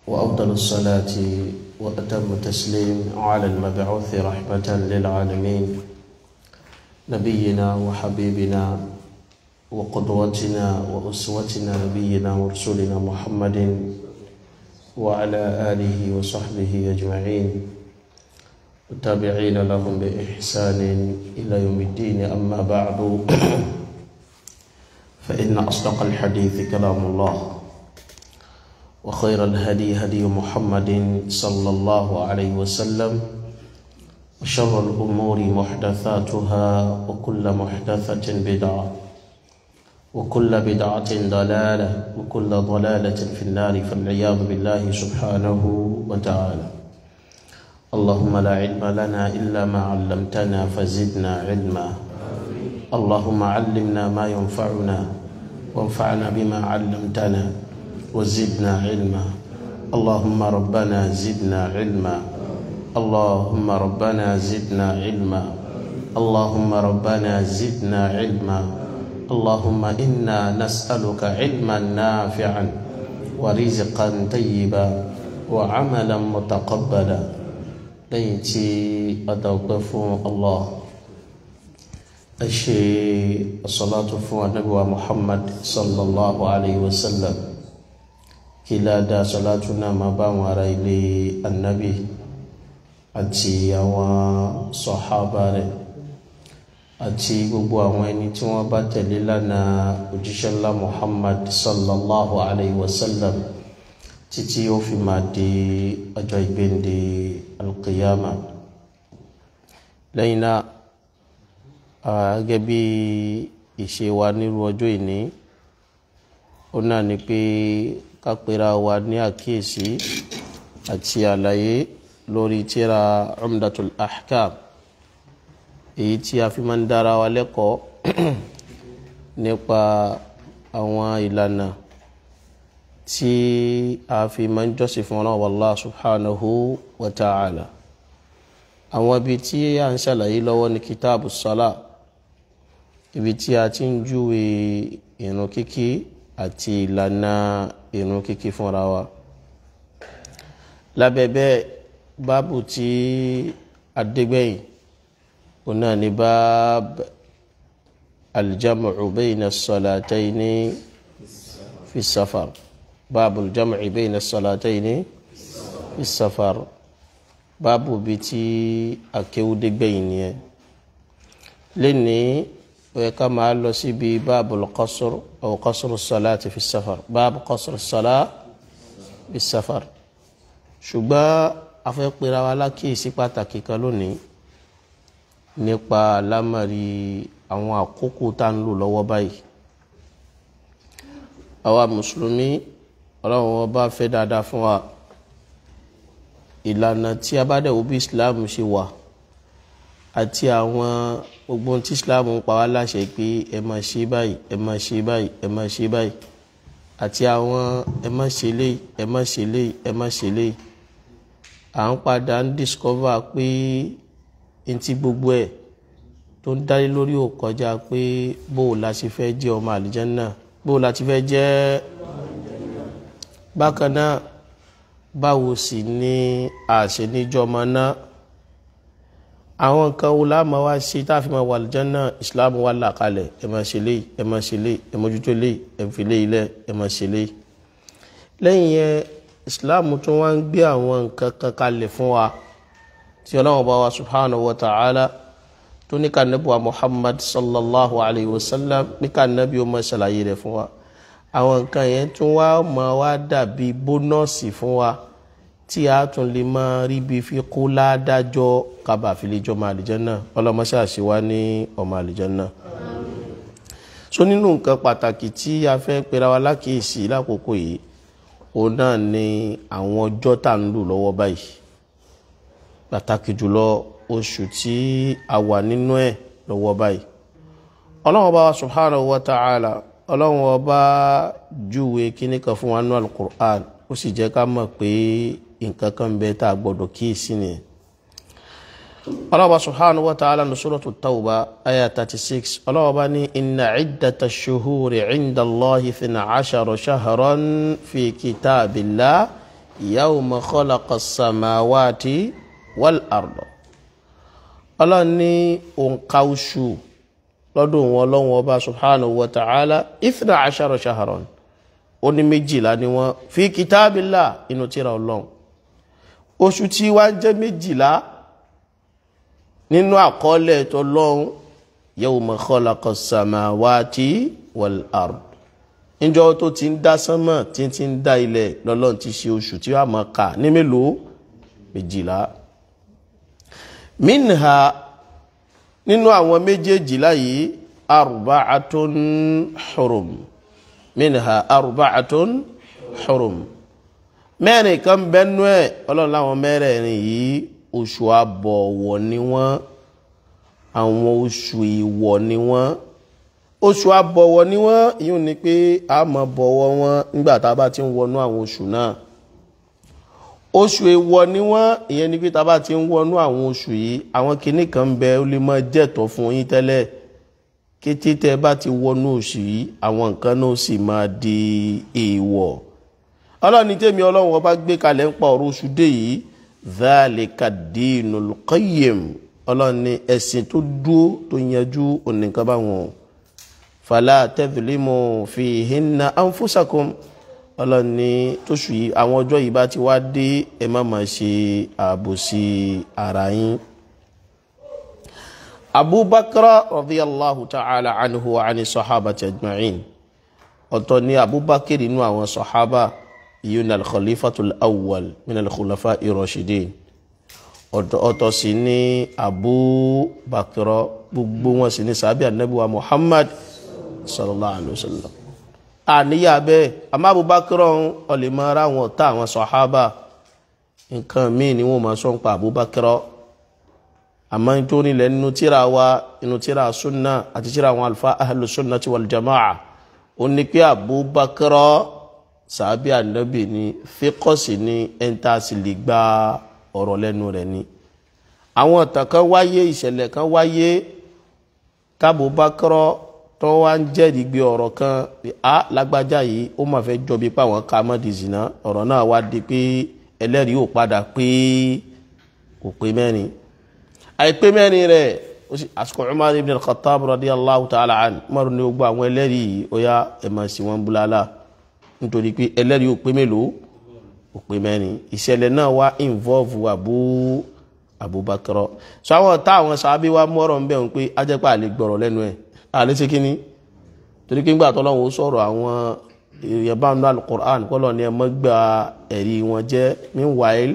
وأفضل الصلاة وأتم التسليم على المبعوث رحمة للعالمين نبينا وحبيبنا وقدوتنا وأسوتنا نبينا ورسولنا محمد وعلى آله وصحبه أجمعين والتابعين لهم بإحسان إلى يوم الدين أما بعد فإن أصدق الحديث كلام الله وخير الهدي هدي محمد صلى الله عليه وسلم وشر الأمور محدثاتها وكل محدثة بدعة وكل بدعة ضلالة وكل ضلالة في النار فالعياذ بالله سبحانه وتعالى اللهم لا علم لنا إلا ما علمتنا فزدنا علما اللهم علمنا ما ينفعنا وانفعنا بما علمتنا وزدنا علما اللهم ربنا زدنا علما اللهم ربنا زدنا علما اللهم ربنا زدنا علما اللهم إنا نسألك علما نافعا ورزقا طيبا وعملا متقبلا ليتي أتوقف الله أشي الصلاة فوق النبي محمد صلى الله عليه وسلم كلا دا صلاتنا ما بان إلي النبي àti àwọn sọ̀hábà rẹ̀ àti gbogbo àwọn ẹni tí wọ́n bá tẹ̀lé lánàá òjíṣẹ́ ńlá Muhammad sallallahu alayhi wa sallam títí ó fi máa di ọjọ́ ìgbéǹde alqiyama lẹ́yìn náà gẹ́gẹ́ bí ìṣe wa nírú ọjọ́ ìní ó náà ni pé ká pera wa ní àkíyèsí àti àlàyé lórí tírà umdatul ahkam èyí tí a fi máa ń dára wa lẹ́kọ̀ọ́ nípa àwọn ìlànà tí a fi máa ń jọ́sìn fún ọlọ́run Allah subhanahu wa ta'ala àwọn ibi tí a ń ṣàlàyé lọ́wọ́ ní kitabu sala ibi tí a ti ń júwe ìrun kíkí àti ìlànà ìrun kíkí fúnra wa lábẹ́ bẹ́ẹ̀ báàbù tí adégbẹ̀yìn ọ̀nà ní báàbù aljamu bayna salatayni fi safar báàbù aljamu bayna salatayni fi safar báàbù bí tí akéwúdégbẹ̀yìn nìyẹn lẹ́ni ó yẹ ká máa lọ síbi báàbù alqasr aw qasr salati fi safar báàbù qasr salati fi safar ṣùgbọ́n afẹ́ pera wa lákìísí pàtàkì kan lónìí nípa lámàrí àwọn àkókò tá ń lò lọ́wọ́ báyìí àwa mùsùlùmí ọlọ́run wọn bá fẹ́ dáadáa fún wa ìlànà tí a bá dẹ̀wò bí islam ṣe wà àti àwọn gbogbo tí islam ń pa wá láṣẹ pé ẹ máa ṣe báyìí ẹ máa ṣe báyìí ẹ máa ṣe báyìí àti àwọn ẹ má ṣe léyìí ẹ má ṣe léyìí ẹ má ṣe léyìí à ń padà ń discover pé ntí gbogbo ẹ̀ tó ń dálé lórí ò kọjá pé bó o la ṣe fẹ́ jẹ́ ọmọ àlìjẹ́nnà bó o la ti fẹ́ jẹ́ bákan náà báwo sì ni àṣẹ níjọ́ ọmọ náà àwọn nǹkan wo la máa wá ṣe tá a fi máa wà àlìjẹ́nnà Islam wà là kalẹ̀ ẹ máa ṣe léyìí ẹ máa ṣe léyìí ẹ mójútó léyìí ẹ fi léyìí lẹ̀ ẹ máa ṣe léyìí lẹ́yìn yẹn islam tún wá ń gbé àwọn nǹkan kan kalẹ̀ fún wa tí ọlọ́run bá wa subhanahu wa ta'ala tó ní ká nàbí wa muhammad sallallahu alayhi wa sallam ní ká nàbí o máa ṣàlàyé rẹ̀ fún wa àwọn nǹkan yẹn tún wá máa wá dàbí bónọ́ọ̀sì fún wa tí a tún lè máa rí bí fi kó ládájọ́ kábà fi lè jọ ọmọ àlìjánnà ọlọ́mọṣẹ́ àṣewá ní ọmọ àlìjánnà so nínú nǹkan pàtàkì tí a fẹ́ pera wa lákìísí lákòókò yìí òun náà ni àwọn ọjọ́ tá ń lò lọ́wọ́ báyìí pàtàkì jùlọ oṣù tí a wà nínú ẹ̀ lọ́wọ́ báyìí ọlọ́run ọba subhanahu wa ta'ala ọlọ́run ọba júwe kíní kan fún wa nínú alukur'an ó sì jẹ́ ká mọ̀ pé nǹkan kan bẹ tá a gbọ́dọ̀ kíyèsí nìyẹn ọlọ́ọ̀bá subhanahu wa ta'ala ní suratu tawba aya 36 ọlọ́ọ̀bá ní inna iddata shuhuri inda allahi thina ashara shahran fi kitabillah yawma khalaqa as-samawati wal arda ọlọ́run ní òǹkà oṣù lọ́dún wọn ọlọ́run ọba subhanahu wa ta'ala ithna ashara shahran ó ní méjìlá ni wọ́n fi kitabillah inú tírà ọlọ́run oṣù tí wá ń jẹ́ méjìlá nínú àkọọ́lẹ̀ tọlọ́run yawma khalaqa as-samawati wal ard níjọ́ tó ti ń dá sánmọ̀ tí ti ń dá ilẹ̀ lọ́lọ́run ti ṣe oṣù tí wàá máa kà ní mélòó méjìlá minha nínú àwọn méjèèjìlá yìí arba'atun hurum minha arba'atun hurum mẹ́rin kan bẹ́nu ẹ̀ ọlọ́run láwọn mẹ́rẹ̀ẹ̀rin yìí oṣù àbọ̀wọ̀ ni wọ́n àwọn oṣù ìwọ̀ ni wọ́n oṣù àbọ̀wọ̀ ni wọ́n yíò ní pé a máa bọ̀wọ̀ wọn nígbà tá a bá ti ń wọnú àwọn oṣù náà oṣù èèwọ̀ ni wọ́n ìyẹn ni pé tá a bá ti ń wọnú àwọn oṣù yìí àwọn kinní kan ń bẹ ó lè máa jẹ́tọ̀ fún yín tẹ́lẹ̀ kété tẹ́ bá ti wọnú oṣù yìí àwọn nǹkan náà sì máa di èèwọ̀ ọlọ́ni tèmi ọlọ́run ọba gbé kalẹ̀ ń pa ọ̀rọ̀ oṣù dé yìí dhalika dinul qayyim ọlọ́ni ẹ̀sìn tó dúó tó yanjú onìkan báwọn fala tadhlimu fihinna anfusakum ọlọ́ni tóṣù yìí àwọn ọjọ́ yìí bá ti wá dé ẹ má máa ṣe àbòsí ara yín. abubakar radiyallahu ta'ala anhu wa ani sahabati ajma'in ọ̀tọ̀ ni abubakar inú àwọn sahaba yìí al-khalifatul awwal min al-khulafa irashidin ọ̀tọ̀ sì ni abubakar gbogbo wọn sì ni sàbí anabiwa muhammad sallallahu alayhi wa sallam àníyà bẹ́ẹ̀ àmọ́ abubakar ọ̀hún ọ̀lẹ́mọ̀ ara wọn ọ̀tá àwọn sọ̀hábà nǹkan míì ni wọ́n máa sọ ń pa abubakar àmọ́ nítorí ilẹ̀ nínú tíra wa nínú tíra sunna àti tíra àwọn alfa ahlu sunnati wal jamaa ó ní pé abubakar sàbí ànábì ni fíkọ́sì ní ẹ̀ńtàsì lè gba ọ̀rọ̀ lẹ́nu rẹ̀ ni àwọn ọ̀tàn kan wáyé ìṣẹ̀lẹ̀ kan wáyé tábùbakar tó wá ń jẹ́rìí gbé ọ̀rọ̀ kan a lágbájá yìí ó mà fẹ́ jọ bí páwọn ká mọ́ di zina ọ̀rọ̀ náà wá di pé ẹlẹ́rìí ò padà pé kò pé mẹ́rin àìpé mẹ́rin rẹ̀ ó sì àsìkò Umar ibn al-Khattab radiyallahu ta'ala an Umar ní gbogbo àwọn ẹlẹ́rìí yìí ó yá ẹ̀ máa sì wọ́n búlálà nítorí pé ẹlẹ́rìí ò pé mélòó ò pé mẹ́rin ìṣẹ̀lẹ̀ náà wá involve Abu Abubakar sọ àwọn táwọn sábẹ́ wa mọ́rọ̀ ń bẹ̀ wọn pé ajẹ́pà lè gbọ́rọ̀ lẹ́nu ẹ̀ àlẹ́ ṣe kí ni torí kí n gbà tọ́lọ́wọ́ ó sọ̀rọ̀ àwọn èèyàn bá ń lọ alukur'an kọ́lọ̀ ni ẹ mọ́ gba ẹ̀rí wọn jẹ́ meanwhile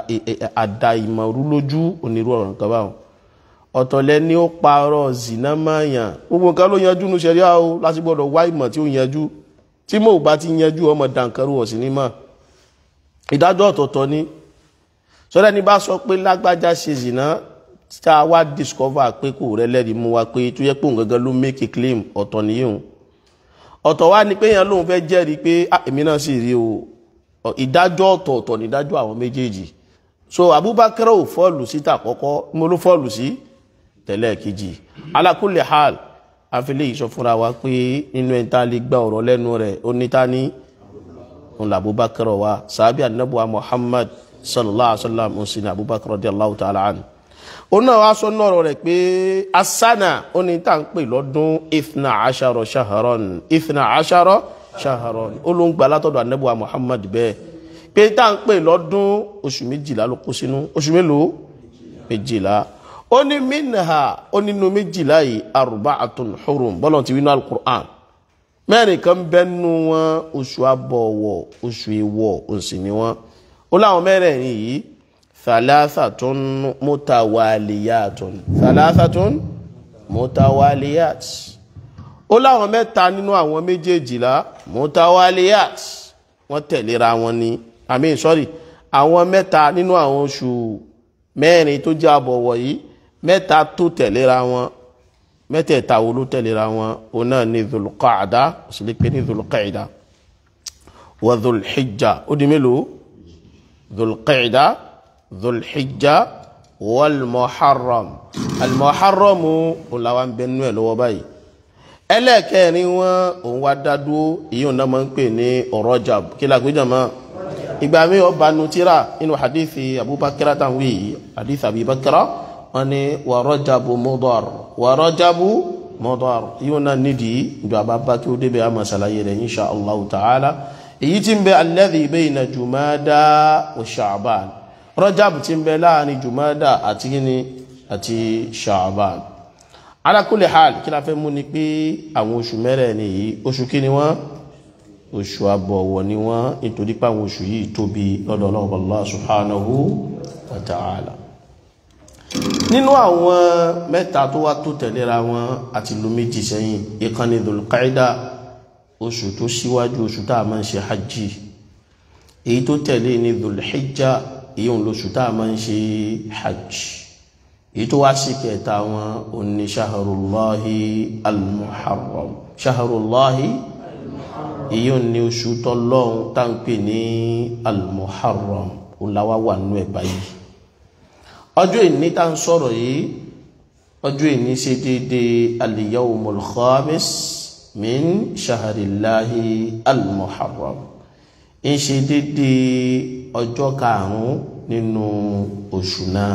àdá ìmọ̀rú lójú onírú ọ̀rọ̀ nǹkan báwọn ọ̀tọ̀lẹ́ ni ó parọ́ zina máa yàn gbogbo nǹkan ló yanjú nu ṣẹ̀ríà o láti gbọ́dọ̀ wá ìmọ̀ tí ó yanjú tí mo bá ti yanjú ọmọ dànkarú ọ̀sìn ní mọ̀ ìdájọ́ ọ̀tọ̀ọ̀tọ̀ ni sọ́dọ̀ ni bá sọ pé lágbájá ṣe zina tá a wá discover pé kò rẹ lẹ́rìí mú wa pé tó yẹ pé òun gangan ló make a claim ọ̀tọ̀ nìyẹn ọ̀tọ̀ wá ni pé yẹn lóun fẹ́ jẹ́rìí pé èmi náà sì rí o ìdájọ́ ọ̀tọ̀ọ̀tọ̀ ní ìdájọ́ àwọn méjèèjì so Abubakar ò fọ́ọ̀lù sí tàkọ́kọ́ mo ló fọ́ọ̀lù sí tẹ̀lẹ̀ kejì ala kulli hal àfilẹ̀ ìsọ fúnra wa pé nínú ẹ̀ tá a lè gba ọ̀rọ̀ lẹ́nu rẹ̀ ó ní ta ní òun Abubakar wa sàbí anabuwa Muhammad sallallahu alaihi wa sallam ó sì ní Abubakar radiyallahu ta'ala anhu òun náà wá sọ nọ́ọ̀rọ̀ rẹ̀ pé asana ó ní tá à ń pè lọ́dún ifna asharo shaharon ifna asharo shaharon ó ló ń gba látọ̀dọ̀ anabuwa muhammad bẹ́ẹ̀ pé tá à ń pè lọ́dún oṣù méjìlá ló kó sínú oṣù mélòó méjìlá ó ní minha ó nínú méjìlá yìí arba'atun hurum bọ́lá ti wí ní alukur'an mẹ́rin kan bẹ́nu wọn oṣù abọ̀wọ̀ oṣù èèwọ̀ òsì ni wọn ó láwọn mẹ́rẹ̀ẹ̀rin yìí thalathatun mutawaliyatun thalathatun mutawaliyat ó láwọn mẹ́ta nínú àwọn méjèèjìlá mutawaliyat wọ́n tẹ̀léra wọn ni i mean sorry àwọn mẹ́ta nínú àwọn oṣù mẹ́rin tó jẹ́ àbọ̀wọ̀ yìí mẹ́ta tó tẹ̀léra wọn mẹ́tẹ̀ẹ̀ta wo ló tẹ̀léra wọn òun náà ní dhulqaada ó sì lè pè ní dhulqaida wa dhulhijja ó di mélòó dhulqaida dhulhijja walmuharram almuharramu olawa ń bẹ nínú ẹ lọ́wọ́ báyìí ẹlẹ́ẹ̀kẹrin wọn òun wá dádúró èyí ò náà máa ń pè ní rajab kí la pé jàmá ìgbà mi ọba nutira inú hadithi abubakar tanwi yìí hadith abubakar wọn ni wa rajabu mudar wa rajabu mudar yíò náà nídìí ìjọ àbábá kí ó débẹ̀ àmà sàlàyé rẹ̀ insha allahu ta'ala èyí tí ń bẹ alladhi bayna jumada wa sha'ban rajab tí ń bẹ láàrin jumada àti gíní àti sha'ban ala kulli hal kí la fẹ́ mú ni pé àwọn oṣù mẹ́rẹ̀ẹ̀rin yìí oṣù kí ni wọ́n oṣù àbọ̀wọ̀ ni wọ́n nítorí pé àwọn oṣù yìí tóbi lọ́dọ̀ Ọlọ́run Allah subhanahu wa ta'ala nínú àwọn mẹ́ta tó wá tó tẹ̀léra wọn àti lu méjì sẹ́yìn ìkànnì Dhul-Qaida oṣù tó síwájú oṣù tá a máa ń ṣe hajji èyí tó tẹ̀lé ní Dhul-Hijja èyí òun lóṣù tá a máa ń ṣe hajj èyí tó wá sí kẹta wọn òní ṣaharullahi al-muharram ṣaharullahi èyí òní oṣù tọ́lọ́hun tá ń pè ní al-muharram òláwá wà nínú ẹ̀ báyìí ọjọ́ ìní tá ń sọ̀rọ̀ yìí ọjọ́ ìní ṣe dédé al-yawmul khamis min ṣaharillahi al-muharram ń ṣe dédé ọjọ́ karùn-ún nínú oṣù náà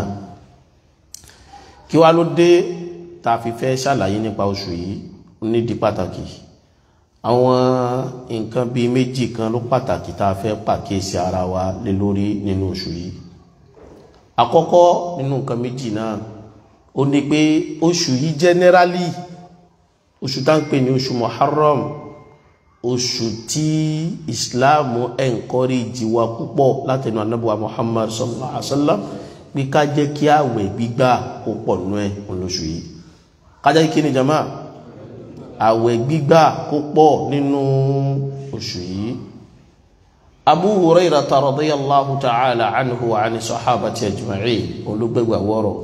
kí wá ló dé tá a fi fẹ́ ṣàlàyé nípa oṣù yìí nídìí pàtàkì àwọn nǹkan bíi méjì kan ló pàtàkì tá a fẹ́ pàkíyèsí ara wa lé lórí nínú oṣù yìí àkọ́kọ́ nínú nǹkan méjì náà ó ní pé oṣù yìí generally oṣù tá ń pè ní oṣù Muharram oṣù tí Islam encourage wa púpọ̀ látẹnu anábùwà Muhammad sallallahu alaihi wa sallam pé ká jẹ́ kí àwẹ̀ gbígbà kó pọ̀ nú ẹ̀ olóṣù yìí ká jẹ́ kí ni jama àwẹ̀ gbígbà kó pọ̀ nínú oṣù yìí Abu Hurayrata radiyallahu ta'ala anhu wa ani sahabati ajma'in olùgbẹ̀gbà wọ́rọ̀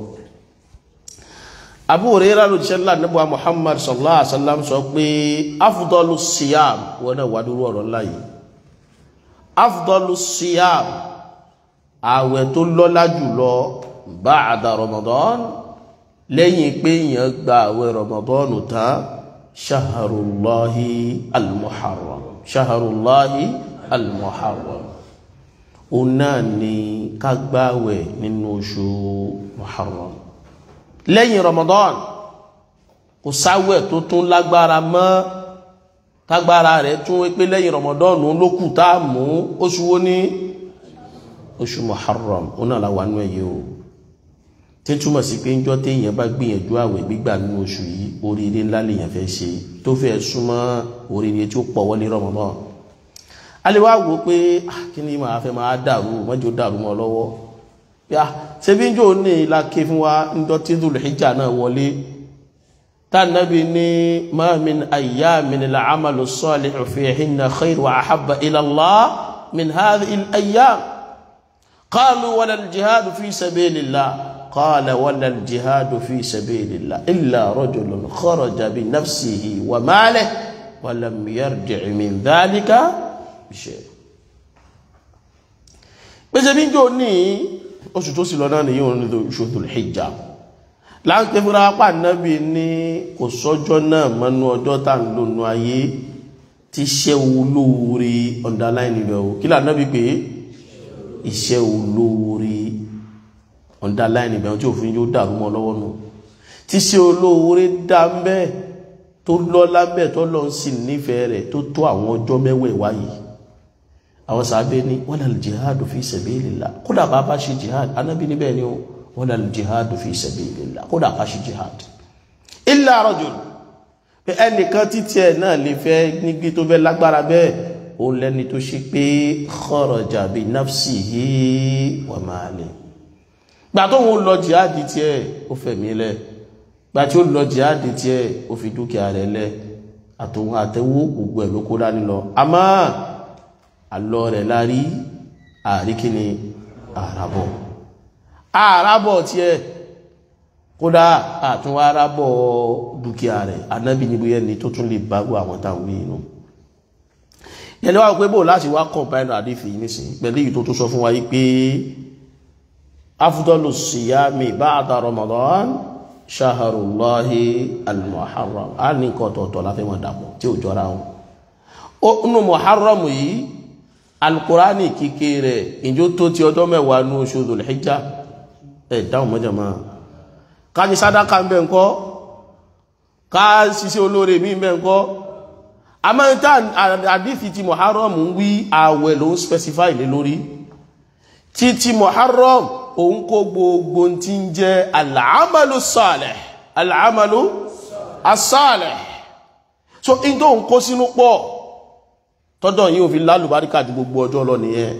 Abu Hurayrah ló ṣe ńlá níbo Muhammad sallallahu alaihi wasallam sọ pé afdalu siyam wọ́n náà wàdúrú ọ̀rọ̀ láyé afdalu siyam àwẹ̀ tó lọ́lá jùlọ ba'da Ramadan lẹ́yìn pé èèyàn gba àwẹ̀ Ramadan tán shaharullahi al-muharram shaharullahi al-muharram òun náà ni ká gbààwẹ̀ nínú oṣù muharram lẹ́yìn Ramadan kò sáwẹ̀ tó tún lágbára mọ́ tágbára rẹ̀ tún pé lẹ́yìn Ramadan ló kù tá a mú oṣù wo ní oṣù muharram ó náà láwà nú ẹ̀yẹ o tí túmọ̀ sí pé njọ́ téèyàn bá gbìyànjú àwẹ̀ gbígbà nínú oṣù yìí oríire ńlá lèèyàn fẹ́ ṣe tó fẹ́ súnmọ́ oríire tí ó pọ̀ wọlé Ramadan a lè wá wò pé kí ni màá fẹ́ máa dàrú mọ́jọ dàrú mọ́ lọ́wọ́ yá ṣebí njọ́ ní ìlàkè fún wa njọ́ tí Dhul-Hijja náà wọlé tánàbí ní ma min ayyamin al-amalu salihu fihinna khayr wa ahabba ila Allah min hadhihi al-ayyam قالوا ولا الجهاد في سبيل الله قال ولا الجهاد في سبيل الله إلا رجل خرج بنفسه وماله ولم يرجع من ذلك بشيء pèsè bí jò ní oṣù tó sì lọ náà nìyí òun oṣù Dhul Hijja láńpẹ́ fúnra apá nábì ní kò sọ́jọ́ náà mọ́nú ọjọ́ tá ń lò nú ayé tí ṣẹ́ olóore underline rẹ̀ o kí là nábì pé iṣẹ́ olóore underline ìbẹ̀rún tí òfin yóò dàrú mọ́ lọ́wọ́ nù tí ṣe olóore dá ń bẹ́ tó lọ́lá bẹ́ tó lọ sí nífẹ̀ẹ́ rẹ̀ tó tó àwọn ọjọ́ mẹ́wẹ̀ẹ̀wá yìí àwọn sàábẹ́ ní wala al-jihadu fi sabilillah kódà bá bá ṣe jihad anábì níbẹ̀ ni ó wala al-jihadu fi sabilillah kódà bá ṣe jihad illa rajul pé ẹnìkan títí ẹ̀ náà lè fẹ́ nígbí tó fẹ́ lágbára bẹ́ẹ̀ ó lẹ́ni tó ṣe pé kharaja bi nafsihi wa mali gbà tó wọn lọ jihadi tiẹ̀ ó fẹ̀mí lẹ̀ gbà tí ó lọ jihadi tiẹ̀ ó fi dúkìá rẹ̀ lẹ̀ àtòun àtẹwó gbogbo ẹ̀ ló kó dání lọ àmọ́ àlọ́ rẹ̀ lárí àríkíni àràbọ̀ àràbọ̀ tiẹ̀ kódà àtúnwá àràbọ̀ dúkìá rẹ̀ anábì níbi ẹni tó tún lè bá gbọ́ àwọn táwọn inú yẹni wá pé bó láti wá kọ̀mpáìnà àdífì nísìn pẹ̀lú èyí tó tó sọ fún wa yí pé afdalu siyami ba'da Ramadan shaharullahi al-muharram a ní nǹkan ọ̀tọ̀ọ̀tọ̀ láfẹ́ wọn dàpọ̀ tí ò jọra wọn nínú muharram yìí alukurani kíké rẹ̀ ìjó tó ti ọjọ́ mẹ́wàá ní oṣù Dhul-Hijjah ẹ̀ dáhùn mọ́jà máa ká ní sádàkà ń bẹ̀ ńkọ́ ká ṣiṣẹ́ olóore mi ń bẹ̀ ńkọ́ amáyíta àdífi ti Muharram ń wí ààwẹ̀ ló ń specify lé lórí tí ti Muharram òun kó gbogbo tí ń jẹ́ al-amalu salih al-amalu as-salih so in tó ń kó sínú pọ̀ tọ́jọ́ yìí ò fi lálùbáríkà ju gbogbo ọjọ́ lọ nìyẹn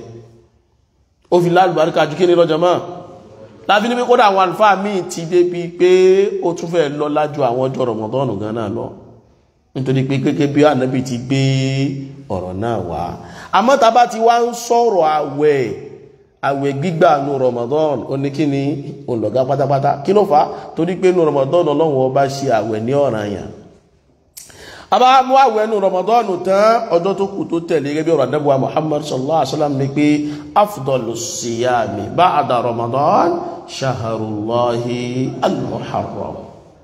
ó fi lálùbáríkà ju kí ní lọ́jọ́ mọ́ láfi ní pé kódà àwọn àlùfáà míì ti débi pé ó tún fẹ́ lọ lájú àwọn ọjọ́ rọmọdọ́nù gan náà lọ nítorí pé gẹ́gẹ́ bí ànábì ti gbé ọ̀rọ̀ náà wá àmọ́ tá bá ti wá ń sọ̀rọ̀ àwẹ̀ àwẹ̀ gbígbà nu rọmọdọ́n oníkíni olùgá pátápátá kí ló fà á torí pé nu rọmọdọ́n ọlọ́run ọba ṣe àwẹ̀ ní ọ̀ranyàn àbá mú àwẹ̀ nu rọmọdọ́n tán ọjọ́ tó kù tó tẹ̀lé gẹ́gẹ́ bí ọ̀rọ̀ àdẹ́bùwà Muhammad sallallahu alaihi wasallam ní pé afdalu siyami ba'da rọmọdọ́n shaharullahi al-muharram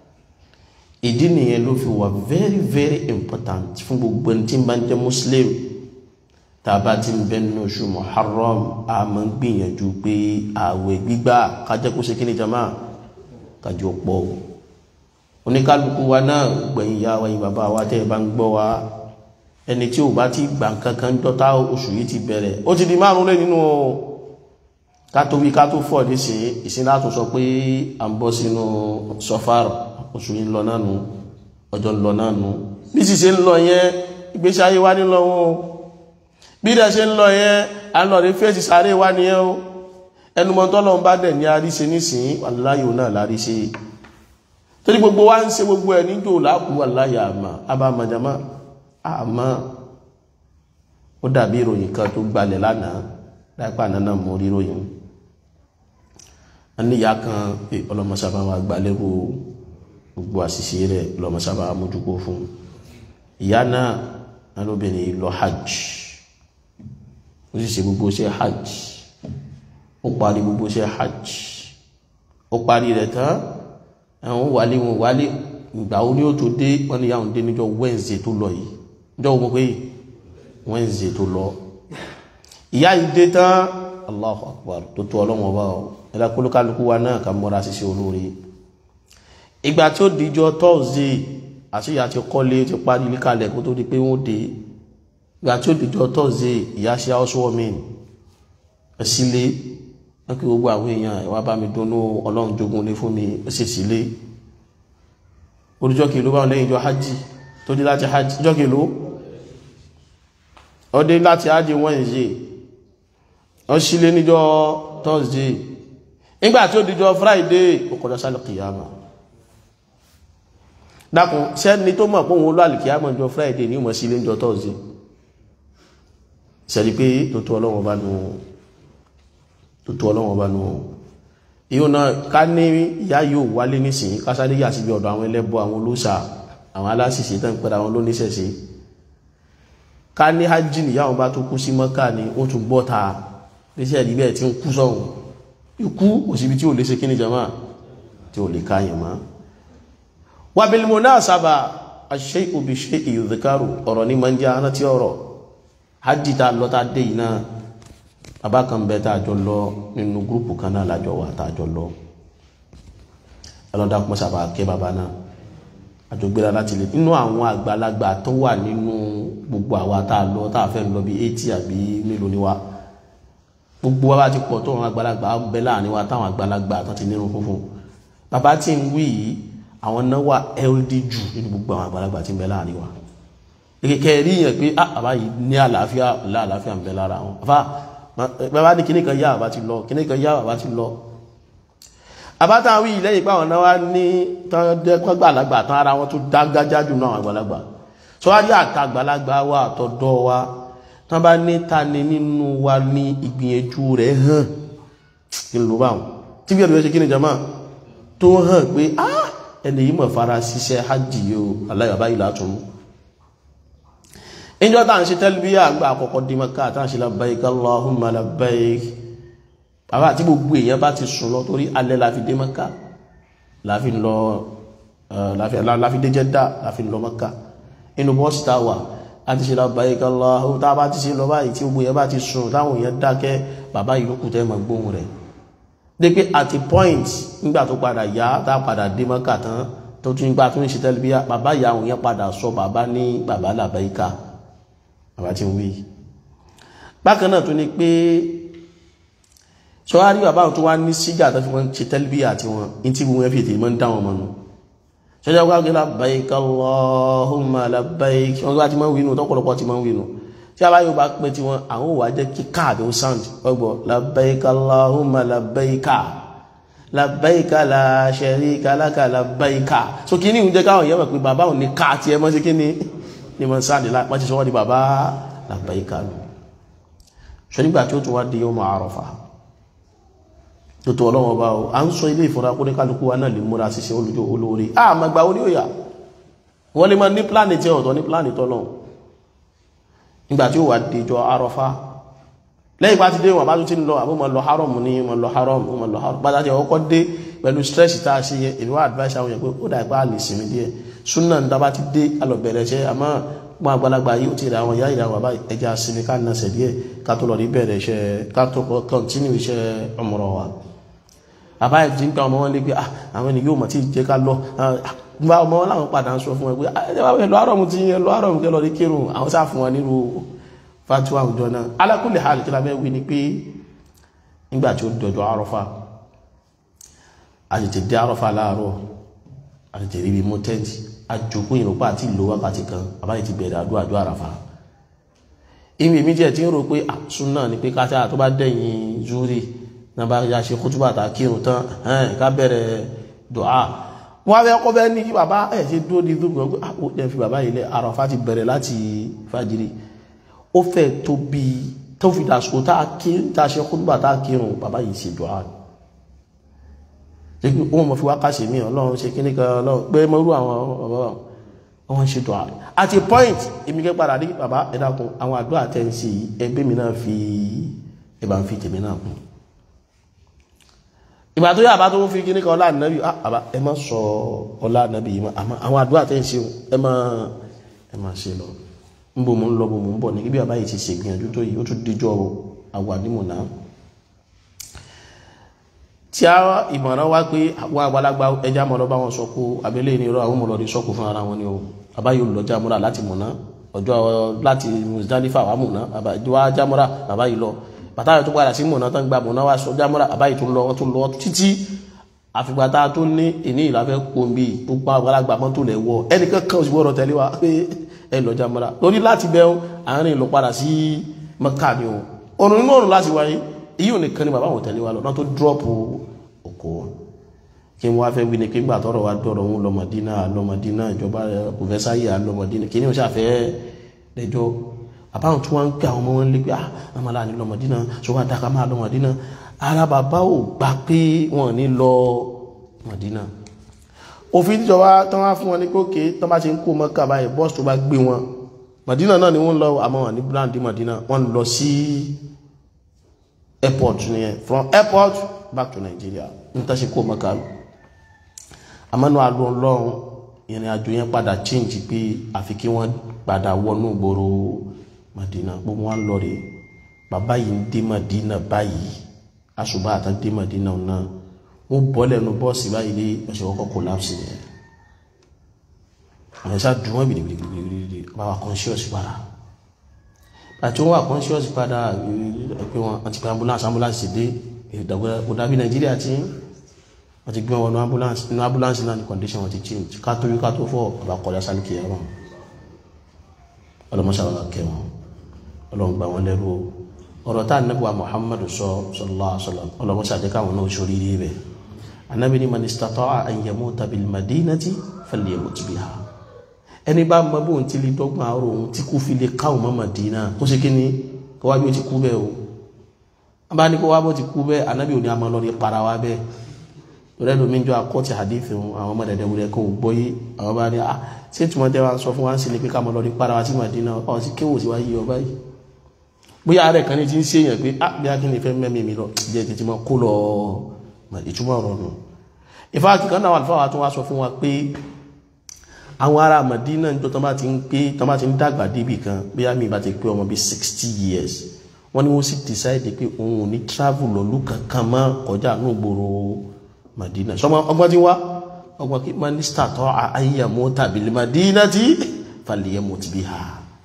ìdí nìyẹn ló fi wà very very important fún gbogbo ẹni tí ń bá ń jẹ́ muslim tàbá tí ń bẹ nínú oṣù muharram a máa ń gbìyànjú pé ààwẹ̀ gbígbà kájẹ́ kó ṣe kí ni jama kájọ pọ̀ oníkálukú wa náà gbẹ̀yìn ìyá wa yìí bàbá wa tẹ́ ẹ bá ń gbọ́ wa ẹni tí ò bá ti gbà kankan dọ́tà oṣù yìí ti bẹ̀rẹ̀ ó ti di márùn lé nínú kátó wí kátó fọ̀ nísìnyí ìsìn láti sọ pé à ń bọ́ sínú sọfárọ̀ oṣù yìí lọ náà nù ọjọ́ lọ náà nù bí sì ṣe ń lọ yẹn ìgbésí ayé wá nílọ wọn o bí dẹ̀ ṣe ń lọ yẹn à ń lọ rí fèsì sáré wá nìyẹn o ẹnumọ́tọ́ lọ́n bá dẹ̀ ní àríṣe nísìnyí wàláyò náà láríṣe torí gbogbo wa ń ṣe gbogbo ẹ̀ níjò láàkú wàláyà àmà abámajàmá àmọ́ ó dàbí ìròyìn kan tó gbalẹ̀ lánàá láìpẹ́ àná náà mo rí ìròyìn a níyà kan ọlọ́mọsábà wa gbalẹ́rù gbogbo àṣìṣe rẹ̀ lọ́mọ sábà mójúkó fún ìyá náà lálóbìnrin lọ hajj ó sì ṣe gbogbo ṣe hajj ó parí gbogbo ṣe hajj ó parí rẹ̀ tán ẹ̀wọ̀n wálé wọn wálé ìgbà ó ní ó tó dé wọ́n ní yàwọn dé níjọ́ Wednesday tó lọ yìí níjọ́ gbogbo pé Wednesday tó lọ ìyá yìí dé tán Allahu Akbar tó tó ọlọ́wọ́n bá ọ ẹ̀dá kólúkálukú wa náà ká mọ́ra ṣiṣẹ́ olóore ìgbà tí ó dìjọ tọ́ọ̀sì àṣíyà ti kọ́lé ti parí líkalẹ̀ kó tó di pé wọ́n dé ìgbà tí ó dìjọ tọ́ọ̀sì ìyá ṣe housewarming ẹ̀sílé wọ́n kí gbogbo àwọn èèyàn ìwà bá mi dúnú ọlọ́run jogun lé fún mi ẹ̀sẹ̀ sílé oríjọ́ kìló bá lẹ́yìn ìjọ hajj tó dé láti hajj ìjọ kìló ó dé láti hajj Wednesday ó sílé níjọ Thursday nígbà tí ó dìjọ Friday ó kọjá sálẹ̀ kìyàmà dákun sẹ́ni tó mọ̀ pọ́n olú àlìkíyàmọ̀ jọ friday ní ìmọ̀ sí ilé jọ thursday sẹ́ni pé tó tó ọlọ́wọ́ bá nù tó tó ọlọ́wọ́ bá nù ìhun náà ká ní ìyá yóò wálé nísìn kásáré yà síbi ọ̀dọ̀ àwọn ẹlẹ́bọ àwọn olóòṣà àwọn aláṣìṣe tán pẹ̀lú àwọn olóníṣẹ̀ṣe ká ní hajj níyà wọn bá tó kú sí mọ́kà ni ó tún bọ́ ta iṣẹ́ ìdí bẹ́ẹ̀ tí ń kú sọ̀hún ikú òsibí tí ò lè ṣe kí ni jama tí ò lè káyàn máa wàbílmùnáàsábà aṣe'u bí ṣe ìyùdíkárù ọ̀rọ̀ ní ma ń jẹ́ aná tí ọ̀rọ̀ hajji ta lọ ta dé iná abákan bẹ tá àjọ lọ nínú gúrùpù kan náà lájọ wà tá àjọ lọ ẹlọ́dà kún sábà kẹ́ bàbá náà àjọ gbéra láti lè nínú àwọn àgbàlagbà tó wà nínú gbogbo àwa tá a lọ tá a fẹ́ lọ bí eighty àbí mélòó ni wa gbogbo wa bá ti pọ̀ tó àwọn àgbàlagbà bẹ láàrin wa táwọn àgbàlagbà tó ti nírun funfun bàbá tí ń wí yìí àwọn náà wà ld jù nínú gbogbo àwọn àgbàlagbà tí ń bẹ láàrin wa kẹ́kẹ́ rí yẹn pé àbá yìí ní àlàáfíà láàlàáfíà ń bẹ lára wọn àbá bàbá ní kíní kan yá àbá ti lọ kíní kan yá àbá ti lọ àbátá wí lẹ́yìn pé àwọn náà wá ní tọ́gbàlagbà tán ara wọn tó dágájá jù náà àgbàlagbà tó wá rí àtàgbàlagbà wa àtọ̀dọ́ wa tán bá ní ta ni nínú wa ní ìgbìyànjú rẹ̀ hàn kí ló bá wọn tí bí ẹ̀rọ ṣe kí ni jama tó hàn pé ah ẹni yìí mọ̀ fara ṣiṣẹ́ hajj yóò aláyàbá yìí látún ìjọ tàà ń ṣe tẹ́lbíyà àgbà àkọ́kọ́ dí Mákà tàà ń ṣe labbaik Allahumma labbaik bàbá àti gbogbo èèyàn bá ti sùn lọ torí alẹ́ láfi dé Mákà láfi lọ láfi dé Jẹ́dà láfi lọ Mákà inú bọ́ọ̀sì tá wà a ti ṣe labbaik Allahu tá a bá ti ṣe lọ báyìí tí gbogbo yẹn bá ti sùn táwọn èèyàn dákẹ́ bàbá yìí ló kù tẹ́ mọ̀ gbóhùn rẹ̀ dé pé at a point nígbà tó padà yá tá a padà dé mọ́kà tán tó tún gbà tó ń ṣe tẹ́lifíà bàbá ìyá àwọn yẹn padà sọ bàbá ní bàbá làbáyíká bàbá tí ń wí bákan náà tó ní pé sọ́wárí bàbá tó wá ní sígà tó fi wọ́n ṣe tẹ́lifíà tí wọ́n in tí wọ́n fi tèmọ́ ń dá wọn mọ́nu sọ́jà wá gbé labbaik Allahumma labbaik wọ́n gbá ti máa ń wínú tọ́pọ̀lọpọ̀ ti máa ń wínú tí a bá yóò bá pẹ́ tí wọ́n àwọn òwà jẹ́ kí káàdì ó sound ọgbọ̀ labbaik Allahumma labbaika labbaika la sharika laka labbaika so kí ní ìjẹ́ káwọn yẹ́mọ̀ pé bàbá òní káà tí ẹ mọ́ sí kí ní ní mọ́ sáàdì láti sọ wọ́n di bàbá labbaika lù ṣe nígbà tí ó tún wá di yawm Arafah tó tó ọlọ́wọ́ bá o a ń sọ ilé ìfọ́ra kó ní kálukú wa náà lè múra ṣiṣẹ́ olùjọ olóore a ma gba orí òyà wọ́n lè máa ní pláàni tí ọ̀tọ̀ ní pláàni tọ́lọ̀ nígbà tí ó wà dìjọ arọ́fá lẹ́yìn bá ti dé wọn bá tún ti ń lọ àbú ma lọ haram ní ma lọ haram ma lọ haram bá dájẹ́ ọkọ̀ dé pẹ̀lú stress tá a ṣe yẹ èmi wá advice àwọn yẹn pé ó dà ipá lè sinmi díẹ̀ súnà ń dábàá ti dé alọ̀bẹ̀rẹ̀ ṣẹ́ àmọ́ wọn àgbàlagbà yìí ó ti rà àwọn ìyá ìyá wà báyìí ẹja sinmi ká nàṣẹ̀ díẹ̀ ká tó lọ rí bẹ̀rẹ̀ iṣẹ́ ká tó continue iṣẹ́ ọmọrọ̀ wa àbá ìdí ń pa ọmọ wọn lé pé àwọn ènìyàn yóò mọ̀ tí jẹ́ ká lọ gba ọmọ wọn láwọn padà ń sọ fún ẹ pé ẹlọ àrọ̀mù ti yẹn lọ àrọ̀mù kẹlọ rí kírun àwọn sáà fún wọn nírú fatiwa àwùjọ náà alákùnlé hàn kí lábẹ́ wí ni pé nígbà tí ó dọ̀dọ̀ àrọ́fà àtètè dé àrọ́fà láàárọ̀ àtètè ríbi mú tẹ́ǹtì àjòkó ìrọ̀pá àti ìlú wákàtí kan àbáyé ti bẹ̀rẹ̀ àdúrà àdúrà àràfà ìmì mi jẹ́ tí ń rò pé àsúná ni pé káṣá tó bá dẹ̀yìn zúrí náà bá yá ṣe kútúbà tá kírun tán ẹ̀hìn ká bẹ̀rẹ̀ dùá wọ́n fẹ́ kọ́ fẹ́ ní kí bàbá ẹ̀ ṣe dúró ní dúró pé ó jẹ́ fi bàbá ilẹ̀ àràfà ti bẹ̀rẹ̀ láti fàjírí ó fẹ́ tó bí tó fi dàsùkò tá a ṣe kútúbà tá kírun bàbá yìí ṣe dùá ṣe pé ó mọ̀ fi wákàṣe mí ọlọ́run ṣe kíní kan ọlọ́run pé mo rú àwọn ọ̀bọ̀ wọn ṣe dùá at a point èmi kẹ́ padà rí bàbá ẹ dákun àwọn àdúrà tẹ́ ń ṣe ẹgbẹ́ mi náà fi ẹ bá ń fi tèmi náà kún ìgbà tó yà bá tó fi kíní kan ọlá ànábì àbá ẹ má sọ ọlá ànábì yìí mọ́ àmọ́ àwọn àdúrà tẹ́ ń ṣe ẹ má ẹ má ṣe lọ ń bò mò ń lọ bò mò ń bọ̀ ní bí bàbá yìí ti ṣe gbìyànjú tó yìí ó tún díjọ́ àwà nímọ̀ náà tí a ìmọ̀ràn wá pé àwọn àgbàlagbà ẹja mọ̀ lọ́bá wọn sọ́kú abẹ́lé ní irọ́ àwọn mọ̀lọ́dí sọ́kú fún ara wọn ni o bàbá yóò lọ jámúra láti mọ̀ná ọjọ́ láti Muzdalifa wà mọ̀ná bàbá ìjọba jámúra bàbá yìí lọ bàtà yóò tó padà sí mọ̀ná tán gba mọ̀ná wá sọ jámúra bàbá yìí tún lọ wọ́n tún lọ títí àfìgbàtà tó ní ìní ìlàfẹ́ pòǹbì tó pa àgbàlagbà mọ́ tó lẹ̀ wọ ẹnìkan kan òsì gbọ́dọ̀ tẹ̀lé wa pé ẹ lọ jámúra torí láti bẹ́ àárín lọ padà sí Mẹ́kà ni o òrùn inú òrùn láti wáyé èyí ò nìkan ni bàbá wọn tẹ̀lé wa lọ náà tó dúrọ́pù òkú kí wọ́n fẹ́ wí ní kí gbà tọ́rọ̀ wá dọ́rọ̀ òun lọ́mọdínà lọ́mọdínà ìjọba pòfẹ́sáyà lọ́mọdínà kí ní ó ṣàfẹ́ lẹ́jọ́ àbáwọn tí wọ́n ń pè àwọn ọmọ wọn lé pé àmàlà ní lọ́mọdínà ṣó wá dáka máa lọ́mọdínà ara bàbá ò gbà pé wọ́n ní lọ mọ̀dínà òfin tíjọba tán wá fún wọn ní kókè tán bá ti ń kó mọ́kà báyìí bọ́ọ̀sì tó bá gbé wọn mọ̀dínà náà ni wọ́n lọ àmọ́ wọn ní brandi mọ̀dínà wọ́n lọ sí airport nìyẹn from airport back to Nigeria n tẹ́ ṣe kó mọ́ká lọ àmọ́nú àlọ́ ọlọ́run ìrìn àjò yẹn padà change pé àfi kí wọ́n padà wọnú ìgboro Madina gbogbo wọn lọ rè bàbá yìí ń dé Madina báyìí aṣùbà àtà dé Madina náà wọ́n bọ́ lẹ́nu bọ́ọ̀sì báyìí lé ọ̀sẹ̀ kọ́kọ́ collapse yẹn àwọn ẹ̀ṣá dùn wọ́n bìrìbìrìbìrì bàbá conscious padà àti wọ́n wà conscious padà pé wọ́n ti pé ambulance ambulance ti dé ìdàgbẹ́ òdàbí nàìjíríà tí wọ́n ti gbé wọn ní ambulance ní ambulance náà ní condition wọ́n ti change ká tó rí ká tó fọ́ ọba kọjá sálùkì ẹ̀rọ ọlọ́mọṣàlọ́lá kẹwọn ọlọ́mgbà wọn lẹ́rú ọ̀rọ̀ tá ànábì muhammadu sọ sallallahu alaihi wasallam ọlọ́mọṣàjẹ́ káwọn náà ṣorí rí bẹ̀ anábì ní man istata'a an yamuta bil madinati falyamut biha ẹni bá mọ bóun ti lè dọ́gbọ̀n àárò òun tí kò fi lè káwọn mọ́ Madina kó ṣe kí ni kó wá bí ó ti kú bẹ́ẹ̀ o bá ní kó wá bó ti kú bẹ́ẹ̀ anábì òní àmọ́ lọ́ọ́ ní para wa bẹ́ẹ̀ lọ́rẹ́ lómi jọ akọ́tì hadith àwọn ọmọ dẹ̀dẹ̀ wúlẹ̀ kó gbọ́ yé àwọn bá ní ah ṣé tí wọ́n tẹ́ wá sọ fún wa ń sin ni pé ká mọ́ lọ́ọ́ ní para wa sí Madina ọ̀ sí kéwò sí wá yí ọba yìí bóyá rẹ̀ kan ní ti ń ṣe yẹn pé ah bí akíní fẹ́ mẹ́mí mi lọ jẹ́ tètè mọ́ kó lọ ìtumọ̀ ọ̀rọ̀ nù ìfáàkì kan náà wà fáwọn tó wá sọ fún wa pé àwọn ará Madina ń jọ tán bá ti ń pé tán bá ti ń dàgbà débì kan bí a mi bá ti pé ọmọ bíi sixty years wọ́n ní wọ́n sì decide pé òun ò ní travel lọ́lú kankan mọ́ kọjá ní ògbòrò Madina sọmọ ọgbọ́n ti wá ọgbọ́n kí mínísítà tọ́ àyẹ̀mọ́ tàbí Madina tí falẹ̀yẹ̀mọ́ ti bí ha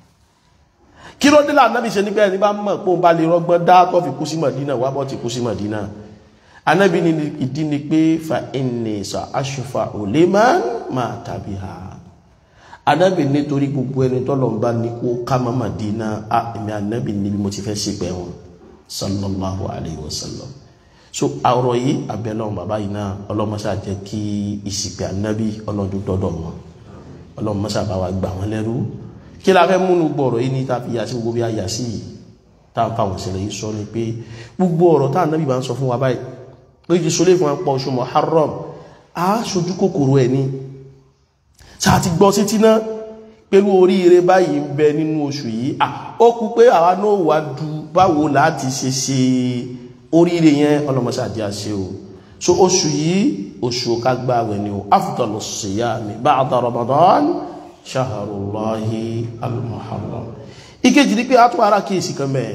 kí ló dé lànà bí ṣe nígbà ẹni bá mọ̀ pé òun bá lè rọgbọ́n dá tó fi kú sí Madina wá bọ́ ti kú sí Madina anábì ní ìdí ni pé fa ẹnì sọ aṣọfà ò lè máa máa tàbí ha anábì nítorí gbogbo ẹni tọ́lọ̀ ń bá ní kó ká má Madina a èmi anábì níbi mo ti fẹ́ sí pẹ́ wọn sallallahu alayhi wa sallam so ọ̀rọ̀ yìí abẹ́lọ́run bàbá yìí náà ọlọ́mọṣà jẹ́ kí ìsìnkú anábì ọlọ́dún dọ́dọ̀ wọn ọlọ́mọṣà bá wa gbà wọn lẹ́rú kí la fẹ́ múnú gbọ́rọ̀ yìí ní ta fi yà sí gbogbo bí a yà sí yìí tá n fa àwọn ìṣẹ̀lẹ̀ yìí sọ ni pé gbogbo ọ̀rọ̀ tá ànábì bá ń sọ fún wa báyìí ló ti sọlé fún wa pọ̀ oṣù Muharram a sojú kòkòrò ẹ̀ ni sáà ti gbọ́ sí tíná pẹ̀lú oríire báyìí ń bẹ nínú oṣù yìí ó kú pé àwa náà wà du báwo láti ṣe ṣe oríire yẹn ọlọmọṣáàjì àṣẹ o so oṣù yìí oṣù kagbáwẹ̀ ni o afdalu siyami ba'da Ramadan ṣaharullahi al-muharram ìkejì ní pé a tún ara kíyèsí kan mẹ́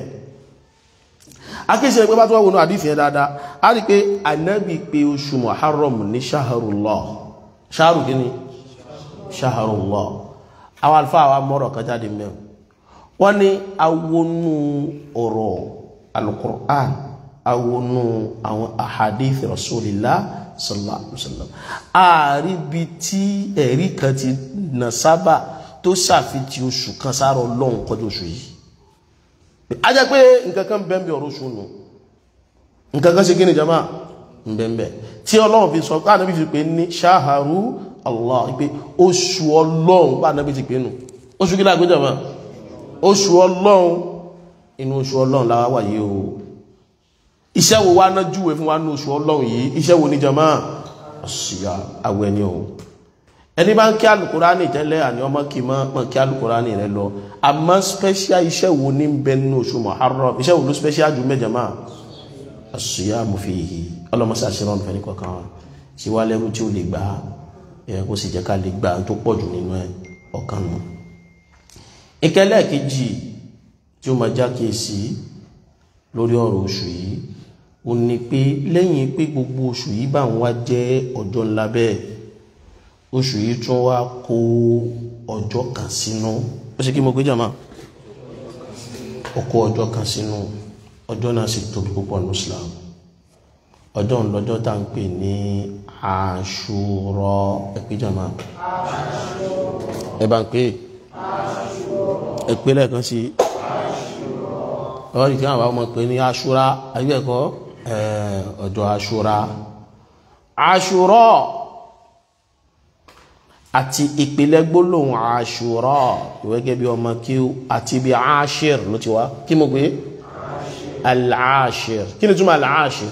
akéṣẹ́ ẹgbẹ́ bá tó wà wọnú àdífẹ́ dáadáa a rí pé anábì pé oṣù muharram ní ṣaharullah ṣaharu kí ni ṣaharullah àwọn alfa àwọn mọ́rọ̀ kan jáde mẹ́ wọ́n ní awonú ọ̀rọ̀ al-Qur'an awonú àwọn ahadith rasulillah sallallahu alaihi wasallam àríbi tí ẹ̀rí kan ti nà sábà tó ṣàfihàn oṣù kan sára ọlọ́run kọjú oṣù yìí a jẹ́ pé nǹkan kan bẹ́ẹ̀bẹ̀ ọ̀rọ̀ oṣù nù nǹkan kan ṣe gíní jama bẹ́ẹ̀bẹ̀ tí ọlọ́run fi sọ pé ànábì fi pé ní ṣáhàrú Allah pé oṣù ọlọ́run bá ànábì ti pé nù oṣù kí láàgbé jama oṣù ọlọ́run inú oṣù ọlọ́run láwá wà yìí o iṣẹ́ wo wá ná júwe fún wa ní oṣù ọlọ́run yìí iṣẹ́ wo ní jama ọ̀sùyà àwẹ̀ ni o ẹni bá ń kí alukurani tẹ́lẹ̀ àní ọmọ kì mọ́ kí alukurani rẹ lọ àmọ́ special iṣẹ́ wo ní bẹ nínú oṣù Muharram iṣẹ́ wo ló special jù mẹ́jọ máa as-siyamu fihi ọlọ́mọsá ṣe rán fẹ́ni kọ̀ọ̀kan wa ṣe wá lẹ́rú tí ó lè gbà ẹ̀ kó sì jẹ́ ká lè gbà tó pọ̀ jù nínú ẹ̀ ọ̀kan nù. ìkẹlẹ́ kejì tí ó máa já kíyèsí lórí ọ̀rọ̀ oṣù yìí ó ní pé lẹ́yìn pé gbogbo oṣù yìí bá ń wá jẹ́ ọjọ́ ńlá bẹ́ẹ̀ oṣù yìí tún wá kó ọjọ́ kan sínú ó ṣe kí mo gbé jàmá ó kó ọjọ́ kan sínú ọjọ́ náà sì tóbi púpọ̀ ní Islam ọjọ́ ńlọ́jọ́ tá ń pè ní Àṣúrà ẹ̀pẹ́ jàmá ẹ bá ń pè ẹ̀pẹ́ lẹ́ẹ̀kan sí ọ̀rọ̀ ìkí àwọn ọmọ pè ní Àṣúrà ayébẹ̀kọ́ ọjọ́ Àṣúrà Àṣúrà àti ìpìlẹ̀ gbólóhùn àṣùrà ìwẹ́gẹ́ bí ọmọ kí àti bí àṣìr ló ti wá kí mo gbé al-àṣìr kí ni túnmọ̀ al-àṣìr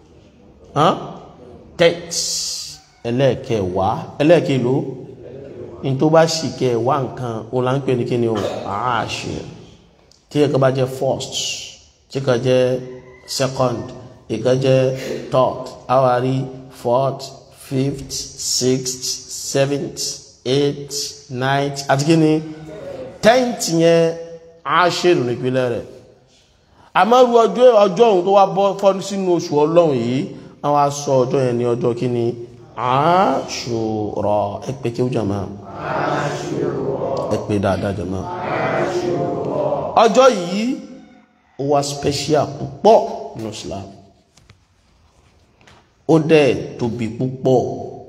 tex ẹlẹ́ẹ̀kẹwàá ẹlẹ́ẹ̀kẹló in tó bá sì kẹwàá nǹkan òun là ń pè ní kí ni o àṣìr tí ẹ̀kọ́ bá jẹ́ first tí kan jẹ́ second ìkan jẹ́ third àwárí fourth fifth sixth seventh eighth ninth àti kí ni tenth yẹn aṣèrò nípínlẹ̀ rẹ̀ àmọ́rú ọjọ́ ọjọ́ ohun tó wá bọ́ fọ́ sínú oṣù ọlọ́run yìí àwọn aṣọ ọjọ́ yẹn ní ọjọ́ kí ni Àṣúrà ẹ̀pẹ́ kí ó jàmá ẹ̀pẹ́ dáadáa jàmá ọjọ́ yìí ó wá special púpọ̀ nínú Islam ó dẹ̀ tóbi púpọ̀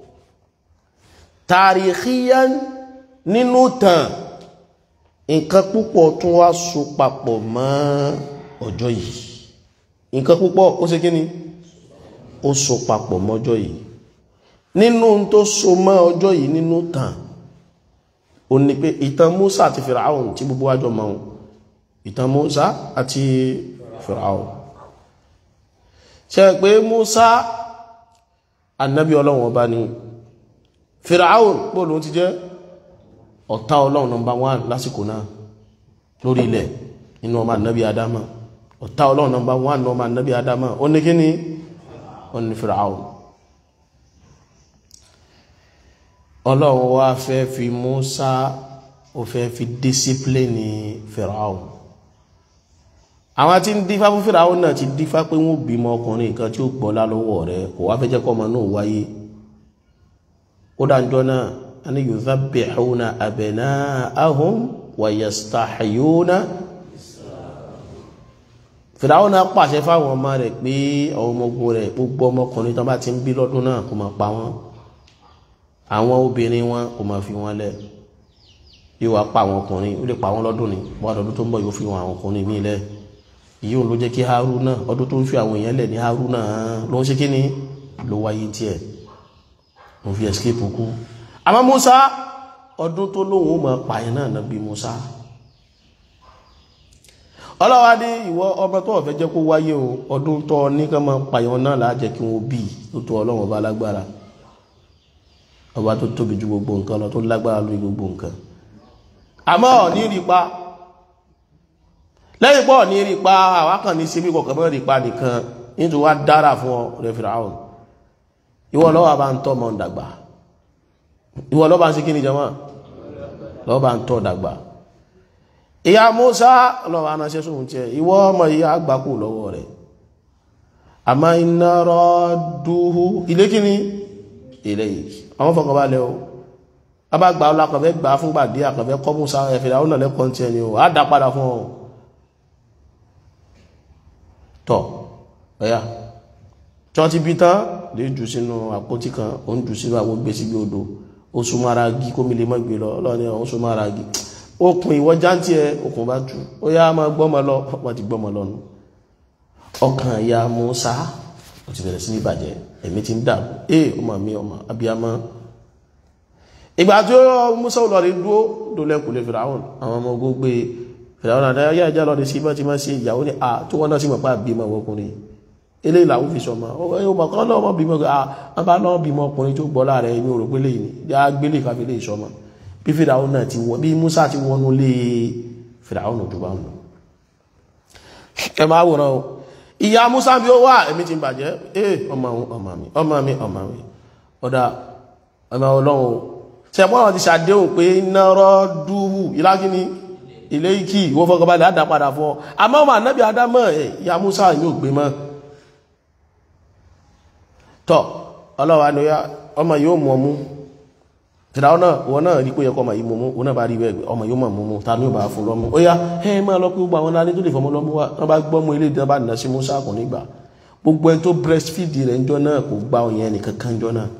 tàríkíyán nínú tàn nǹkan púpọ̀ tún wá so papọ̀ mọ́ ọjọ́ yìí nǹkan púpọ̀ ó ṣe kí ni ó so papọ̀ mọ́jọ́ yìí nínú tó so mọ́ ọjọ́ yìí nínú tàn ó ní pé ìtàn Musa àti Firaun tí gbogbo wájọ mọ́ ìtàn Musa àti Firaun ṣe pé Musa annabi ọlọ́run ọba ni Firaun bóòlù ti jẹ́ ọ̀tá ọlọ́run nọmbà wán lásìkò náà lórí ilẹ̀ nínú ọmọ annabi adama ọ̀tá ọlọ́run nọmbà wán ní ọmọ annabi adama ó ní kí ni ó ní Firaun ọlọ́run wá fẹ́ fi Musa ó fẹ́ fi discipline Firaun àwọn tí ń dífá fún Firaun náà ti dífá pé wọ́n bímọ ọkùnrin kan tí ó gbọ́lá lọ́wọ́ rẹ̀ kò wá fẹ́ jẹ́ kọ́mọ náà wáyé ó dájọ́ náà a ní yudhabbihuna abna'ahum wa yastahyuna Firaun náà pàṣẹ fáwọn ọmọ rẹ̀ pé àwọn ọmọ ogun rẹ̀ gbogbo ọmọkùnrin tó bá ti ń bí lọ́dún náà kó máa pa wọ́n àwọn obìnrin wọn kò máa fi wọn lẹ yóò wá pa àwọn ọkùnrin ó lè pa wọn lọ́dún ni wọn ọdún tó ń bọ̀ yóò fi wọn àwọn ọkùnrin míì lẹ èyí òun ló jẹ́ kí Haruna ọdún tó ń fi àwọn èèyàn lẹ̀ ní Haruna ló ń ṣe kí ni ló wáyé tiẹ̀ ló fi escape kú àmọ́ Musa ọdún tó lóun ó máa pààyàn náà náà bí Musa ọlọ́wà ní ìwọ ọmọ tó ọ̀fẹ́ jẹ́ kó wáyé o ọdún tó ní ká máa pààyàn náà láàjẹ́ kí wọ́n bí tó tó ọlọ́wọ́n bá lágbára ọba tó tóbi ju gbogbo nǹkan lọ tó lágbára lórí gbogbo nǹkan àmọ́ ní rí pa lẹ́yìn pọ̀ ní rí pa àwákàn ní síbí kọ̀ọ̀kan mọ́ rí pa nìkan nítorí wá dára fún ọ rẹ̀ Fíráùn ìwọ lọ́wọ́ bá ń tọ́ ọmọ dàgbà ìwọ lọ́wọ́ bá ń sí kí ni jẹmọ́ lọ́wọ́ bá ń tọ́ dàgbà ìyá Mùsá lọ́wọ́ anáṣẹ́ sóhun tí ẹ ìwọ ọmọ ìyá àgbàkù lọ́wọ́ rẹ̀ àmọ́ iná rọ́dúhú ilé kí ni ilé yìí àwọn fọkànbalẹ̀ o a bá gbà ọlá kọ̀fẹ́ gbà fúngbà dí àkọ̀fẹ́ kọ́ Mùsá ẹ̀fẹ̀dà ó nàlẹ́ kọ́ tí ẹni o á dá padà fún ọ tọ̀ ẹ̀yà tí wọ́n ti bí tán lè jù sínú àpótí kan ó ń jù sínú àwọn gbé sígbé odò ó súnmọ́ ara gí kó mi lè mọ́ gbé lọ ọlọ́ni ó súnmọ́ ara gí okùn ìwọ jántí ẹ okùn bá jù ó yá máa gbọ́mọ lọ wọ́n ti gbọ́mọ lọ́nu ọkàn ìyá Mùsá ó ti bẹ̀rẹ̀ sí ní ìbàjẹ́ ẹ̀mí ti ń dàrú ee ọmọ mi ọmọ abiyamọ ìgbà tí ó Mùsá ò lọ rí dúró dólẹ́kùn lè Fìràwọn àwọn ọmọ ogun gbé Fìràwọn àdáyà yá ìjà lọ rí sí bá ti máa ṣe ìyàwó ní à tó wọ́n náà sì mọ̀ pé àbímọ ọkùnrin eléyìí làwọn fi sọmọ ọmọ kan náà wọ́n bímọ à wọ́n bá náà bímọ ọkùnrin tó gbọ́ láàrẹ èmi ò rò pé léyìí ni yá gbélé káfí lè sọmọ bí Fìràwọn náà ti wọ bí Mùsá ti wọnú lé Fìràwọn náà tó bá ń lọ ẹ máa wòran o ìyá Musa bí ó wà èmi ti bàjẹ́ eh ọmọ òun ọmọ mi ọmọ mi ọmọ mi ọ̀dá ọmọ ọlọ́run ṣẹ̀pọ̀ àwọn ti ṣàdéhùn pé nọ́rọ̀ dúhù ìlágíní ilé ikí ìwọ́n fọ́kànbalẹ̀ àdá padà fún ọ àmọ́ ọmọ ànábì adámọ̀ ẹ̀ ìyá Musa ní ògbé mọ́ tọ́ ọlọ́wà ni ọmọ yóò mú ọmú fìdáwọ́ náà wọ́n náà rí pé yẹ kọ́ ọmọ yìí mú wọ́n náà bá rí bẹ́ẹ̀ ọmọ yóò mọ̀ mú ta ní ò bá fún lọ́mú ó yá ẹ máa lọ pé gbogbo àwọn alẹ́ tó lè fọmọ lọ́mú wa wọ́n bá gbọ́mú ilé ìdíná bá nà sí Musa kò nígbà gbogbo ẹni tó breastfeed rẹ̀ ńjọ́ náà kò gba òyìn ẹnìkan kan ńjọ́ náà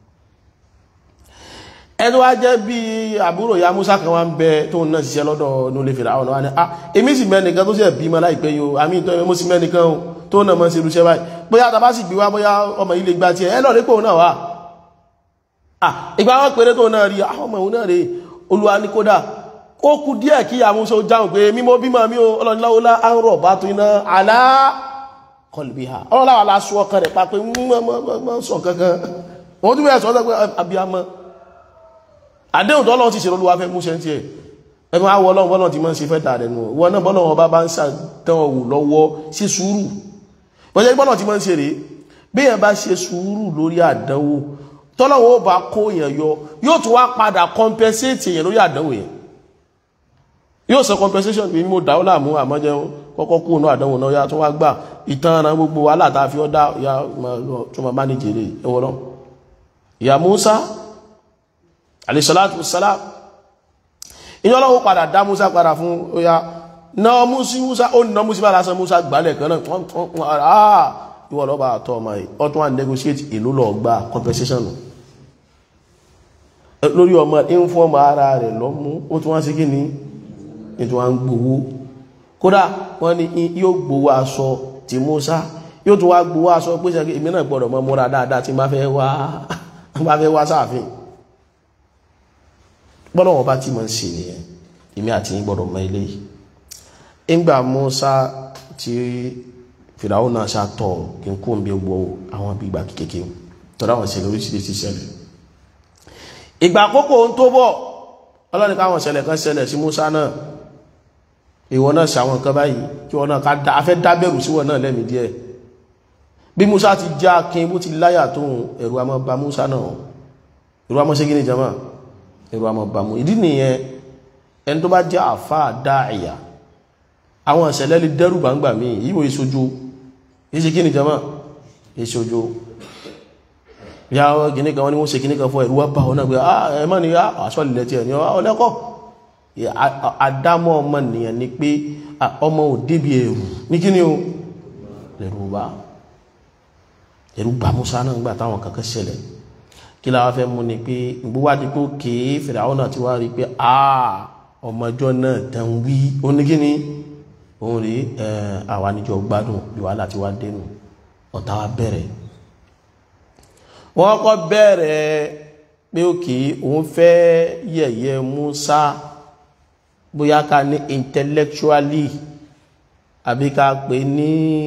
ẹni wá jẹ́ bí àbúrò ya Musa kan wá ń bẹ tó ń náà ṣiṣẹ́ lọ́dọ̀ nílé fìdáwọ́ náà wá ní ah èmi sì mẹ́nìkan tó ṣe bímọ láìpẹ́ yìí o àmì ìtọ́ mo sì mẹ́nìkan tó náà mọ́ sí irúṣẹ́ báyìí bóyá tá a bá sì gbé wá bóyá ọmọ yìí lè gba tiẹ̀ ẹ lọ́ọ̀rí pò náà wà ìgbà wọn pèrè tó náà rí àwọn ọmọ ìwọ̀n náà rí olúwa ní kódà ó kú díẹ̀ kí àmúṣọ jáun pé mímọ́ bímọ mi o ọlọ́niláwọ́lá àrùn bá tó iná àlá kọlùbíhà ọlọ́láwà lásù ọkàn rẹ̀ pa pé mọ́ sọ kankan wọ́n tún bẹ̀rẹ̀ sọ pé abiyamọ àdéhùn tọ́lọ́ ti ṣèrò olúwa fẹ́ mú ṣẹ́ tiẹ̀ ẹgbẹ́ àwọ̀ ọlọ́run bọ́lọ̀ ti máa ń ṣe fẹ́ dà rẹ̀ nù wọn náà bọ́lọ̀ wọn bá bá ń ṣàtàn wù lọ́wọ́ ṣe sùúrù bọ́jẹ́ bọ́lọ̀ ti máa ń ṣe rèé bí èèyàn bá ṣe sùúrù lórí àdánwò tọ́lọ́wọ́ ó bá kó èèyàn yọ yóò tún wá padà compensate èèyàn lórí àdánwò yẹn yóò sọ compensation bí mo dáwọ́ láàmú àmọ́jẹ́ kọ́kọ́ kú inú àdánwò náà yá tó wá gbà ìtàn ara gbogbo wàhálà tá a fi ọ́ dá ya tó máa bá ní jèrè ẹwọ́ lọ ìyá Musa alayhisalatu salam ìyá ọlọ́wọ́ padà dá Musa padà fún oya náà Musa Musa ó nà Musa lásán Musa gbálẹ̀ kan náà ìwọ lọ́ba àtọ́ ọmọ yìí ọtún wà negotiate ìlú lọ gba compensation lórí ọmọ inform ara rẹ̀ lọ́mú ó tún wá sí kí ni ètò wá ń gbowó kódà wọ́n ní yóò gbowó aṣọ ti Musa yóò tún wá gbowó aṣọ pé sẹ́kì èmi náà gbọ́dọ̀ mọ́ múra dáadáa tí bá fẹ́ wá bá fẹ́ wá sáàfin gbọ́dọ̀ wọn bá tí mọ̀ ń ṣe nìyẹn èmi àti yín gbọ́dọ̀ mọ ilé yìí ìgbà Musa ti fìdáwò náà ṣàtọ̀ kí n kó ń bí gbogbo àwọn bí ìgbà kéèkéé tọ́lá wọn ṣẹlẹ̀ oríṣiríṣi ṣẹlẹ̀ ìgbà àkókò ń tó bọ̀ ọlọ́ni káwọn ṣẹlẹ̀ kan ṣẹlẹ̀ sí Musa náà ìwọ náà ṣàwọn nǹkan báyìí kí wọn náà ká afẹ́ dábẹ̀rù sí wọn náà lẹ́mìí díẹ̀ bí Musa ti já kin bó ti láyà tó ẹ̀rù àmọ́ ba Musa náà irú àmọ́ ṣe kí ni jama irú àmọ́ bá mú ìdí nìyẹn ẹni tó bá jẹ́ àfá dáìyà àwọn ìṣẹ̀lẹ̀ lè dẹ́rù gbangba mi yíò ìṣojú ìṣe kí ni jama ìṣojú ya gini kan wọ́n ni wọ́n ṣe kíní kan fún ẹ̀rù wá bá wọn náà pé ẹmọ́ ni àṣọ́lẹ̀ tí ẹ̀ ní ọlẹ́kọ́ àdámọ́ ọmọ nìyàn ni pé ọmọ ò débi ẹ̀rù ní kí ni o lẹ́rù bá ẹ̀rù bá Musa náà gbà táwọn kankan ṣẹlẹ̀ kí la wá fẹ́ mú ni pé gbówádìí pé òkè Fìràwọ́n náà ti wá rí pé ọmọjọ́ náà dán wí ó ní kí ni òun rí àwa níjọ gbádùn bí wàhálà ti wá dénú ọ̀tá wa bẹ̀rẹ̀ wọ́n kọ́ bẹ̀rẹ̀ pé òkè òun fẹ́ yẹ̀yẹ́ Musa bóyá ká ní intellectually àbí ká pè ní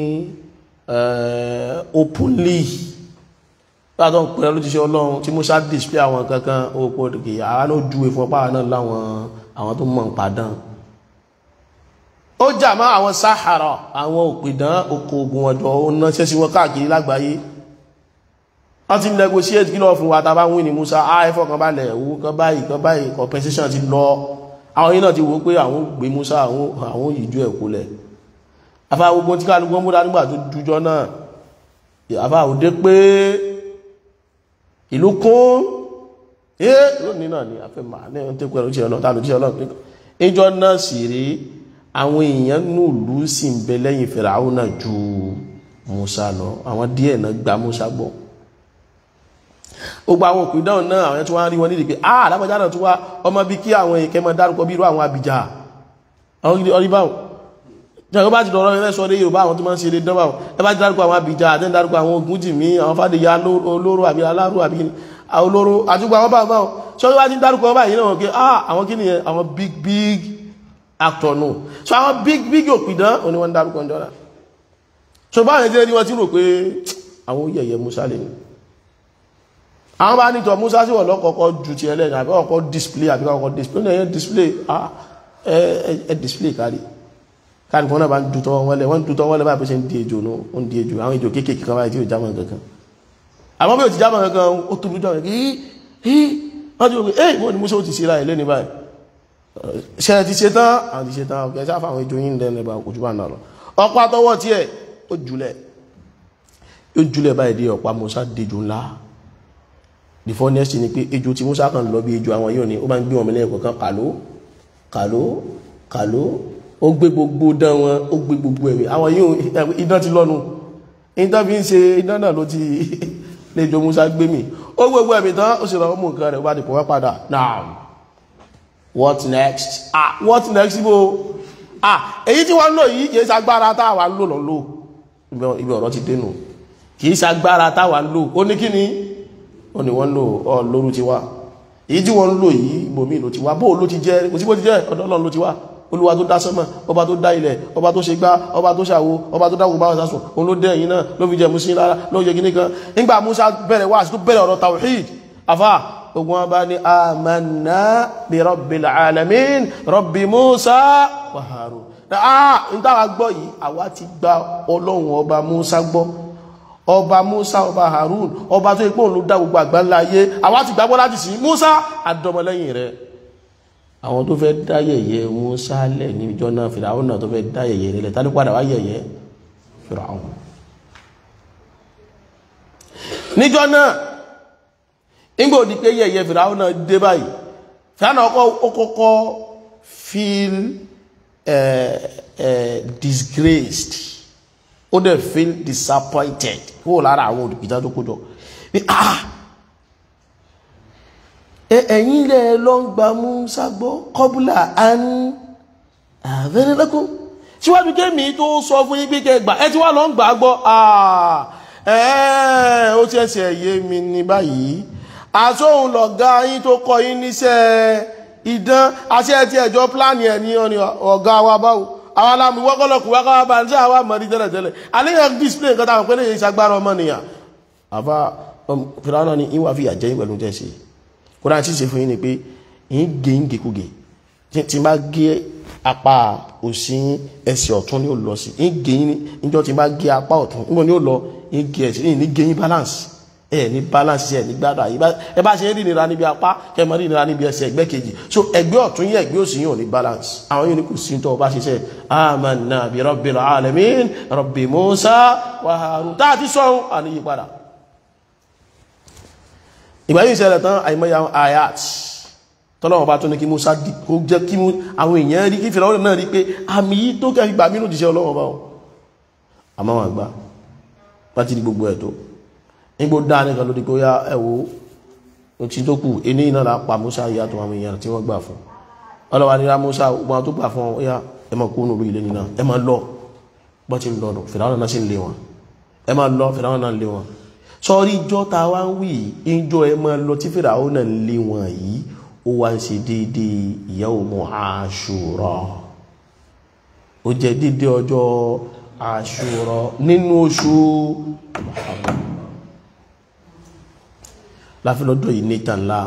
openly látọ̀ ń pẹ̀lú lójíṣẹ́ ọlọ́run tí Musa display àwọn kankan òpó òkè àwọn náà júwe fún ọpá náà láwọn àwọn tó mọ̀ ń padàn ó jà mọ́ àwọn sáhàrà àwọn òpìdán oko ogun ọjọ́ ó náṣẹ́ sí wọn káàkiri lágbàáyé wọ́n ti negotiate kí lọ fún wa tàbá wí ní Musa àìfọ́ kan balẹ̀ owó kan báyìí kan báyìí compensation ti lọ àwọn yìí náà ti wò pé àwọn gbé Musa àwọn ìjú ẹ̀ kólẹ̀ afá gbogbo tí kálukú múra nígbà tó dújọ́ náà afá òde pé ìlú kún ẹ́ lónìí náà ni afẹ́ màá ní ẹ̀hún tó pẹ̀lú ìṣẹ́ ọlọ́ta ló jíṣẹ́ ọlọ́pẹ́ ìjọ náà sì rí àwọn èèyàn nùlú sì ń bẹ lẹ́yìn Fáráò náà ju Musa lọ àwọn díẹ̀ náà gba Musa gbọ́ gbogbo àwọn òpin dáhùn náà àwọn tí wọ́n rí wọn nídìí pé ah alábàjá náà tún wá ọmọ bí kí àwọn èèkẹ́ mọ́ dárúkọ bí irú àwọn abìjà àwọn gidi ọrí báwọn jẹ́ bá ti dọ̀rọ̀ ẹ̀fẹ́ sọ dé Yorùbá àwọn tó máa ń ṣe lè dánwà ẹ bá ti dárúkọ àwọn abìjà àti dárúkọ àwọn ogun jìmí àwọn fàdéyà olóró àbí aláró àbí olóró àtúgbò àwọn báwọn báwọn sọ wá ti dárúkọ báyìí náà pé ah àwọn kí nìyẹn àwọn big big actor nù so àwọn big big òpìdán òní wọ́n dárúkọ ń jọ́ra so báwọn ẹ̀jẹ̀ ni wọ́n ti rò pé àwọn yẹ̀yẹ̀ Musa lè ní àwọn bá nítọ̀ Musa sí wọ̀n lọ́kọ̀ọ́kọ́ ju ti ẹlẹ́yìn àbí ọkọ̀ display àbí ọkọ̀ display ní ẹ̀yẹ display ẹ display kárí kárí fún náà bá ń dútọ́ wọn lẹ̀ wọ́n dútọ́ wọn lẹ̀ bá pèsè ń di ejò ní ó ń di ejò àwọn ejò kéèkéè kan báyìí tí ó jámọ̀ kankan àmọ́ bí ó ti jámọ̀ kankan ó tó dúdọ̀ rẹ̀ kí wọ́n ti rò pé ẹ́ wọ́n ni Musa ó ti ṣe láì lẹ́ni báyìí ṣe ti ṣe tán àwọn ti ṣe tán ọkẹ́ sáfà àwọn ejò yìí ń dẹ́nu ẹ̀bà òjú bá náà lọ ọ̀pá tọwọ́ tiẹ̀ ó julẹ̀ ó julẹ̀ báyìí dé ọ̀pá Musa dejò ńlá the funniest ni pé ejò tí Musa kan lọ bí ejò àwọn yóò ní ó bá ń gbé wọn mílẹ̀ kọ̀ọ̀kan kàló kàló kàló ó gbé gbogbo dán wọn ó gbé gbogbo ẹ̀mí àwọn yóò idán ti lọ́nu idán fi ń ṣe idán náà ló ti lẹ́jọ́ Musa gbé mi ó gbogbo ẹ̀mí tán ó sì lọ mú nǹkan rẹ̀ ó bá dìpọ̀ wá padà now what next ah what next ibo ah èyí tí wọ́n ń lò yìí kì í ṣagbára táwa ń lò lọ́ lò ibi ọ̀rọ̀ ti dénú kì í ṣagbára táwa ń lò ó ní kí ni ó ní wọ́n lò ọ lóru ti wá èyí tí wọ́n ń lò yìí ibòmí ló ti wá bóò ló ti jẹ́ kò sí bó ti jẹ́ ọ̀dọ̀ Ọlọ́run ló ti wá olúwa tó dá sánmọ̀ ọba tó dá ilẹ̀ ọba tó ṣe gbá ọba tó ṣàwo ọba tó dáwò bá wọn sásùn òun ló dẹ́ ẹ̀yìn náà ló fi jẹ mú sí lára ló yẹ gíní kan nígbà Musa bẹ̀rẹ̀ wá sí tó bẹ̀rẹ̀ ọ̀rọ̀ tawhid afa ogun wọn bá ní amanna bi rabbil alamin rabbi Musa wa Harun ah n táwa gbọ́ yìí àwa ti gba Ọlọ́run ọba Musa gbọ́ ọba Musa ọba Harun ọba tó ipò ló dá gbogbo àgbáńlá ayé àwa ti gbàgbọ́ láti sí Musa àdọmọlẹ́yìn rẹ̀ àwọn tó fẹ́ dá yẹ̀yẹ́ Musa lẹ̀ ní ìjọ náà Fìràwọn náà tó fẹ́ dá yẹ̀yẹ́ rẹ̀ lẹ̀ tání padà wá yẹ̀yẹ́ Fìràwọn níjọ náà nígbà òdì pé yẹ̀yẹ́ Fìràwọn náà dé báyìí Fìràwọn náà ó kọ́kọ́ feel uh, uh, disgraced ó dẹ̀ feel disappointed kúrò lára àwọn olùgbìjà tó kójọ ní ah ẹ̀yìn ilẹ̀ lọ ń gba Musa gbọ́ kọbúlà án àvẹ́rẹ́lẹ́kún síwájú kémi tó sọ fún yín pé kẹgbà ẹ ti wá lọ ń gbà gbọ́ ẹ̀ẹ́ ó ti ẹsẹ̀ yé mi ní báyìí àsóhun lọ̀gá yín tó kọ yín níṣẹ́ idán àti ẹ̀ tí ẹ̀jọ́ pláàni ẹ̀ ní ọ̀gá wa báwo àwọn alámi wọ́kọ́lọ́kù wákọ́wá bá ń tí àwọn àmọ́rí tẹ́lẹ̀ tẹ́lẹ̀ aléyàn display nǹkan táwọn pẹ́lẹ̀ yìí ṣagbára ọmọ nìyàn àbá fìrànà ni ìwà fi àjẹ́ pẹ̀lú tẹ́ sí kó dáa tí ṣe fún yín ni pé yín gé ń gèkúgè tí bá gé apá òsì ẹsẹ̀ ọ̀tún ni ó lọ sí yín gé yín níjọ́ tí bá gé apá ọ̀tún níbo ni ó lọ yín gé ẹsẹ̀ yín ní gé yín balance ẹ ní balance ẹ ní gbádùn àyè ẹ bá ṣe ń rí ìnira níbi apá kẹ mọ rí ìnira níbi ẹsẹ̀ ẹgbẹ́ kejì so ẹgbẹ́ ọ̀tún yẹ ẹgbẹ́ òsì yìí ò ní balance àwọn yìí ní kò sí tó o bá ṣiṣẹ́ amanna bi rabbil alamin rabbi musa wa harun tá a ti sọ̀hún àníyí padà ìgbà yìí ṣẹlẹ̀ tán àìmọye àwọn ayat tọ́lọ́wọ́ bá tó ní kí musa di kó jẹ́ kí àwọn èèyàn rí kí fìlà náà rí pé àmì yìí tó kẹ́ fi gbà mí lòdì ọlọ́wọ́ bá wọn àmọ́ wọn àgbà láti di gbogbo ẹ̀ tó nígbò dáa nìkan lórí pé ó yá ẹ̀wò tí tó kù iní iná la pa Musa ìyá tó àwọn èèyàn tí wọ́n gbà fún ọlọ́wà nira Musa gbọ́n tó gbà fún ọ yá ẹ máa kú nùrú ilé nínú ẹ máa lọ bọ́ ti ń lọ fìdáwọn náà sì ń lé wọn ẹ máa lọ fìdáwọn náà ń lé wọn sọrí ìjọ ta wá ń wí ìjọ ẹ máa lọ tí fìdáwọn náà ń lé wọn yìí ó wá ń ṣe déédéé yawmu Ashura ó jẹ déédéé ọjọ́ Ashura nínú oṣù Muharram láfílọ́dọ̀ yìí ní tànlá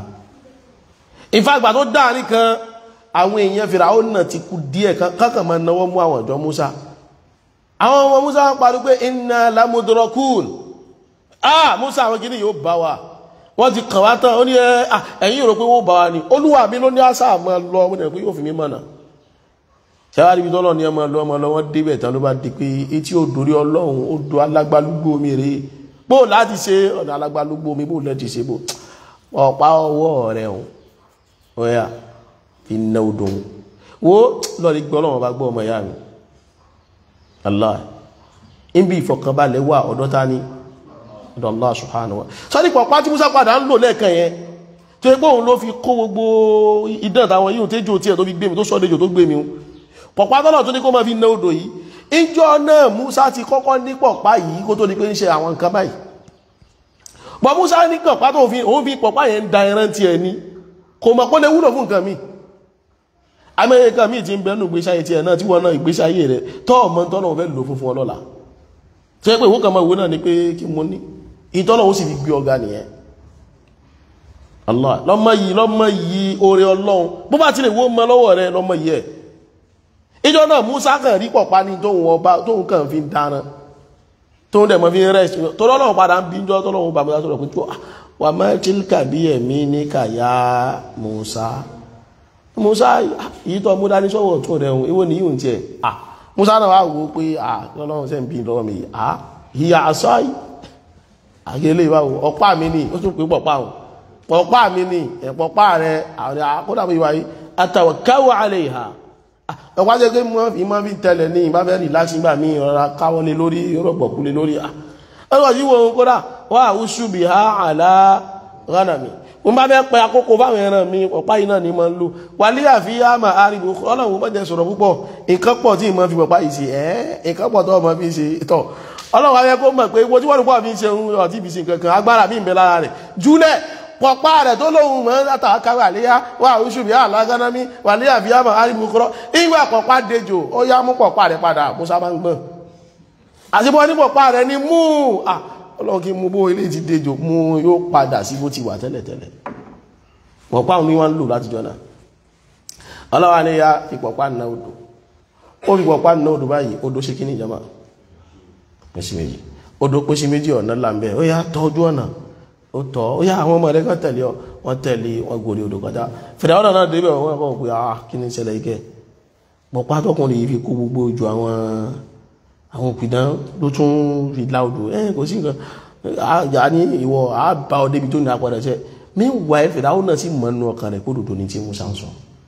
ìfàgbà tó dáàrí kan àwọn èèyàn Fíráò náà ti kú díẹ̀ kankan ma náwọ́ mú àwọn ọ̀dọ́ Musa àwọn ọmọ Musa ń parí pé inna lamudrakun ah Musa àwọn kìíní yóò bá wa wọ́n ti kàn wá tán ó ní ẹ̀yìn rò pé wọ́n bá wa ní olúwa mi ló ní àṣà àmọ́ lọ ọmọdé pé yóò fi mí mọ̀nà ṣẹ́wárí ibi tọ́lọ́ ní ọmọ lọ ọmọ lọ wọ́n débẹ̀ tán ló bá di pé etí odò rí ọlọ́run odò alágbálúgbó mi rèé bó láti ṣe ọ̀nà alágbálúgbó mi bó lẹ́ti ṣe bó ọ̀pá ọwọ́ rẹ̀ hùn ọ̀yà fi ná odò hùn wo lọ́ọ̀rí gbọ́ ọlọ́run bá gbọ́ ọmọ ìyá mi Allah níbi ìfọ̀kànbalẹ̀ wà ọ̀dọ́ ta ni ọ̀dọ̀ Allah subhanahu wa sọ́ni pọ̀pá tí Musa padà ń lò lẹ́ẹ̀kan yẹn tó yẹ pé òun ló fi kó gbogbo idán táwọn yìí tẹ́jọ́ tí ẹ̀ tó fi gbé mi tó sọ́dẹ̀jọ́ tó gbé mi pọ̀pá tọ́lọ̀ tó ní kó máa fi ná odò yìí ìjọ náà Musa ti kọ́kọ́ ní pọ̀pá yìí kó tó di pé ń ṣe àwọn nǹkan báyìí bọ́ Musa ní pọ̀pá tó fi òun fi pọ̀pá yẹn ń da ẹran ti ẹ̀ ní kò mọ̀ pé lè wúlò fún nǹkan mi amẹ́yẹ nǹkan mi ti ń bẹ́nu ìgbésí ayé ti ẹ̀ náà tí wọ́n náà ìgbésí ayé rẹ̀ tọ́ ọmọ tọ́nà fẹ́ lò fún fún ọlọ́la tó yẹ pé ìwọ́n kan máa wo náà ni pé kí mo ní ìtọ́nà ó sì fi gbé ọ̀gá nìyẹn Allah lọ́mọ yìí lọ́mọ yìí oore Ọlọ́run bó bá ti lè wó mọ lọ́wọ́ rẹ lọ́mọ yìí ẹ̀ ìjọ náà Musa kàn rí pọ̀pá ní tóun ọba tóun kàn fi ń dáná tóun dẹ̀ mọ́ fi ń rẹ̀ tó lọ́nà padà ń bíjọ́ tó lọ́wọ́ bá Musa sọ̀rọ̀ pé tó wà má tilka bí ẹ̀mí ní kàyà Musa Musa yìí tó mú dání sọ́wọ́ tó rẹ̀ hùn ìwọ ni yìí ń tiẹ̀ à Musa náà wà wò pé à lọ́lọ́run sẹ́ ń bí lọ́wọ́ mi à ìyá àṣọ yìí àgẹ́lẹ́ ìwà ọ̀pá mi ni ó tún pé pọ̀pá hùn pọ̀pá mi ni ẹ̀pọ̀pá rẹ̀ àwọn akọ́dàbọ̀ ìwà yìí àtàwọ̀káwọ̀ alẹ́ ìhà ọ̀pá jẹ́ pé mọ́ fi mọ́ fi tẹ́lẹ̀ ní ìbá fẹ́ rìláṣí gbà mí ọ̀rọ̀ káwọlé lórí rọ̀gbọ̀kúlé lórí ọ̀rọ̀ yíwo kódà wà áwúṣù bí ha àlá ránà mi mo bá fẹ́ pẹ àkókò fáwọn ẹran mi ọ̀pá yìí náà ni mo ń lò wà lé àfi àmà àríwò ọlọ́run bá jẹ́ sọ̀rọ̀ púpọ̀ nǹkan pọ̀ tí mo fi pọ̀pá yìí ṣe ẹ́ nǹkan pọ̀ tó ọmọ fi ṣe tọ̀ ọlọ́run ayẹ kó mọ̀ pé wo tí wọ́n pọ̀ fi ṣe ohun ọ̀tí fi ṣe nǹkan kan agbára mi ń bẹ lára rẹ̀ júlẹ̀ pọ̀pá rẹ̀ tó lóhun mọ́ látàkàwà léyá wà oṣù bí alágánámi wà ní àbíyàmọ̀ arìbùkúrọ́ ìgbà pọ̀pá dejò ó yá mú pọ̀pá rẹ̀ padà Musa máa ń gbọ́n àṣíbọ́ ní pọ̀pá rẹ̀ ni mú ọlọ́run kí mú bó ilé ti dejò mú yóò padà sí bó ti wà tẹ́lẹ̀tẹ́lẹ̀ pọ̀pá òun ni wọ́n ń lò láti jọ náà ọlọ́wà ní ya ìpọ̀pá nà odò ó fi pọ̀pá nà odò báyìí odò ṣe kí ní ìjọba pèsè méjì odò pèsè méjì ọ̀nà làǹbẹ̀ ó yá tọ́jú ọ̀nà ó tọ́ ó yá àwọn ọmọ rẹ̀ kan tẹ̀lé ọ wọ́n tẹ̀lé wọn gòrí odò kọjá fìdáwọ́n náà débẹ̀ wọ́n kọ́ pé ah kí ni ìṣẹ̀lẹ̀ ike pọ̀pá tọkùnrin yìí fi kó gbogbo ojú àwọn àwọn òpìdán ló tún fi lá odò ẹ kò sí nǹkan àjà ní ìwọ àbá ọ débi tó ní apẹ̀rẹ̀ ṣẹ meanwhile fìdáwọ́n náà sì mọ̀ nínú ọkàn rẹ̀ kó dòdò ní tí Musa ń sọ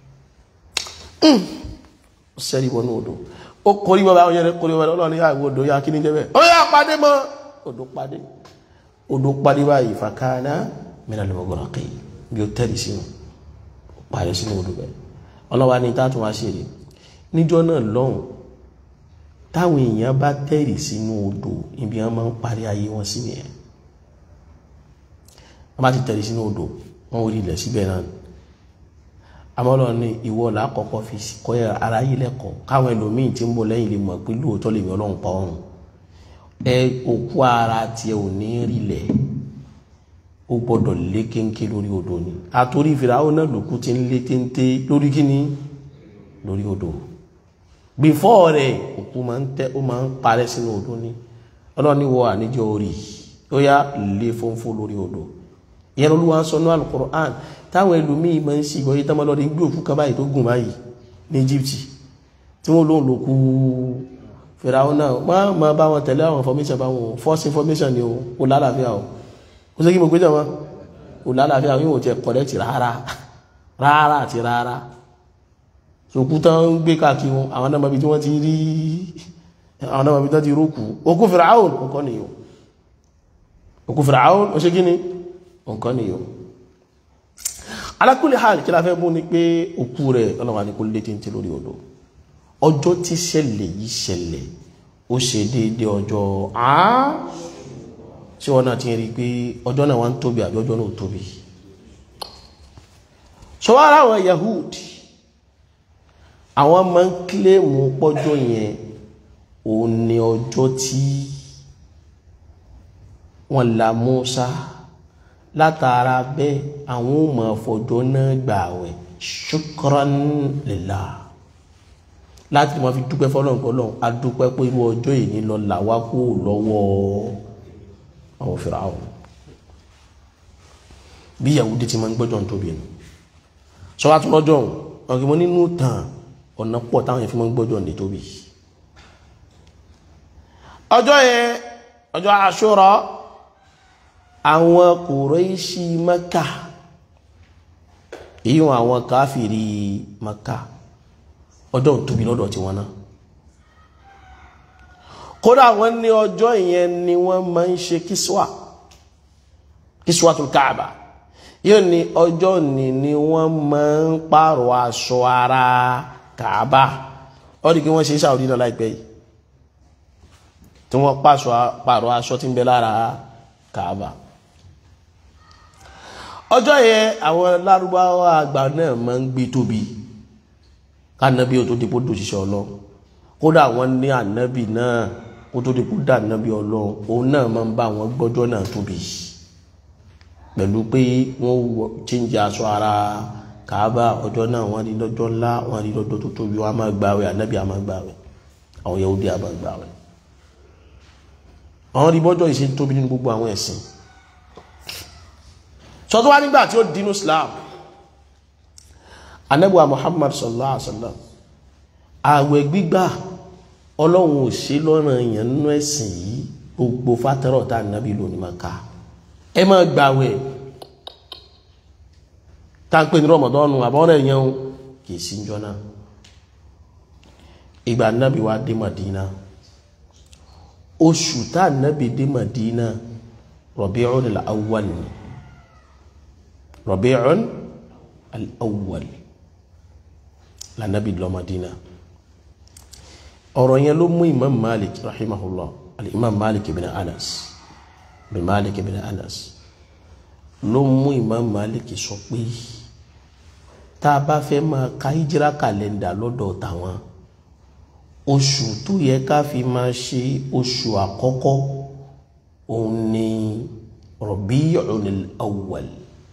sẹ́rí wọnú odò ó kọrí bọ́ bá wọn yẹn kọrí bọ́ ọlọ́run yà ìwọ odò yà kí ni jẹ́ bẹ́ẹ̀ ó yà pàdé mọ́ odò pàdé odò pàdé báyìí fàkànà mìíràn lè mọ̀gọ́rọ̀ kì í bí ó tẹ̀lé sínú pàdé sínú odò bẹ́ẹ̀ ọlọ́wà ní tá a tún wá sí èrè níjọ́ náà lọ́hùn táwọn èèyàn bá tẹ̀lé sínú odò ibi wọn máa ń parí ayé wọn sí nìyẹn wọn bá ti tẹ̀lé sínú odò wọn ò rí ilẹ̀ síbẹ̀ náà àmọ́lọ́ ní ìwọ làkọ́kọ́ fi kọ́ ara yìí lẹ́kọ̀ọ́ káwọn ẹlòmíì tí ń bọ̀ lẹ́yìn lè mọ̀ pé lóòótọ́ lè mi ọlọ́run pa ọ̀run ẹ òkú ara tiẹ̀ ò ní rílẹ̀ ó gbọ́dọ̀ lé kéńké lórí odò ni àtòrí Fíráúnà náà lòkú ti ń lé téńté lórí kíní lórí odò bífọ́ rẹ̀ òkú máa ń tẹ́ ó máa ń parẹ́ sínú odò ni ọlọ́run ní wọ àníjọ orí ó yá lè fọ́nfọ́ lórí odò ìyẹn olúwa ń sọ ní alukur'an táwọn ẹlòmíì máa ń ṣìgbọ́ yìí tọ́mọ́ lọ́dẹ gbé òkú kan báyìí tó gùn báyìí ní Egypt tí wọ́n lóun ló kú fìràwọn náà wọ́n máa bá wọn tẹ̀lé àwọn information bá wọn false information ni o lálàáfíà o ó sì kí mo gbé jẹ́ wọn o lálàáfíà yóò tẹ correct rárá rárá àti rárá sòkú tán ń gbé káàkiri wọn àwọn náà mọbi tí wọ́n ti rí àwọn náà mọbi tí wọ́n ti rókù òkú fìràwọn nǹkan nìyó òkú fìràwọn ó ṣe kí ni nǹkan nìyó alákùnlé hàn kí la fẹ́ mú ni pé òkú rẹ̀ ọlọ́wà ní kó lé tí ń tí lórí odò ọjọ́ tí ṣẹlẹ̀ yìí ṣẹlẹ̀ ó ṣe déédé ọjọ́ àá tí wọ́n náà ti rí pé ọjọ́ náà wá ń tóbi àbí ọjọ́ náà ò tóbi ṣọwọ́ àwọn Yahudi àwọn máa ń kílèmù pọ́jọ́ yẹn ò ní ọjọ́ tí wọ́n la Musa látara bẹ́ẹ̀ àwọn ò mọ̀ fọjọ́ náà gbààwẹ̀ shukran lillah láti máa fi dúpẹ́ fọlọ́nkọlọ́n a dúpẹ́ pé irú ọjọ́ yìí ní lọ là wá kó lọ́wọ́ àwọn Fíráò bí Yahudi ti máa ń gbọ́jọ́ tóbi nù sọ wá tún lọ́jọ́ ọ̀gbìn mo nínú tàn ọ̀nà pọ̀ táwọn yẹn fi máa ń gbọ́jọ́ ní tóbi ọjọ́ yẹn ọjọ́ Àṣúrà àwọn Kùráíṣì Mákà èyí wọn àwọn káfìrí Mákà ọjọ́ tóbi lọ́dọ̀ tí wọ́n náà kódà wọ́n ní ọjọ́ ìyẹn ni wọ́n máa ń ṣe kíṣwà kíṣwàtul Káàbà yóò ní ọjọ́ ní ni wọ́n máa ń pààrọ̀ aṣọ ara Káàbà ọdí kí wọ́n ṣe Saudi náà láìpẹ́ yìí tí wọ́n pààrọ̀ aṣọ tí ń bẹ lára Káàbà ọjọ́ yẹn àwọn lárúbáwá àgbà náà máa ń gbé tóbi kánábí ò tó dípò dòṣìṣẹ́ ọlọ́run kódà wọ́n ní ànábì náà kó tó dípò dà ànábì ọlọ́run òun náà máa ń bá wọn gbọ́jọ́ náà tóbi pẹ̀lú pé wọ́n chíńjẹ aṣọ ara kàábà ọjọ́ náà wọ́n rí lọ́jọ́ ńlá wọ́n rí lọ́jọ́ tó tóbi wọ́n á máa gbààwẹ̀ ànábì á máa gbààwẹ̀ àwọn Yahudi á máa gbààwẹ̀ àwọn rí bọ́jọ́ ìṣe tóbi nínú gbogbo àwọn ẹ̀sìn sọ́tọ́ wá nígbà tí ó dínú Islam anẹ́bùwa Muhammad sallallahu alaihi wasallam àwẹ̀ gbígbà ọlọ́run ò ṣe lọ́rọ̀ èèyàn nínú ẹ̀sìn yìí gbogbo fátẹ́rọ̀ tá nàbí lónìí máa ká ẹ máa gbàwẹ̀ tá ń pè ní rọmọdọ́nù àbọ̀rẹ̀ yẹn kì í sí jọ náà ìgbà nàbí wa dé Madina oṣù tá nàbí dé Madina Rabi'un al-awwal Rabi'un al-awwal lànàbí lọ Madina ọ̀rọ̀ yẹn ló mú imam malik rahimahullah al-imam malik ibn anas bin malik ibn anas ló mú imam malik sọ pé tá a bá fẹ́ máa ka hijira kàlẹ́ndà lọ́dọ̀ tàwọn oṣù tó yẹ ká fi máa ṣe oṣù àkọ́kọ́ òun ni Rabi'ul awwal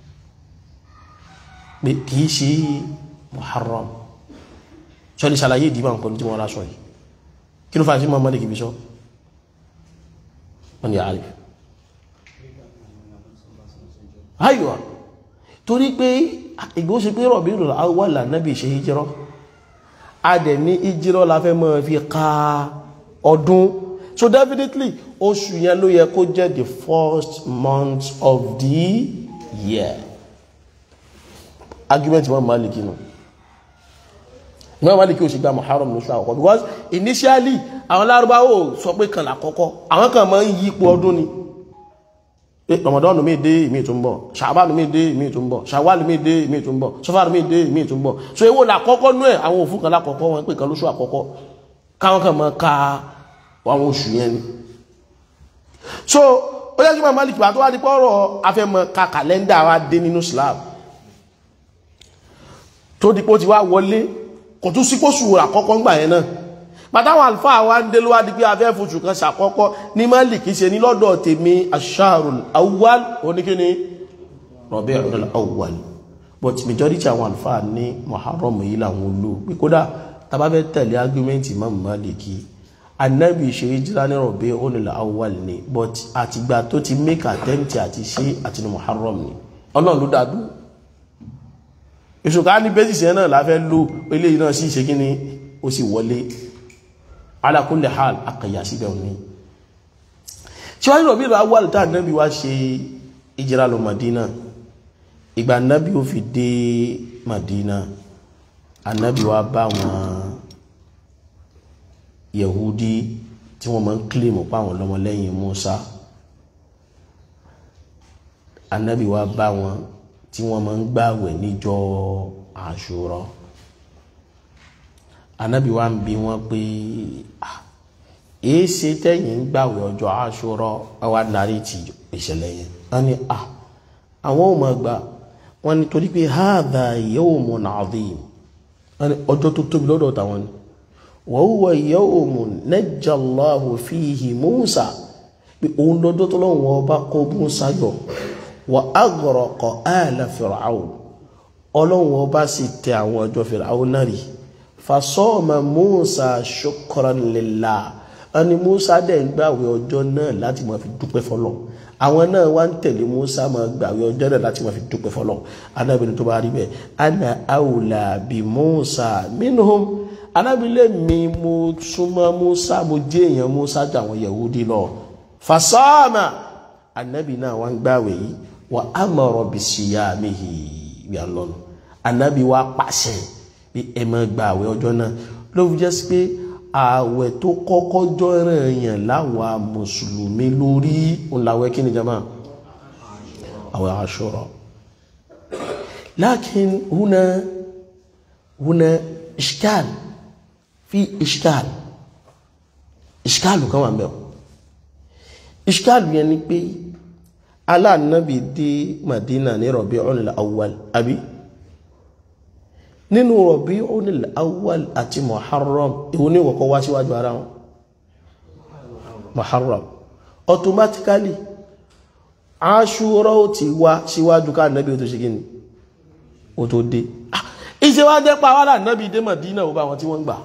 pé kìí ṣe muharram sọ́ni ṣàlàyé ìdíbà nǹkan tí wọ́n rásọ yìí kí ló fà sí mọ́ mọ́lẹ̀ kìí sọ wọ́n ni àárẹ̀ ayọ̀ torí pé ìgbó ṣe pé Rabiul Awwal Nábì ṣe hijrọ́ a dẹ̀ ní hijrọ́ la fẹ́ mọ́ fi ka ọdún so definitely oṣù yẹn ló yẹ kó jẹ́ the first month of the year argument wọn Málíkì nù ìmọ̀ Málíkì ò sì gba Muharram lóṣù àkọ́kọ́ because initially àwọn lárúbáwò sọ pé kan làkọ́kọ́ àwọn kan máa ń yípo ọdún ni Ramadan mi dé ìmí tó ń bọ̀ Ṣàbánu mi dé ìmí tó ń bọ̀ Ṣàwálù mi dé ìmí tó ń bọ̀ Sọfàrù mi dé ìmí tó ń bọ̀ so èwo làkọ́kọ́ nú ẹ̀ àwọn òfin kan lákọ́kọ́ wọn pé kan lóṣù àkọ́kọ́ káwọn kan máa ka àwọn oṣù yẹn ni so ó yẹ kí máa Málíkì wà tó wá di pọ́rọ̀ afẹ́mọ̀ ka kàlẹ́ndà wa dé nínú Islam tó di pé ó ti wá wọlé kò tún sípòsù àkọ́kọ́ ń gbà yẹn náà pàtàwọn alfa wa ń dé lówá di pé afẹ́ fòṣù kan ṣàkọ́kọ́ ní Málíkì ṣe ní lọ́dọ̀ tèmi aṣáàrùn awwal oníkíní Rabi'ul awwal but majority àwọn alfa ní Muharram yìí làwọn olú pé kódà tàbá fẹ́ tẹ̀lé argument Imam Málíkì anabi ṣe hijira ní rọ̀bí onílà awwal ni but àtìgbà tó ti make attempt àti ṣe àti ní muharram ni ọlọ́run ló dàdú ìṣùká ní bẹ́sìsì ẹ̀ náà láfẹ́ lò eléyìí náà sì ṣe kí ni ó sì wọlé ala kulli hal akàyà síbẹ̀ òní tí wọ́n rọ̀bí ìlú awwal tá anabi wá ṣe hijira lọ madina ìgbà anabi ó fi dé madina anabi wá bá wọn yahudi tí wọ́n máa ń kílèmù páwọn lọ́mọlẹ́yìn musa anabi wá bá wọn tí wọ́n máa ń gbàwẹ̀ níjọ́ àṣúrà anabi wá ń bi wọ́n pé èé ṣe tẹ́yìn ń gbàwẹ̀ ọjọ́ àṣúrà wá darí ti ìṣẹ̀lẹ̀ yẹn wọ́n ní à àwọn ò máa gbà wọ́n ní torí pé hadha yawmun adhim wọ́n ní ọjọ́ tó tóbi lọ́dọ̀ tàwọn ni wa huwa yawmun najja Allahu fihi Musa pé òun lọ́dọ́ tó lọ́wọ́ ọba kó Musa yọ wa aghraqa ala Fir'aun ọlọ́wọ́ ọba sì tẹ àwọn ọjọ́ Fir'aun náà rí fasọ́ọ̀mà Musa shukran lillah ẹni Musa dẹ̀ ń gbàwé ọjọ́ náà láti máa fi dúpẹ́ fọlọ́ àwọn náà wá ń tẹ̀lé Musa máa gbàwé ọjọ́ náà láti máa fi dúpẹ́ fọlọ́ anábìnrin tó bá rí bẹ́ẹ̀ ana awla bi Musa minhum anábìlẹ̀ mi mo súnmọ́ Musa mo jẹ́ èèyàn Musa jà àwọn Yahudi lọ fasọ́ọ̀mà anábì náà wá ń gbàwé yìí wa amara bisiyamihi bí a lọ́nu anábì wá pàṣẹ bí ẹ máa gbàwé ọjọ́ náà ló fi jẹ́ sí pé ààwẹ̀ tó kọ́kọ́ jọ́ràn èèyàn láwa mùsùlùmí lórí òǹlàwẹ̀ kí ni jama àwẹ̀ Àṣúrà lakin huna huna ishkal fi ishkal ishkal kan wà mẹ́wọ̀ ishkal yẹn ni pé aláàánábì dé Madina ní Rabi'ul Awwal àbí nínú Rabi'ul Awwal àti Muharram ìwọ ní ìwọ̀kọ́ wá síwájú ara wọn Muharram automatically Ashura ó ti wá síwájú ká nàbí ó tó ṣe gíní ó tó dé iṣẹ́ wá jẹ́ pa wádà nàbí dé Madina ó bá wọn tí wọ́n gbà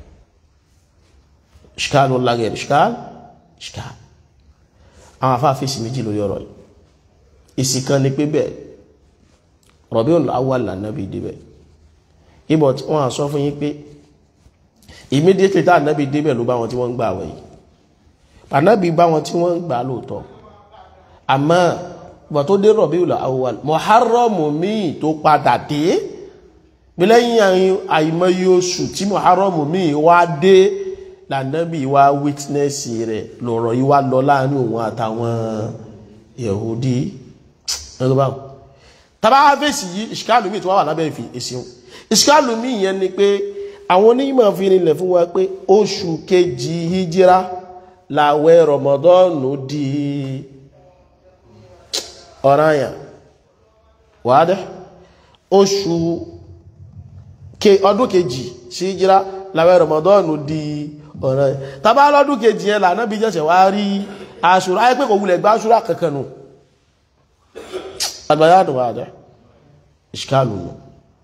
ṣkáàlù lágẹ̀rẹ̀ ṣkáàlù ṣkáàlù àwọn afáfíìsì méjì lórí ọ̀rọ̀ yìí ìsìnkan ni pé bẹ́ẹ̀ Rabi'ul Awwal lànàbí débẹ̀ ibọ̀ tí wọ́n sọ fún yín pé immediately tá ànábì débẹ̀ ló bá wọn tí wọ́n ń gbà àwẹ̀ yìí ànábì bá wọn tí wọ́n ń gbà lóòótọ́ àmọ́ ìgbà tó dé Rabiul Awwal Muharram míì tó padà dé bí lẹ́yìn àìmọye oṣù tí Muharram míì wá dé lànábì wá witness rẹ̀ lọ̀rọ̀ yìí wá lọ láàrin òun àtàwọn Yahudi ẹgbẹ́ báwọn tàbá fèsì yìí ìṣkáàlù míì tó wà lábẹ́ ìfì èsì ìṣkáàlù míì yẹn ni pé àwọn onímọ̀ fi rinlẹ̀ fún wa pé oṣù kejì hijira làwẹ̀ rọmọdọ́ọ̀nù di ọ̀ranyàn wàádẹ́ oṣù ọdún kejì sí hijira làwẹ̀ rọmọdọ́ọ̀nù di ọ̀ranyàn tàbá lọ́dún kejì yẹn lànà bí jẹ́sẹ̀ wá rí aṣùrà ayé pé kò wulẹ̀ gbá aṣùrà kankan nù àgbàyàdùn wàádẹ́ ìṣkáàlù nù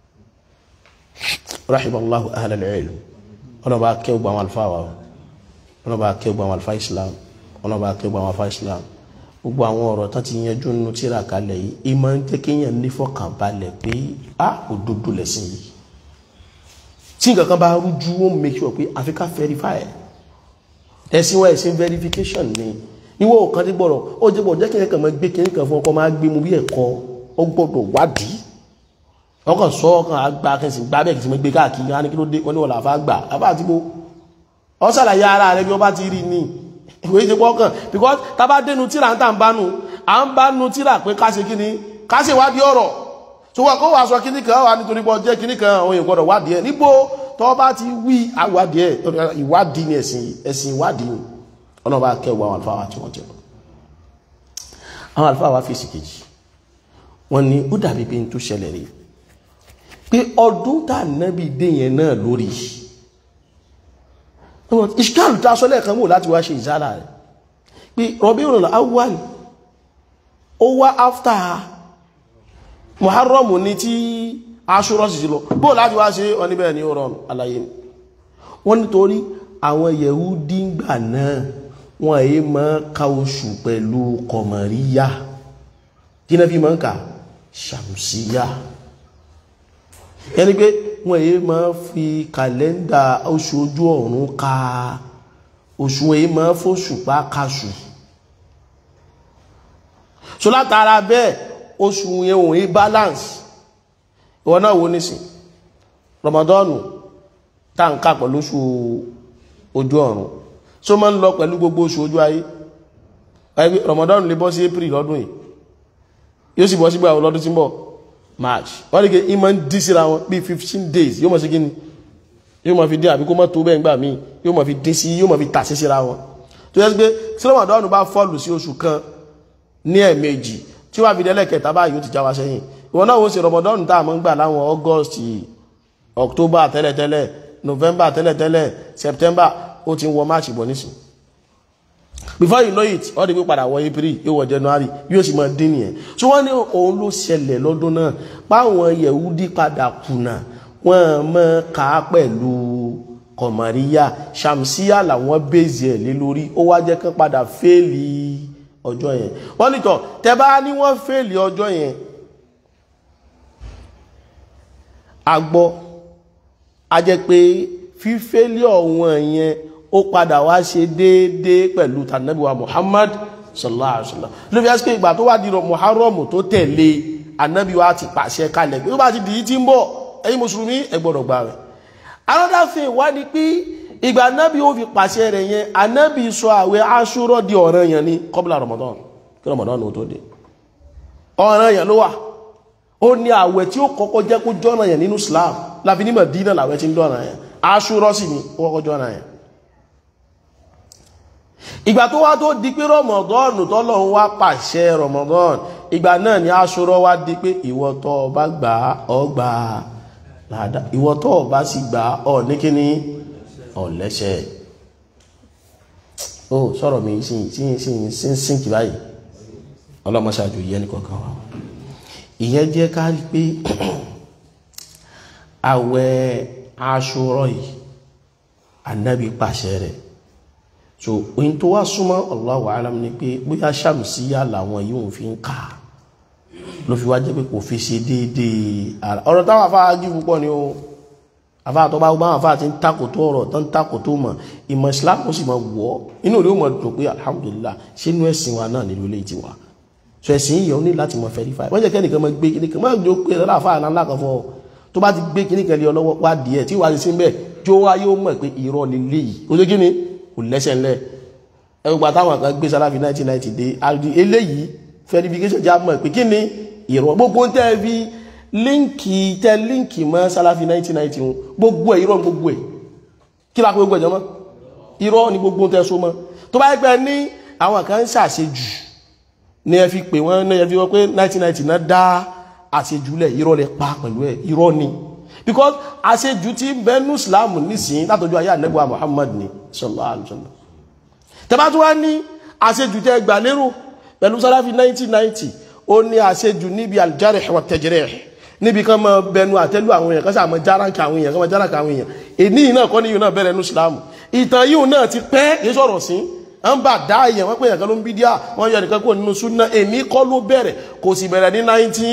rahimallahu ahlal ilm ọ̀nà bá kẹ́ gbà wọn alfa wa ọ̀nà bá kẹ́ gbà wọn alfa islam ọ̀nà bá kẹ́ gbà wọn alfa islam gbogbo àwọn ọ̀rọ̀ tán ti yanjú nínú tíra kalẹ̀ yìí ìmọ̀ ń jẹ́ kéèyàn nífọ̀kànbalẹ̀ pé a òdodo lẹ̀sìn yìí tí nǹkan kan bá rújú ó make sure pé àfi ká verify ẹ̀sìn wa ẹ̀sìn verification ni ìwọ ọ̀kan tí gbọ́dọ̀ ó jẹ́ bọ̀ jẹ́ kí ẹ̀kan máa gbé kí ẹ̀kan fún ọkọ̀ máa gbé mu bí ẹ̀kọ́ ó gbọ́dọ̀ wádìí ọkàn sọ ọkàn àgbà kẹsì gbá bẹ́ẹ̀ kìí gbé káàkiri á ní kí ló dé wọ́n ní wọ́n làfá gbà àbá àti bó ọ sàlàyé ara rẹ bí wọ́n bá ti rí ní ìwé ìṣe pọ́kàn because tá bá dénú tíra ń tà ń bánu à ń bánu tíra pé ká ṣe kíni ká ṣe wádìí ọ̀rọ̀ tó wà kó wà sọ kíní kan wà nítorí pé ọjẹ́ kíní kan àwọn èèyàn gbọ́dọ̀ wádìí ẹ̀ níbo tó bá ti wí àwádìí ẹ̀ ìwádìí ni ẹ̀sìn ẹ̀sìn ìwádìí ni ọ̀nà bá kẹ́ àwọn àlùfáà wa tí wọ́n jẹ́ àwọn àlùfáà wa fèsì kejì wọ́n ní ó dàbí pé n tó ṣẹlẹ̀ rí pé ọdún tá nábì dé yẹn náà lórí ìṣkáàlù tá a sọ lẹ́ẹ̀kan mú láti wá ṣe ìzára rẹ̀ pé Rabiul Awwal ó wá after Muharram ní tí Ashura sì lọ bó láti wá ṣe wọn níbẹ̀ ní ọ̀rọ̀ àlàyé wọ́n nítorí àwọn yẹ̀húdí ńgbà náà wọ́n èyí máa ka oṣù pẹ̀lú kọ̀mọ̀ríyà kí náà fi máa ń kà ṣàmùsíyà ẹni pé wọ́n èyí máa fi kàlẹ́ndà oṣù ojú ọ̀run ka oṣù èyí máa fóṣùpá kaṣù so látara bẹ́ẹ̀ oṣù yẹn òun yí balance ìwọ náà wo nísìn Ramadan táǹkà pẹ̀lú oṣù ojú ọ̀run so máa ń lọ pẹ̀lú gbogbo oṣù ojú ayé ẹgbẹ́ Ramadan lè bọ́ sí April lọ́dún yìí yóò sì bọ́ sígbà lọ́dún tí ń bọ̀ March wọ́n ní kí in máa ń dí síra wọn bíi fifteen days yóò mọ̀ sí kí ni yóò mọ̀ fi dín àbí kó mọ̀ tó bẹ́ẹ̀ gbà míì yóò mọ̀ fi dín sí yóò mọ̀ fi tà sí síra wọn tó yẹ pé tí Ramadan bá fọ́ọ̀lù sí oṣù kan ní ẹ̀ẹ̀mejì tí wàá fi délẹ̀ kẹta báyìí ó ti já wa sẹ́yìn ìwọ náà wọ́n ṣe Ramadan tá a mọ̀ ń gbà láwọn August October tẹ́lẹ̀tẹ́lẹ̀ November tẹ́lẹ̀tẹ́lẹ̀ September ó ti ń wọ March bọ̀ nísìn before you know it all the way padà wọ April yóò wọ January yóò sì máa dín nìyẹn tí wọ́n ní òun ló ṣẹlẹ̀ lọ́dún náà páwọn Yẹ̀húdí padà kùnà wọ́n mọ̀ ká pẹ̀lú kọ̀mọ̀ríyà ṣàmsíyà làwọn bèzì ẹ̀ lé lórí ó wá jẹ́ kán padà fẹ́ẹ̀lì ọjọ́ yẹn wọ́n nìtọ̀ tẹ bá ní wọ́n fẹ́ẹ̀lì ọjọ́ yẹn a gbọ́ a jẹ́ pé fífẹ́lì ọ̀wọ́n yẹn ó padà wá ṣe déédéé pẹ̀lú tànàbíwá Muhammad sallallahu alaihi wasallam ló fi ẹ́sìkè ìgbà tó wá di Muharram tó tẹ̀lé anábíwá ti pàṣẹ kalẹ̀ pé ó bá ti dìí tí ń bọ̀ ẹ̀yin mùsùlùmí ẹ gbọ́dọ̀ gbà rẹ̀ another thing wá ní pé ìgbà anábí ó fi pàṣẹ rẹ̀ yẹn anábí sọ àwẹ̀ aṣúrọ̀ di ọ̀ràn yẹn ní kọ́bílà Ramadan kí Ramadan ó tó dé ọ̀ràn yẹn ló wà ó ní àwẹ̀ tí ó kọ́kọ́ jẹ́ kó jọ́nà yẹn nínú Islam láfi ní Mẹ̀dínà làwẹ̀ tí ń dọ́nà yẹn aṣúrọ́ sì ni ó kọ́kọ́ jọ́nà yẹn ìgbà tó wá tó di pé Ramadan tọ́lọ́run wá pàṣẹ Ramadan ìgbà náà ni aṣúrọ́ wá di pé ìwọ tó bá gbà ọ gbà láàdá ìwọ tó bá sì gbà ọ ní kíní ọ̀lẹ́ṣẹ̀ ó sọ̀rọ̀ mi sí sí sí sí sínkì báyìí ọlọ́mọṣáájú yẹn nìkankan wa ìyẹn jẹ́ ká rí pé àwẹ̀ aṣọ́rọ̀ yìí anábì pàṣẹ rẹ̀ so oyin tó wá súnmọ́ Allahu alam ni pé bóyá ṣàmùsíyà làwọn yìí fi ń kà ló fi wá jẹ́ pé kò fi ṣe déédéé ara ọ̀rọ̀ táwọn afárá jí púpọ̀ ni ó afárá tó bá gbá àwọn afárá ti ń takò tó ọ̀rọ̀ tó ń takò tó mọ̀ ìmọ̀ Islam ó sì mọ̀ wọ́ inú rẹ̀ ó mọ̀ dùn pé alhamdulillah ṣé inú ẹ̀sìn wa náà nílò ilé tiwa so ẹ̀sìn yìí ó ní láti mọ̀ verify wọ́n jẹ́ kẹ́nìkan mọ̀ gbé kíníkan mọ̀ jó pé ọ̀rọ̀ àfáà náà lákan fọ́ tó bá ti gbé kíníkan lé ọ lọ́wọ́ wá díẹ̀ tí wàá ti sí bẹ́ẹ̀ jó wá yóò mọ̀ pé irọ́ ni léyìí ó ṣe kí ni kò lẹ́sẹ̀ ńlẹ̀ ẹgbà táwọn kan gbé sáláfi 1990 dé àdí eléyìí verification já mọ̀ pé kí ni irọ́ gbogbo tẹ́ fi líǹkì tẹ́ líǹkì mọ́ sáláfi 1990 wọn gbogbo ẹ̀ irọ́ gbogbo ẹ̀ kí lápẹ́ gbogbo ẹ̀jọ́ mọ́ irọ́ ni gbogbo tẹ́ so mọ́ tó bá yẹ pé ní àwọn kan ń ṣàṣejù ní ẹ fi pè wọ́n ní ẹ fi wọ́n pé 1990 náà dá àṣejùlẹ̀ irọ́ lẹ pa pẹ̀lú ẹ̀ irọ́ ni because àṣejù tí bẹ́nu islam nísìn látọjú ayé ànẹ́gbà muhammad ni sallallahu alaihi wasallam tẹbá tó wá ní àṣejù tẹ gbà lérò pẹ̀lú sáláfí 1990 ó ní àṣejù níbi aljarih wa tajrih níbi kan mọ bẹnu àtẹ́lù àwọn èèyàn kan sáà mọ járáǹkà àwọn èèyàn kan mọ járáǹkà àwọn èèyàn èní náà kọ́ ní yìí náà bẹ̀rẹ̀ ní islam ìtàn yìí náà ti pẹ́ kìí sọ̀rọ̀ sí ń bà dá èèyàn wọ́n pè èèyàn kan ló ń bí díà wọ́n yọ nìkan kó nínú súnà èmi kọ́ ló bẹ̀rẹ̀ kò sì bẹ̀rẹ̀ ní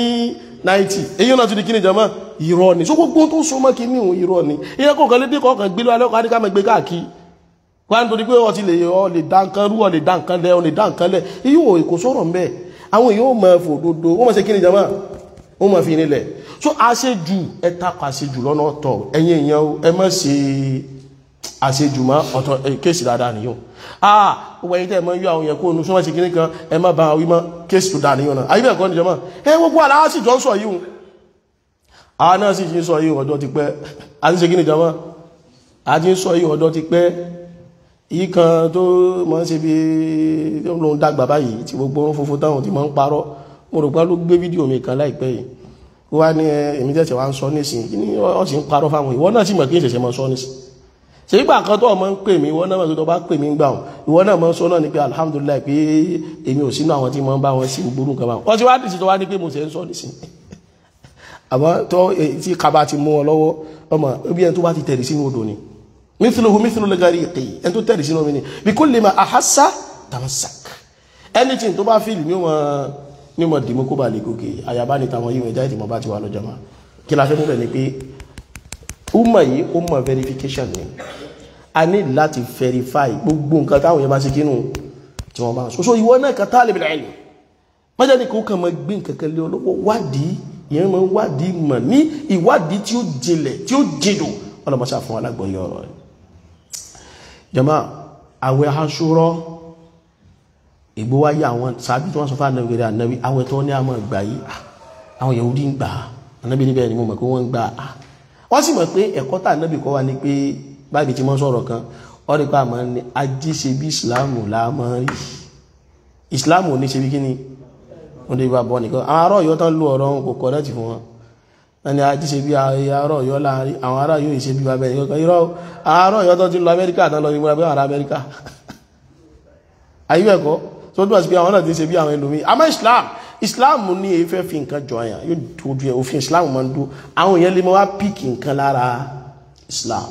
1990 èyí náà tún di kíni jama irọ́ ni so gbogbo tó so mọ́ kíní òun irọ́ ni ìyẹn kò kàn lé dé kọ̀ọ̀kan gbé lọ́wọ́ alẹ́kọ̀ọ́ adíkà mọ́ gbé káàkiri wọ́n á nítorí pé ọ ti lè ọ lè dá nǹkan rú ọ lè dá nǹkan lẹ ọ lè dá nǹkan lẹ èyí ò kò sọ̀rọ̀ ń bẹ̀ àwọn èèyàn ò mọ fòdodo wọ́n mọ̀ sí kíni jama wọ́n mọ̀ fi nílẹ̀ so àṣejù ẹ takọ̀ àṣejù lọ́nà ọ̀tọ̀ ẹ̀yin èèyàn ẹ má ṣe àṣejù mọ́ ọ̀tọ̀ kéèsì dáadáa nìyó ah gbogbo ẹ̀yin tẹ́ ẹ mọ́ yọ àwọn yẹn kó nu súnmọ́ sí kíní kan ẹ má ba àwọn wí mọ́ kéèsì tó dáa nìyó náà ayé bẹ́ẹ̀ kọ́ nìjọba ẹ gbogbo àlàá sì jọ ń sọ yìí hùn àwọn náà sì ti ń sọ yìí ọjọ́ ti pẹ́ a ti ṣe kíní jọmọ́ a ti ń sọ yìí ọjọ́ ti pẹ́ yìí kan tó mọ́ sí bí tó ń lòun dàgbà báyìí tí gbogbo orun funfun táwọn ti máa ń parọ́ mo rò pé ló gbé fídíò mi kan láìpẹ́ yìí ó wá ní èmi tẹ̀sẹ̀ wá ń sọ nísìn kí ni ọ sì ń parọ́ fáwọn ìwọ náà sì mọ̀ kí n ṣẹ̀ṣẹ̀ mọ́ sọ nísìn ṣe ìgbà kan tó ọmọ ń pè mí ìwọ náà mọ̀ tó bá pè mí gbà wọn ìwọ náà mọ̀ sọ náà ni pé alhamdulillah pé èmi ò sínú àwọn tí mo ń bá wọn sí gbogbo nǹkan báwọn wọ́n ti wá dìsí tó wá ní pé mo ṣe ń sọ nísìn àmọ́ tó tí kaba ti mú ọ lọ́wọ́ ọmọ ibi ẹni tó bá ti tẹ̀lé sínú odò ni mithluhu mithlu al-ghariqi ẹni tó tẹ̀lé sínú omi ni bi kulli ma ahassa tamassak anything tó bá fíìlì ní ọmọ ní ọmọ dìmú kó bá lè gòkè àyàbá ní tàwọn yíwẹ̀ jáde tí mo bá ti wà lọ́jọ́ máa kí la fẹ́ mú bẹ̀ ni pé umma yìí umma verification ni a ní láti verify gbogbo nǹkan táwọn yẹn bá ṣe kínú tí wọ́n bá ń sọ so ìwọ náà kan talib al-ilm májá ní kó kàn máa gbé nǹkan kan lé ọlọ́wọ́ wádìí ìyẹn máa wádìí mọ̀ ní ìwádìí tí ó jinlẹ̀ tí ó jìdò ọlọ́mọṣà fún alágbọ̀nyẹ ọ̀rọ̀ rẹ̀ jama àwẹ̀ aṣúrọ́ ìgbó wáyé àwọn sàbí tí wọ́n sọ fún ànábì rẹ̀ ànábì àwẹ̀ tó ní àmọ́ ìgbà yìí àwọn Yahudi ń gbà ànábì níbẹ̀ ni mo mọ̀ pé wọ́n ń gbà wọ́n sì mọ̀ pé ẹ̀kọ́ tà ànábì kọ́ wa ni pé báyìí tí wọ́n sọ̀rọ̀ kan wọ́n rí pé àmọ́ ní ajé ṣe bí ìsìláàmù láàmọ́ rí ìsìláàmù ò ní ṣe bí kíni wọ́n dé bá bọ́ nìkan àwọn ará ọ̀yọ́ tán lú ọ̀rọ̀ wọn kò kọ́ láti fún wọn ẹni ajé ṣe bí ará ọ̀yọ́ láàrin àwọn ará yóò ṣe bí bàbá ẹni kankan irọ́ ará ọ̀yọ́ tán ti lọ amẹ́ríkà tán lọ ìmúra bí àwọn ará amẹ́ríkà ayé ẹ̀kọ́ tó dúró sí pé àwọn náà ti ṣe bí àwọn ẹlòmíì àmọ́ islam islam ní efẹ́ fi nǹkan jọ àyàn yóò dojú ẹ̀ òfin islam máa ń dó àwọn èèyàn lè máa wá píìkì nǹkan lára islam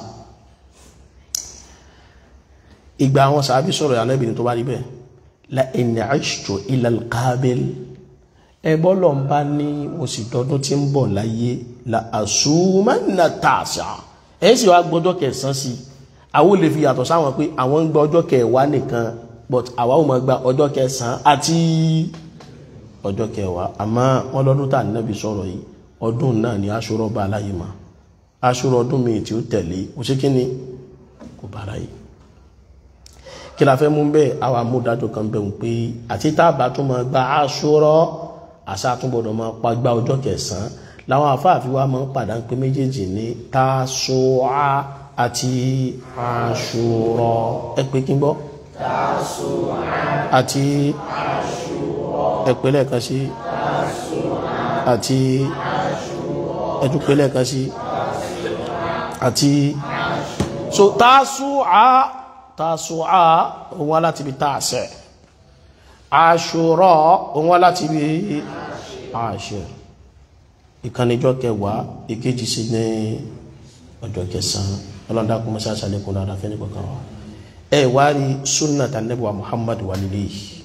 ìgbà àwọn sàábì sọ̀rọ̀ ànábìnrin tó bá rí bẹ́ẹ̀ la in ashtu ila al-qabil ẹgbọ́ lọ ń bá ní mo sì tọdún tí ń bọ̀ láyé la àṣùmọ́nà tààṣà ẹ̀ sì wá gbọ́jọ́ kẹsàn sí àwọn olè fi yàtọ̀ sáwọn pé àwọn ń gba ọjọ́ kẹwàá nìkan but àwa ò máa gba ọjọ́ kẹsàn àti ọjọ́ kẹwàá àmọ́ wọn lọ́dún tà nínábi sọ̀rọ̀ yìí ọdún náà ni aṣọ́rọ̀ bá aláyé ma aṣọ́rọ̀ ọdún mi tí ó tẹ̀lé kò sí kí ni kò bá aláyé kí la fẹ́ mú bẹ́ẹ̀ àwa amúdájọ́ kan bẹ̀rù pé àti tábà tó máa gba aṣọ́rọ̀ àṣà àtúnbọ̀dọ̀ máa pa gba ọjọ́ kẹsàn-án làwọn àfáàfin wa máa ń padà pé méjèèjì ní tásùá àti àṣùrọ̀ ẹ pé kí n gbọ́ tásùá àti àṣùrọ̀ ẹ pé lẹ́ẹ̀kan sí àti ẹ tún pé lẹ́ẹ̀kan sí àti so tásùá tásùá òun wá láti ibi táàsẹ̀ àṣùrọ̀ òun wá láti ibi àṣẹ ìkànnìjọ́ kẹwàá ìkejì sí ní ọjọ́ kẹsàn-án ọlọ́dàkùn mọ́sá sàlékún dáadáa fẹ́ nípa kan ẹ wá rí sunnata nebuwa muhammad wà nílé yìí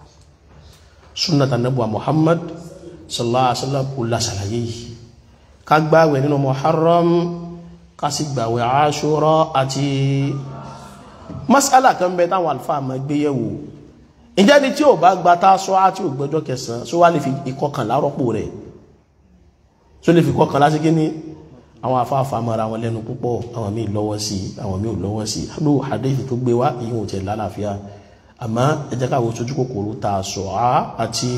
sunnata nebuwa muhammad sallallahu alaihi wasallam kò lásàlàyé yìí ká gbààwẹ̀ nínú muharram ká sì gbààwẹ̀ àṣúrà àti masala kan bẹ táwọn alfáà máa gbé yẹ̀wò ìjẹ́ ni tí ò bá gba tá sọ á tí ò gbọ́jọ́ kẹsàn-án sọ wá lè fi ìkọkànlá rọ́pò rẹ̀ sọ lè fi ìkọkànlá sí kíní àwọn afáfà mara wọn lẹ́nu púpọ̀ àwọn míì lọ́wọ́ sí àwọn míì ò lọ́wọ́ sí ló hadith tó gbé wá ìyóò tẹ̀ lálàáfíà àmọ́ ẹ jẹ́ káwọ́ sojú kòkòrò tá sọ á àti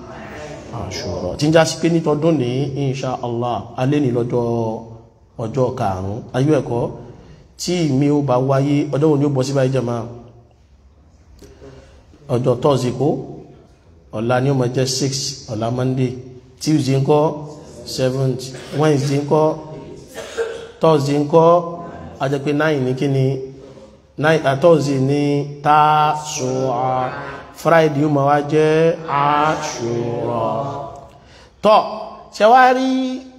àṣùrọ̀ tí ń já sí pé nítọdún ní insha allah alẹ́ ní lọ́jọ́ ọjọ́ karùn-ún ayé ẹ̀kọ́ tí mi ó bá wáyé ọjọ́ wo ni ó bọ́ sí báyìí jẹ́ máa ọjọ́ tọ́sí kó ọ̀la ní ọmọ jẹ́ 6 ọ̀la monday tuesday ńkọ́ 7th wednesday ńkọ́ thursday ńkọ́ ajẹ́pẹ́ 9 ní kíni thursday ní tásùá friday ó ma wá jẹ́ àṣùrà tọ́ ṣe wá rí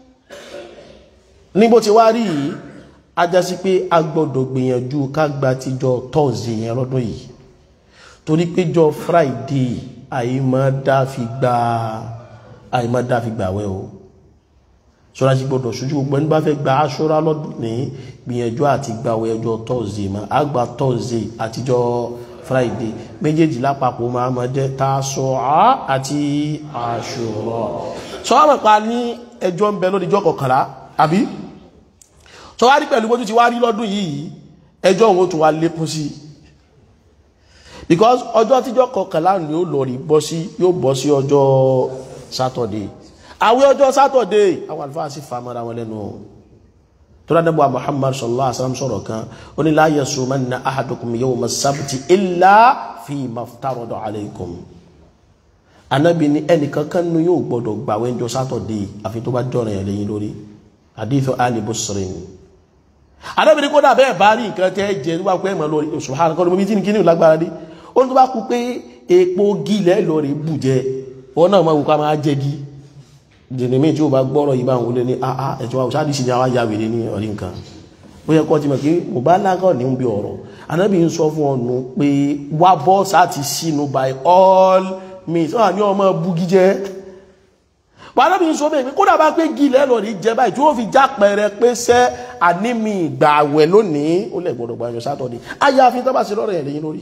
níbo ti wá rí yìí ajásí pé a gbọ́dọ̀ gbìyànjú ká gba tíjọ thursday yẹn lọ́dún yìí torí péjọ friday àìmọ́dáfi gba àìmọ́dáfi gbàwẹ̀ o ṣọ́ra sí gbọ́dọ̀ ṣojú gbogbo ẹni bá fẹ́ gba aṣọ́ra lọ́dún ní gbìyànjú àti gbàwẹ̀ ọjọ́ thursday ma a gba thursday àtijọ́ friday méjèèjì lápapọ̀ máa mọ́ jẹ́ Tásúà àti Àṣúrà sọ́wọ́n pa ní ẹjọ́ ń bẹ lóríjọ́ kọkànlá àbí sọ́wọ́n rí pẹ̀lú bójú ti wá rí lọ́dún yìí ẹjọ́ òun ó tún wá lékún sí i because ọjọ́ tíjọ́ kọkànlá ni ó lọ rí bọ́ sí yóò bọ́ sí ọjọ́ sátọ̀dé àwẹ̀ ọjọ́ sátọ̀dé àwọn àlùfáà sì famara wọn lẹ́nu tó rádẹ́ bọ́ Muhammad sallallahu alaihi wasallam sọ̀rọ̀ kan ó ní la yasumanna ahadukum yawma sabti illa fi maftarada alaykum anábì ní ẹnìkan kan nu yóò gbọdọ̀ gbàwẹ̀ ọjọ́ sátọ̀dé àfi tó bá jọ̀rọ̀ yẹn lẹ́yìn lórí hadithu ali busrin anábì ní kódà bẹ́ẹ̀ bá rí nǹkan tẹ́ jẹ nígbà pé ẹ̀mọ̀ lórí subhanahu kọ́ ló bí tí ní kíní lágbára dé ó ní tó bá kú pé epo gílẹ̀ lórí bù jẹ wọn náà máa wù ká máa jẹ gí jẹnìmí tí ó bá gbọ́rọ̀ yìí bá ń wọlé ní àá ẹ̀tọ́ àwùsá àdìsí ni àwọn ya wèrè ní ọ̀rí nǹkan ó yẹ kọ́ ti mọ̀ pé mo bá lágọ̀ ní bí ọ̀rọ̀ anábì ń sọ fún ọ̀nù pé wá bọ́ sáti sínú by all means wọ́n ní ọmọ bugi jẹ́ anábì ń sọ bẹ́ẹ̀ pé kódà bá pé gílẹ̀ lọ rí jẹ báyìí tí wọ́n fi já pẹrẹ pé sẹ́ ànímì ìgbà àwẹ̀ lónìí ó lẹ̀ gbọ́dọ̀ gbàjọ sátọ̀dé ayáfi tó bá sí lọ́rọ̀ ẹ̀ lẹ́yìn lórí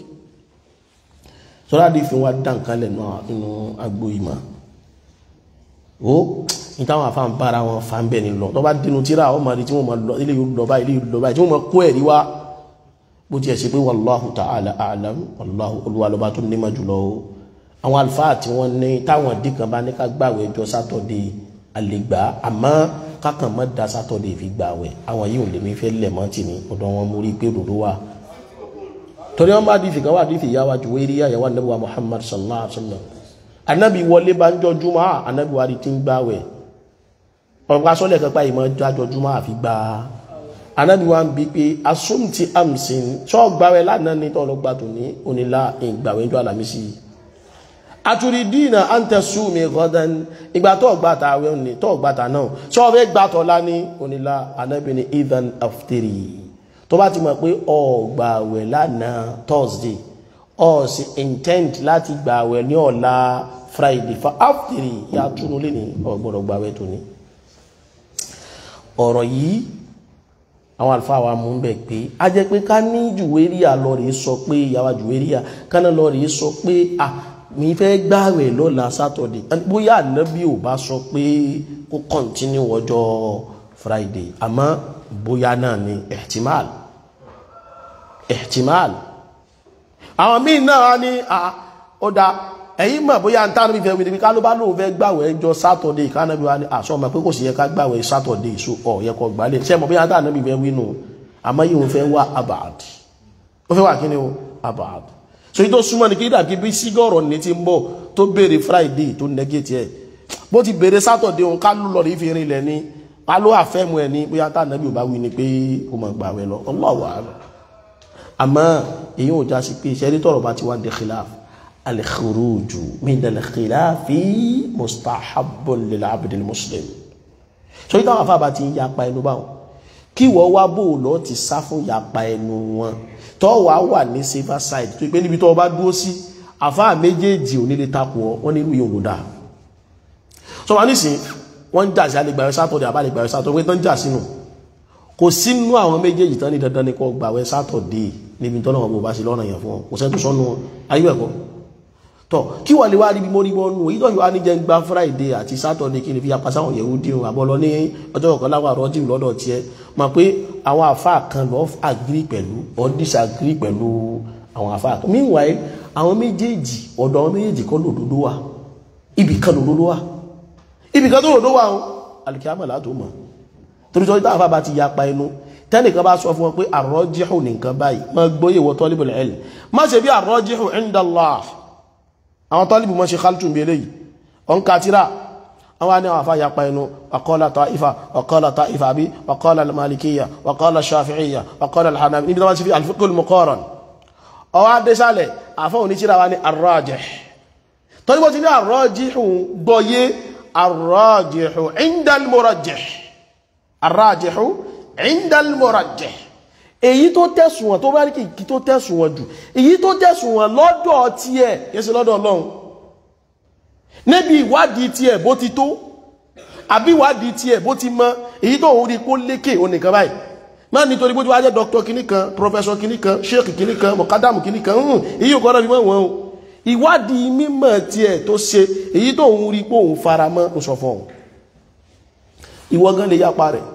sọ́dá dì fi wá dá nǹkan lẹ̀ nínú agbo ìmọ̀ ó ní táwọn afáàn bára wọn fa ń bẹ̀ ní lọ tó bá dínú tíra ọmọ rí tí wọ́n máa lọ ilé yóò lọ báyìí ilé yóò lọ báyìí tí wọ́n máa kó ẹ̀rí wá bó ti ẹ̀ sí pé wallahu ta'ala a'lam wallahu olúwa lọ́ba tó nímọ̀ jùlọ o àwọn àlùfáà tí wọ́n ní táwọn dì kan bá ní ká gbàwẹ̀ ọjọ́ sátọ̀dé àlègbà àmọ́ kákan mọ́ da sátọ̀dé fi gbàwẹ̀ àwọn yìí ò lè mi fẹ́ lẹ̀ mọ́ tì ní ọ̀dọ̀ wọn mú rí pé òdòdó wà torí wọn bá dìfì kan wà dìfì yá wa Juwayriya àyàwó anabi wa Muhammad sallallahu alaihi wa sallam anabi wọlé bá ń jọ júmọ́ anabi wa di ti ń gbàwẹ̀ ọ̀pọ̀ asọ́lẹ̀ kan pa ìmọ̀ jájọ júmọ́ àfi gbà anabi wa ń bi pé asumti amsin sọ gbàwẹ̀ lánàá ní tọ́ lọ gbà tó ní onílà ìgbàwẹ̀ jọ alamisi aturidina anta sumi ghadan ìgbà tó gbà tà àwẹ̀ òní tó gbà tà náà sọ fẹ́ gbà tọ́ lá ní onílà anabi ní idan aftiri tó bá ti mọ̀ pé ó gbààwẹ̀ lánàá thursday ó sì intend láti gbààwẹ̀ ní ọ̀la friday fa aftiri ya túnú lé ní ó gbọ́dọ̀ gbààwẹ̀ tó ní. ọ̀rọ̀ yìí àwọn àlùfáà wa mú bẹ̀ pé a jẹ́ pé ká ní jùwéríà lọ rèé sọ pé ìyàwó jùwéríà kánà lọ rèé sọ pé à mi fẹ́ gbààwẹ̀ lọ́la saturday bóyá ànábì ò bá sọ pé kó continue ọjọ́ friday àmọ́ bóyá náà ni ihtimal ihtimal àwọn míì náà ní ó dá ẹ̀yìn mọ̀ bóyá ń tánà bí fẹ́ wípé ká ló bá lóun fẹ́ gbàwẹ̀ ẹjọ́ sátọ̀dé ìkánàbí wa ní àṣọ ọmọ pé kò sí yẹ ká gbàwẹ̀ sátọ̀dé ìṣó ọ̀ yẹ kọ gbálẹ̀ ṣẹ́ mọ̀ bóyá tánà bí fẹ́ wínú àmọ́ yìí òun fẹ́ wá abad ó fẹ́ wà kí ni o abad so yìí tó súnmọ́ ní kí dàbí bí sígọ̀rọ̀ ní ti ń bọ̀ tó béèrè friday tó negate ẹ̀ bó ti béèrè sátọ̀dé òun ká ló lọ rí fi rinlẹ̀ ní ká ló àfẹ́mu ẹ̀ ní bóyá tánà bí ò bá wí ni pé kó mọ̀ gbàwẹ̀ lọ Allahu a'lam àmọ́ èyí ò já sí pé ìṣẹ́rí tọ̀rọ̀ bá ti wá dé khilaf al-khuruju min al-khilafi mustahabbun lil-abd al-muslim so ìtàwọn afábà ti ń yapa ẹnu báwọn kí wọ́n wá bò lọ ti sá fún yapa ẹnu wọn tọ́ wà wà ní safer side tó pé níbi tọ́ bá dúró sí àfáà méjèèjì ò nílé takò ọ wọ́n nílùú yóò lò dáa so wọ́n nísìn wọ́n ń jà sí alẹ́gbàwẹ́ sátọ̀dẹ̀ àbálẹ̀gbàwẹ́ sátọ̀dẹ̀ wọ́n tán jà sínú kò sínú àwọn méjèèjì tán ní dandan ní kó gbàwẹ̀ sátọ̀dé níbi tọ́nà wọn bó bá sí lọ́nà yẹn fún kò sẹ́tù sọ́nù ayé ẹ̀kọ́ tọ́ kí wà lè wá rí bí mo rí bọ́ nù èyí tó yọ ní jẹ́ ń gba friday àti sátọ̀dé kí ni fi apá sáwọn yẹ̀wò dín àbọ̀ lọ ní ọjọ́ ọ̀kan láwọn àrọ́ jìm lọ́dọ̀ tiẹ̀ mọ̀ pé àwọn àfa kan lọ agree pẹ̀lú or disagree pẹ̀lú àwọn àfa kan meanwhile àwọn méjèèjì ọ̀dọ̀ àwọn méjèèjì kọ́ lòdòdó wà ibì kan lòdòdó wà ibì kan tó lòdòdó wà o alìkíyàmọ̀ látò mọ̀ torítọ́ ìta àfà bá ti ya pa inú tẹ́nìkan bá sọ fún wọn pé àrọ́jíhù nìkan báyìí ma gbóyè wọ tọ́líbù ilm má ṣe bí àrọ́jíhù inda Allah àwọn tọ́líbù mọ́ ṣe khaltun bí eléyìí ọ̀n katira àwọn ní àwọn àfà ya pa inú waqala ta'ifa waqala ta'ifa bí waqala al-malikiyya waqala shafi'iyya waqala al-hanafi níbi tó bá ti fi al-fiqh al-muqaran ọwọ́ adésálẹ̀ àfọ́ oníṣíra wa ní arrajih tọ́líbù ti ní àrọ́jíhù gbọ́yé arrajihu inda al-murajjih arrajihu inda al-murajjih èyí tó tẹ̀sùn wọn tó bá rí kìkì tó tẹ̀sùn wọn jù èyí tó tẹ̀sùn wọn lọ́dọ̀ tiẹ̀ yẹ́sẹ̀ lọ́dọ̀ ọlọ́run níbi ìwádìí tiẹ̀ bó ti tó àbí ìwádìí tiẹ̀ bó ti mọ èyí tó ń rí kó lékè onìkan báyìí má nítorí bó ti wá jẹ́ dr kìíní kan professor kìíní kan sheikh kìíní kan mọ̀kádàmù kìíní kan hùn èyí ò kọ́nà fi mọ́ wọn o ìwádìí mímọ̀ tiẹ̀ tó ṣe èyí tó ń rí pé òun fara mọ́ ó sọ fún òun ìwọ gan lè yapa rẹ̀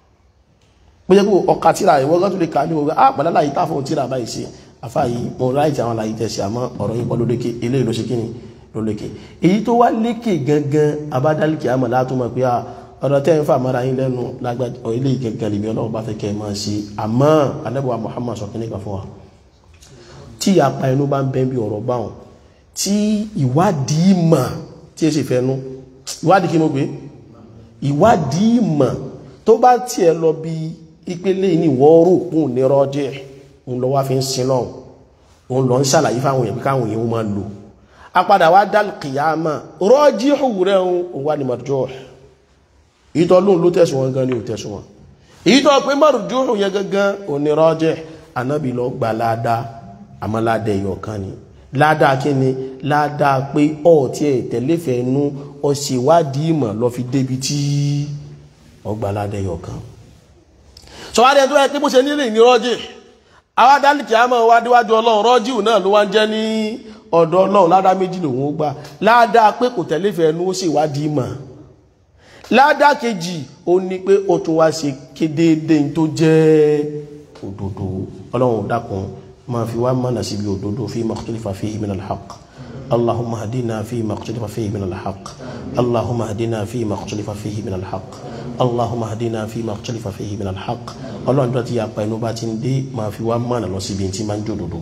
bóyá kó ọkà tíra ìwọ gan tó lè kà ní ọgbà á pàdé láyé tá fún tíra báyìí sí afá yìí mo ráìtì àwọn láyé tẹ̀sí àmọ́ ọ̀rọ̀ yìí kọ́ ló lékè eléyìí ló ṣe kíni ló lékè èyí tó wá lékè gangan abádálìkì àmọ́ látúmọ̀ pé ọ̀rọ̀ tẹ́ ń fà mọ́ra yín lẹ́nu lágbàjọ eléyìí gangan lèmi ọlọ́run bá fẹ́ kẹ́ ẹ máa ṣe àmọ́ anábọ̀wá Muhammad sọ kíní kan fún wa tí apá inú bá ń bẹ́ bí ọ̀rọ̀ báwọn tí ìwádìí mọ̀ tí ẹ sì fẹ́ nú ìwádìí kí mo gbé ìwádìí ìmọ̀ tó bá tiẹ̀ lọ bí ìpele ní wọ́ọ́rò òun ní rọ́jẹ́ òun lọ wá fi ń sin náà òun lọ ń ṣàlàyé fáwọn èèyàn pé káwọn èèyàn máa lò apadà wá dal kìyàmà rọ́jí òwúrẹ́ òun wà ní mọ̀jọ́ ìtọ́ lóun ló tẹ̀sùn wọn gan ni ò tẹ̀sùn wọn èyí tó pé márùjúhù yẹn gangan onírọ́jẹ́ anábì lọ gba ládàá àmọ́ ládàá ẹ̀yọ̀ kan ni ládàá kí ni ládàá pé ọ̀ tí ẹ̀ tẹ̀léfẹ̀ẹ́ nú ọ sì wádìí ìmọ̀ lọ fi débi tí ọgbà ládàá ẹ̀yọ̀ kan sọ̀wádìí ẹ̀ tó yẹ pé bó ṣe nílé ní rọ́jẹ́ àwa dálìkì àmọ́ wá déwájú ọlọ́run rọ́jìù náà ló wá ń jẹ́ ní ọ̀dọ̀ ọlọ́run ládàá méjì lòun ó gbà ládàá pé kò tẹ̀léfẹ̀ẹ́ nú ó sì wádìí ìmọ̀ ládá kejì ó ní pé ó tún wá ṣe kédéédé tó jẹ́ òdodo ọlọ́run dákun máa fi wá mọ́nà síbi òdodo fi makhtalifa fihi min al-haqq اللهم اهدنا فيما اختلف فيه من الحق اللهم اهدنا فيما اختلف فيه من الحق اللهم اهدنا فيما اختلف فيه من الحق ọlọ́run tó ti yà pa ẹnu bá ti ń dé máa fi wá mọ́nà lọ síbi tí máa ń jòdòdó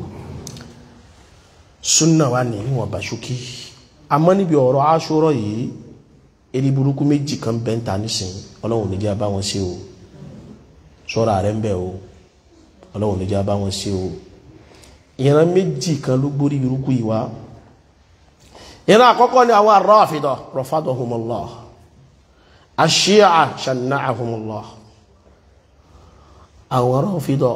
súnà wà ní ìwọ̀n bá ṣókí àmọ́ níbi ọ̀rọ̀ aṣọ́rọ̀ yìí eri burúkú méjì kan bẹ́ ń ta nísìn ọlọ́run níjà bá wọn ṣe o ṣọ́ra rẹ̀ ń bẹ̀ o ọlọ́run níjà bá wọn ṣe o ìran méjì kan ló gbórí burúkú yìí wá ìran àkọ́kọ́ ni àwọn ar-Rafida rafadahumullah ash-Shi'a shanna'ahumullah àwọn Rafida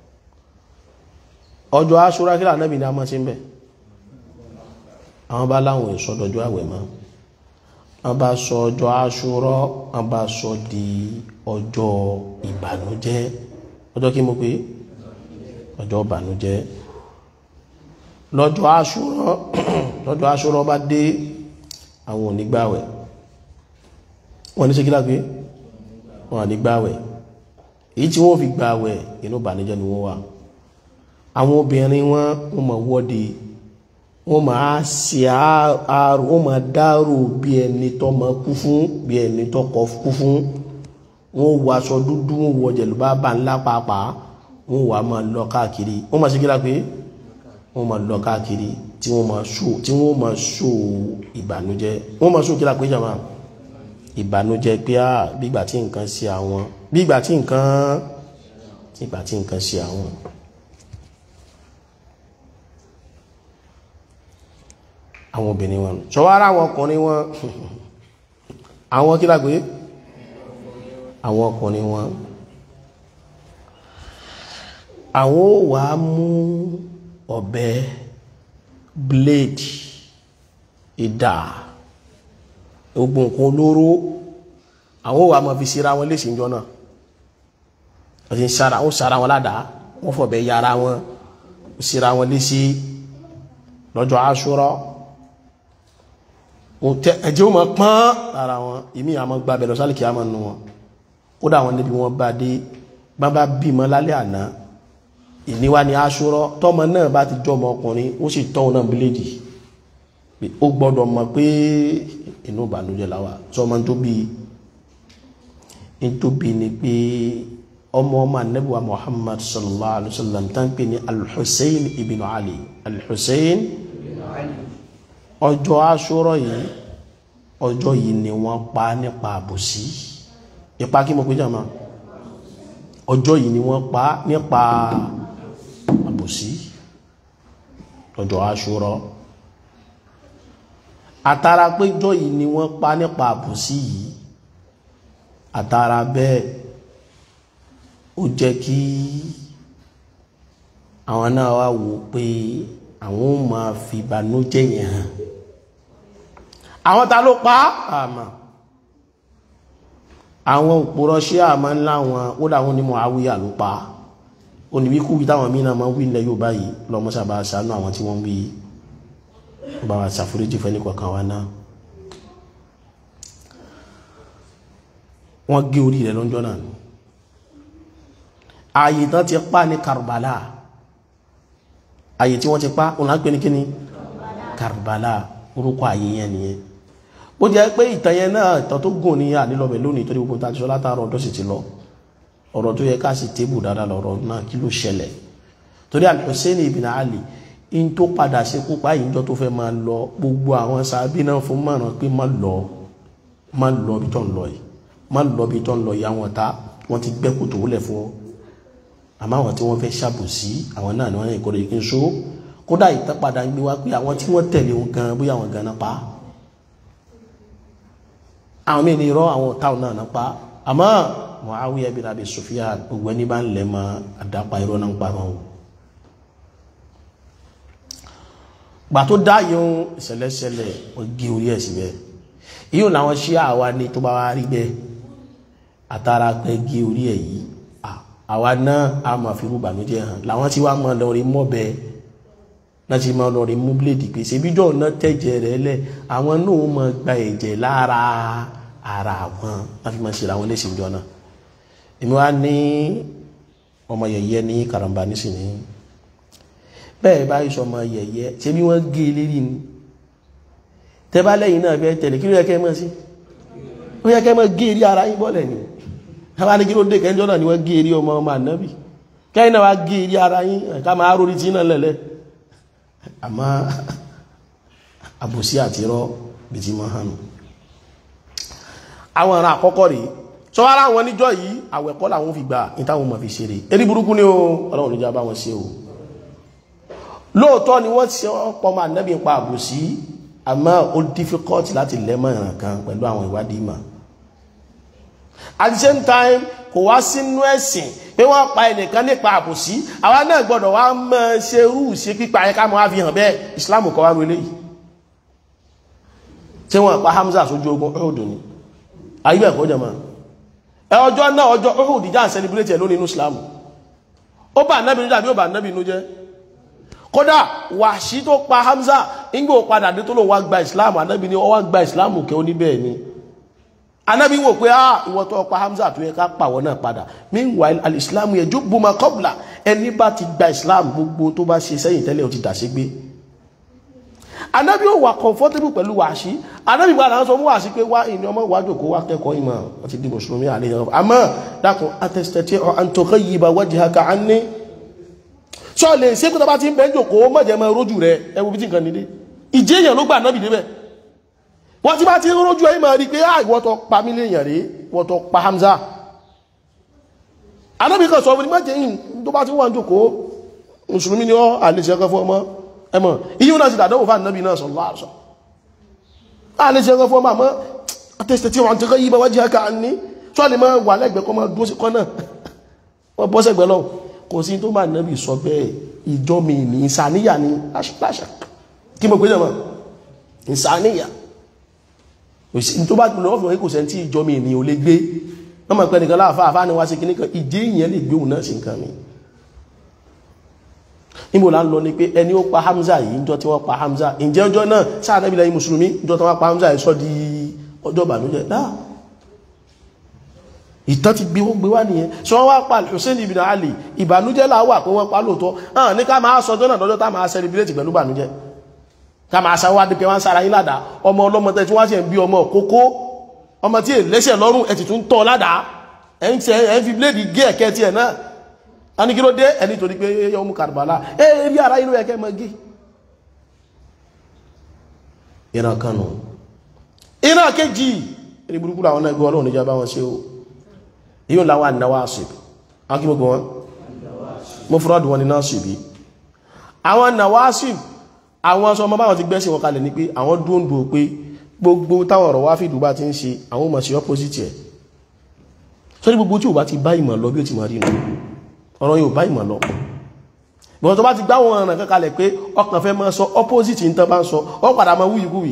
ọjọ́ Aṣúrà kí lànàbì ní a máa ṣe ń bẹ̀ àwọn bá láwọn ìsọdọ̀jọ́ àwẹ̀ máa wọ́n bá sọ ọjọ́ aṣúrọ́ wọ́n bá sọ di ọjọ́ ìbànújẹ́ ọjọ́ kí mo pé ọjọ́ ìbànújẹ́ lọ́jọ́ aṣúrọ́ lọ́jọ́ aṣúrọ́ bá dé àwọn onígbàwẹ̀ wọ́n ní ṣe kí lápé wọ́n ànígbàwẹ̀ èyí tí wọ́n fi gbàwẹ̀ inú ìbànújẹ́ ni wọ́n wà àwọn obìnrin wọn wọ́n mọ̀ wọ́de wọ́n máa ṣe àárò wọ́n máa dárò bí ẹni tó máa kú fún bí ẹni tó kọ kú fún wọ́n wọ aṣọ dúdú wọ́n wọ jẹ̀lúbá bá ńlá pàápàá wọ́n wà máa lọ káàkiri wọ́n máa ṣe kí lápé wọ́n máa lọ káàkiri tí wọ́n máa ṣó tí wọ́n máa ṣó ìbànújẹ́ wọ́n máa ṣó kí lápé jàmá ìbànújẹ́ pé á bígbà tí nǹkan ṣe àwọn bígbà tí nǹkan bígbà tí nǹkan ṣe àwọn. àwọn obìnrin wọn ṣọwọ́ ara àwọn ọkùnrin wọn àwọn kí lágbé àwọn ọkùnrin wọn àwọn ò wá mú ọ̀bẹ blade ìdà ogun nǹkan olóró àwọn ò wá máa fi síra wọn léṣe ìjọ náà wọ́n ti ń sára wọ́n sára wọn ládàá wọ́n fọ̀bẹ yára wọn síra wọn léṣe lọ́jọ́ Àṣúrà ẹjẹ́ o ma pán lára wọn ìmí àmọ́ gba bẹ̀rẹ̀ sálìkì àmọ́ nù wọn ó dà wọn níbi wọn bá dé bá bá bímọ lálẹ́ àná ìníwá ni aṣọ́rọ́ tọ́mọ náà bá ti jọmọ ọkùnrin ó sì tọ́ náà bíléèdì ó gbọ́dọ̀ mọ̀ pé inú ìbànújẹ́ láwà sọmọ tó bí i tó bí ni pé ọmọ ọmọ anábíwá Muhammad sallallahu alaihi wasallam tán pé ní al-Hussein ibn Ali al-Hussein ọjọ́ aṣọ́rọ̀ yìí ọjọ́ yìí ni wọ́n pa nípa àbòsí ipa kí mo pé jàmá ọjọ́ yìí ni wọ́n pa nípa àbòsí ọjọ́ aṣọ́rọ̀ àtàrà pé ọjọ́ yìí ni wọ́n pa nípa àbòsí yìí àtàrà bẹ́ẹ̀ ó jẹ́ kí àwọn náà wá wò pé àwọn ò máa fi ìbànújẹ́ yẹn hàn àwọn ta ló pa àmà àwọn òpòrọ̀ ṣé àmà ńlá wọn ó dà wọn ní Muawiya ló pa oníwíkú wí táwọn míì náà máa ń wí ilẹ̀ yóò báyìí lọ́mọ sábà ṣàánú àwọn tí wọ́n ń wí ó bá wa ṣàforíjì fẹ́ nìkọ̀ọ̀kan wa náà wọ́n gé orí rẹ̀ lọ́jọ́ náà ààyè tán ti pa ní Karbala ààyè tí wọ́n ti pa òun láńpẹ́ ní kíní Karbala orúkọ ààyè yẹn nìyẹn ó jẹ́ pé ìtàn yẹn náà ìtàn tó gùn ní ànílọ́bẹ̀ lónìí torí gbogbo tàbí sọ látàrọ̀ ọ̀dọ́ sì ti lọ ọ̀rọ̀ tó yẹ ká sì tébù dáadáa lọ́rọ̀ náà kí ló ṣẹlẹ̀ torí Al-Hussein ibn Ali in tó padà sí kópa ìjọ tó fẹ́ máa lọ gbogbo àwọn sàábí náà fún márùn pé má lọ má lọ bí tó ń lọ yìí má lọ bí tó ń lọ yìí àwọn ta wọ́n ti gbẹ́ kòtò wọlé fún ọ àmọ́ àwọn tí wọ́n fẹ́ ṣàbòsí àwọn náà ni wọ́n yẹ kórè kí n so kódà ìtàpadà ń gbé wá pé àwọn tí wọ́n tẹ̀lé wọn gan bóyá àwọn gan náà pa àwọn míì ní irọ́ àwọn táwọn náà náà pa àmọ́ Muawiya bin Abi Sufyan gbogbo ẹni bá ń lẹ̀ mọ́ àdápa irọ́ náà ń pa wọn o gbà tó dá yóò ìṣẹ̀lẹ̀ṣẹlẹ̀ wọ́n gé orí ẹ̀ síbẹ̀ yíò làwọn ṣí àwa ní tó bá wá rí bẹ́ẹ̀ àtàrà pé gé orí ẹ̀ yìí àwa náà a máa fi rúbà méjì hàn làwọn tí wàá máa lọ rí mọ́bẹ náà ti máa lọ rí mú bíléèdì pé ṣebíjọ́ náà tẹ̀jẹ̀ rẹ̀ lẹ̀ àwọn náà máa gba ẹ̀jẹ̀ lára ara àwọn wọ́n fi máa ṣe àwọn léṣe ìjọ náà èmi wá ní ọmọ yẹ̀yẹ́ ní karambà nísìnyí bẹ́ẹ̀ bá iṣọ́ ọmọ yẹ̀yẹ́ ṣe bí wọ́n gé lérí ni tẹ́bá lẹ́yìn náà fẹ́ tẹ̀lé kí ló yẹ kẹ́ mọ́ sí ó yẹ kẹ́ mọ́ gé rí ara yín bọ́lẹ̀ ni àwọn ní kí ló dé kẹ́jọ́ náà ni wọ́n gé rí ọmọ ọmọ ànábì kẹ́yìn náà wá gé rí ara yín ká máa rórí tí náà lẹ̀lẹ́ àmọ́ àbòsí àti irọ́ bí ti mọ́ hànú àwọn ará àkọ́kọ́ rèé sọ ara wọn níjọ́ yìí àwẹ̀kọ́ làwọn fi gbà ní táwọn mọ̀ fi ṣeré erí burúkú ni ó ọlọ́run níjà bá wọn ṣe o lóòótọ́ ni wọ́n ti ọ̀pọ̀ máa nẹ́bí pa àbòsí àmọ́ ó difficult láti lẹ́mọ̀ ìràn kan pẹ̀lú àwọn ìwádìí ìmọ̀ at the same time kò wá sínú ẹ̀sìn pé wọ́n pa ẹnìkan nípa àbòsí àwa náà gbọ́dọ̀ wá mọ́ ṣe rú ṣe pípa ẹ̀ká mọ́ á fi hàn bẹ́ẹ̀ Islam kọ́ wá ru eléyìí tí wọ́n pa Hamza sójú ogun Uhud ni ayé ẹ̀kọ́ jẹ́ máa ẹ ọjọ́ náà ọjọ́ Uhud ìjà ń celebrate ẹ̀ lónìí inú Islam ó bá nábì nú dàbí ó bá nábì nú jẹ́ kódà wàṣí tó pa Hamza nígbò padà dé tó lò wá gba islam anábì ni ó wá gba islam kẹ́ oníbẹ̀ ni anábì wò pé ah ìwọ tó pa Hamza tó yẹ ká pàwọ́ náà padà meanwhile al-islam yajubbu ma qabla ẹni bá ti gba islam gbogbo tó bá ṣe sẹ́yìn tẹ́lẹ̀ ó ti dàṣe gbé anábì ó wà comfortable pẹ̀lú wàṣí anábì gba àwọn sọ mú wàṣí pé wá ìní ọmọ wájú kó wá kẹ́kọ̀ọ́ ìmọ̀ wọ́n ti di mùsùlùmí àlejò àmọ́ dákun atẹ́sítẹ́tì an tughayyiba wajhaka anni sọ lè ṣe kó tọba ti ń bẹ́ jòkó mọ́jẹ̀ mọ́ rójú rẹ̀ ẹwù bí tí nǹkan nílé ìjẹ́ èèyàn ló gbà náà bìdébẹ̀ wọ́n ti bá ti rójú ẹ̀ máa rí pé á ìwọ́ tó pa mí léèyàn rí wọ́n tó pa Hamza anábì kan sọ fún mi mọ́jẹ̀ yìí tó bá ti wà ń jòkó mùsùlùmí ni ọ́ àlejò ẹ̀kọ́ fún ọmọ ẹmọ iye náà ti dàdánwò fún ànábì náà sallallahu alaihi wasallam àlejò ẹ̀kọ́ fún ọmọ àmọ́ àtẹ̀sẹ̀ tí wọ́n ti kọ́ yí bá wájú ẹ̀ka ní tó lè máa wà lẹ́gbẹ̀ẹ́ kọ́ máa dúró sí kọ́ náà wọ́n bọ́ sẹ́gbẹ̀ẹ́ lọ́wọ́ kò sí tó máa nẹ́bì sọ bẹ́ẹ̀ ìjọ mi ní ìsàníyà ní láṣà kí mo pè jẹ́ mọ́ ìsàníyà tó bá lọ́wọ́ fún ẹkùsẹ̀ tí ìjọ mi ní o lè gbé wọ́n mọ̀ pẹ́ nìkan láàfáà fáà ní wá sí kìníkan ìdí ìyẹn lè gbé òun náà sí nǹkan mi níbo la ń lọ ni pé ẹni ó pa Hamza yìí níjọ́ tí wọ́n pa Hamza ǹjẹ́ ọjọ́ náà sáà nẹ́bì lẹ́yìn mùsùlùmí níjọ́ tí wọ́n pa Hamza yìí sọ di ọjọ́ ìbànújẹ́ dáa ìtàn ti gbé wọ́n gbé wá nìyẹn sọ wọ́n wá pa Hussein ibn Ali ìbànújẹ́ là wà pé wọ́n pa lóòótọ́ hàn ní ká máa sọ jọ́nà lọ́jọ́ tá máa celebrate pẹ̀lú ìbànújẹ́ ká máa sáwọ́ adìpẹ́ wọn sára yín ládàá ọmọ ọlọ́mọ tẹ́ tí wọ́n sì ń bí ọmọ kókó ọmọ tí èlẹ́sẹ̀ lọ́rùn ẹ̀ ti tún tọ́ ládàá ẹ̀ ń tẹ́ ẹ̀ ń fi bíléèdì gé ẹ̀kẹ́ tiẹ̀ náà a ní kí ló dé ẹni torí pé yọ mú Karbala ẹ rí ara inú ẹ̀kẹ́ mọ́ gé ìran kan nù ìran kejì èrè burúkú làwọn náà gbé ọlọ́run níjà bá wọn ṣe o yíò láwọn nawasib akí gbogbo wọn mo fúrọ́dù wọn ni nasibi àwọn nawasib àwọn ọmọ báwọn ti gbẹ́sìn wọn kalẹ̀ ní pé àwọn dúndú pé gbogbo táwọn ọ̀rọ̀ wá fìdú bá ti ń ṣe àwọn ọmọ sí opposite ẹ̀ sórí gbogbo tí ò bá ti bá ìmọ̀ lọ bí ó ti máa rí nù ọ̀rọ̀ yóò bá ìmọ̀ lọ bọ̀n tó bá ti gbá wọn ọ̀ràn kankalẹ̀ pé ọkàn fẹ́ máa sọ opposite ní tán bá ń sọ ọ padà máa wúyìkúwì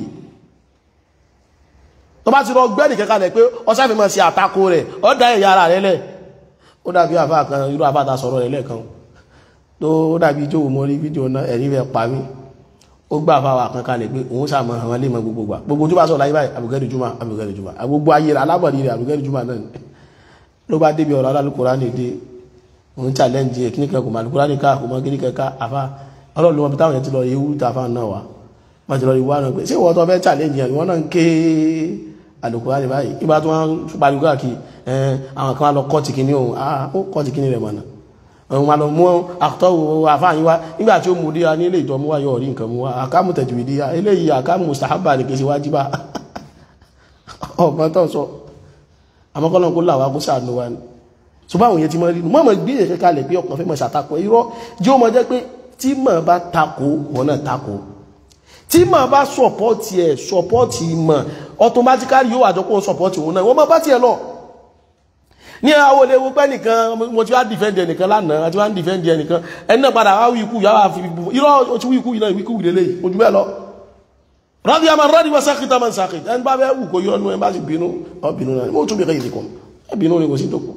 tó bá ti rọ gbẹ́nì kankalẹ̀ pé ọsáfẹ́ máa ṣe àtakò rẹ̀ ọ dá ẹ̀yà ara rẹ̀ lẹ̀ ó dàbí àfá kan irú àfá ta sọ̀rọ̀ rẹ̀ lẹ́ẹ̀kan tó dàbí jó mọ́ rí fídíò náà ẹ̀rí rẹ̀ pa mí ó gbà àfá wa kankalẹ̀ pé òun sàmọ́ àwọn ilé mọ́ gbogbo gbà gbogbo tó bá sọ láyé báyìí àbùgẹ́rì jùmọ̀ àbùgẹ́rì jùmọ̀ gbogbo ayé rẹ̀ alábọ̀dì rẹ̀ àbùgẹ́rì jùmọ̀ náà ló bá débi ọ̀rọ̀ alálùkùrá ní èdè òun challenge ẹ̀ kíníkẹ́ kò máa lùkùrá ní ká kò mọ́ kíníkẹ́ ká àfá ọlọ́run ló mọ bí táwọn yẹn ti lọ rí ewu tàfà náà wá wọ́n ti lọ rí wá náà pé ṣé ìwọ́n tó fẹ́ challenge yẹn ìwọ́n náà ń ké àlùkùrá ní báyìí ìbá tó wọ́n pariwo káàkiri ẹn àwọn kan lọ kọ́ọ̀tì kìíní ohun ó kọ́ọ̀tì kìíní rẹ̀ mọ̀nà òun ma lọ mú àtọ́wò àfáàyín wá nígbà tí ó mú díya ní ilé ìtọ́ mú wáyọ̀ orí nǹkan mú wá àkámù tẹ̀jùwì díya eléyìí àkámù mustahaba ní kìí ṣe wájíbà ọ̀gbọ́n tó sọ àmọ́kọ́lọ́ kó làwọn kó sàánú wa ni ṣùgbọ́n àwọn yẹn ti mọ rí mọ́ mọ́ gbé ẹ̀kẹ́ kalẹ̀ pé ọkàn fẹ́ mọ̀ ṣàtakọ̀ irọ́ jẹ́ ó mọ jẹ́ pé tí mọ̀ bá takò wọn náà takò tí mọ̀ bá sọ̀pọ̀tì ẹ̀ sọ̀pọ̀tì mọ̀ automatically yóò àjọ kó sọ̀pọ̀tì òun náà wọ́n mọ̀ bá tiẹ̀ lọ ní àwọn olè wo pẹ́ nìkan mo ti wá dìfẹ́ǹdì ẹnìkan lánàá àti wá ń dìfẹ́ǹdì ẹnìkan ẹni náà padà wá wí ikú yà wá fi irọ́ o ti wí ikú yìí náà ikú yìí lélẹ̀ ojú bẹ́ẹ̀ lọ rọ́dí àmà rọ́dí wọ́n sákìtà máa ń sákìtà ẹni bá fẹ́ wù kó yọ ọ́nú ẹ bá sì bínú ọ bínú náà mo tún bí kẹ́yìn kan ẹ bínú ni kò sí tó kù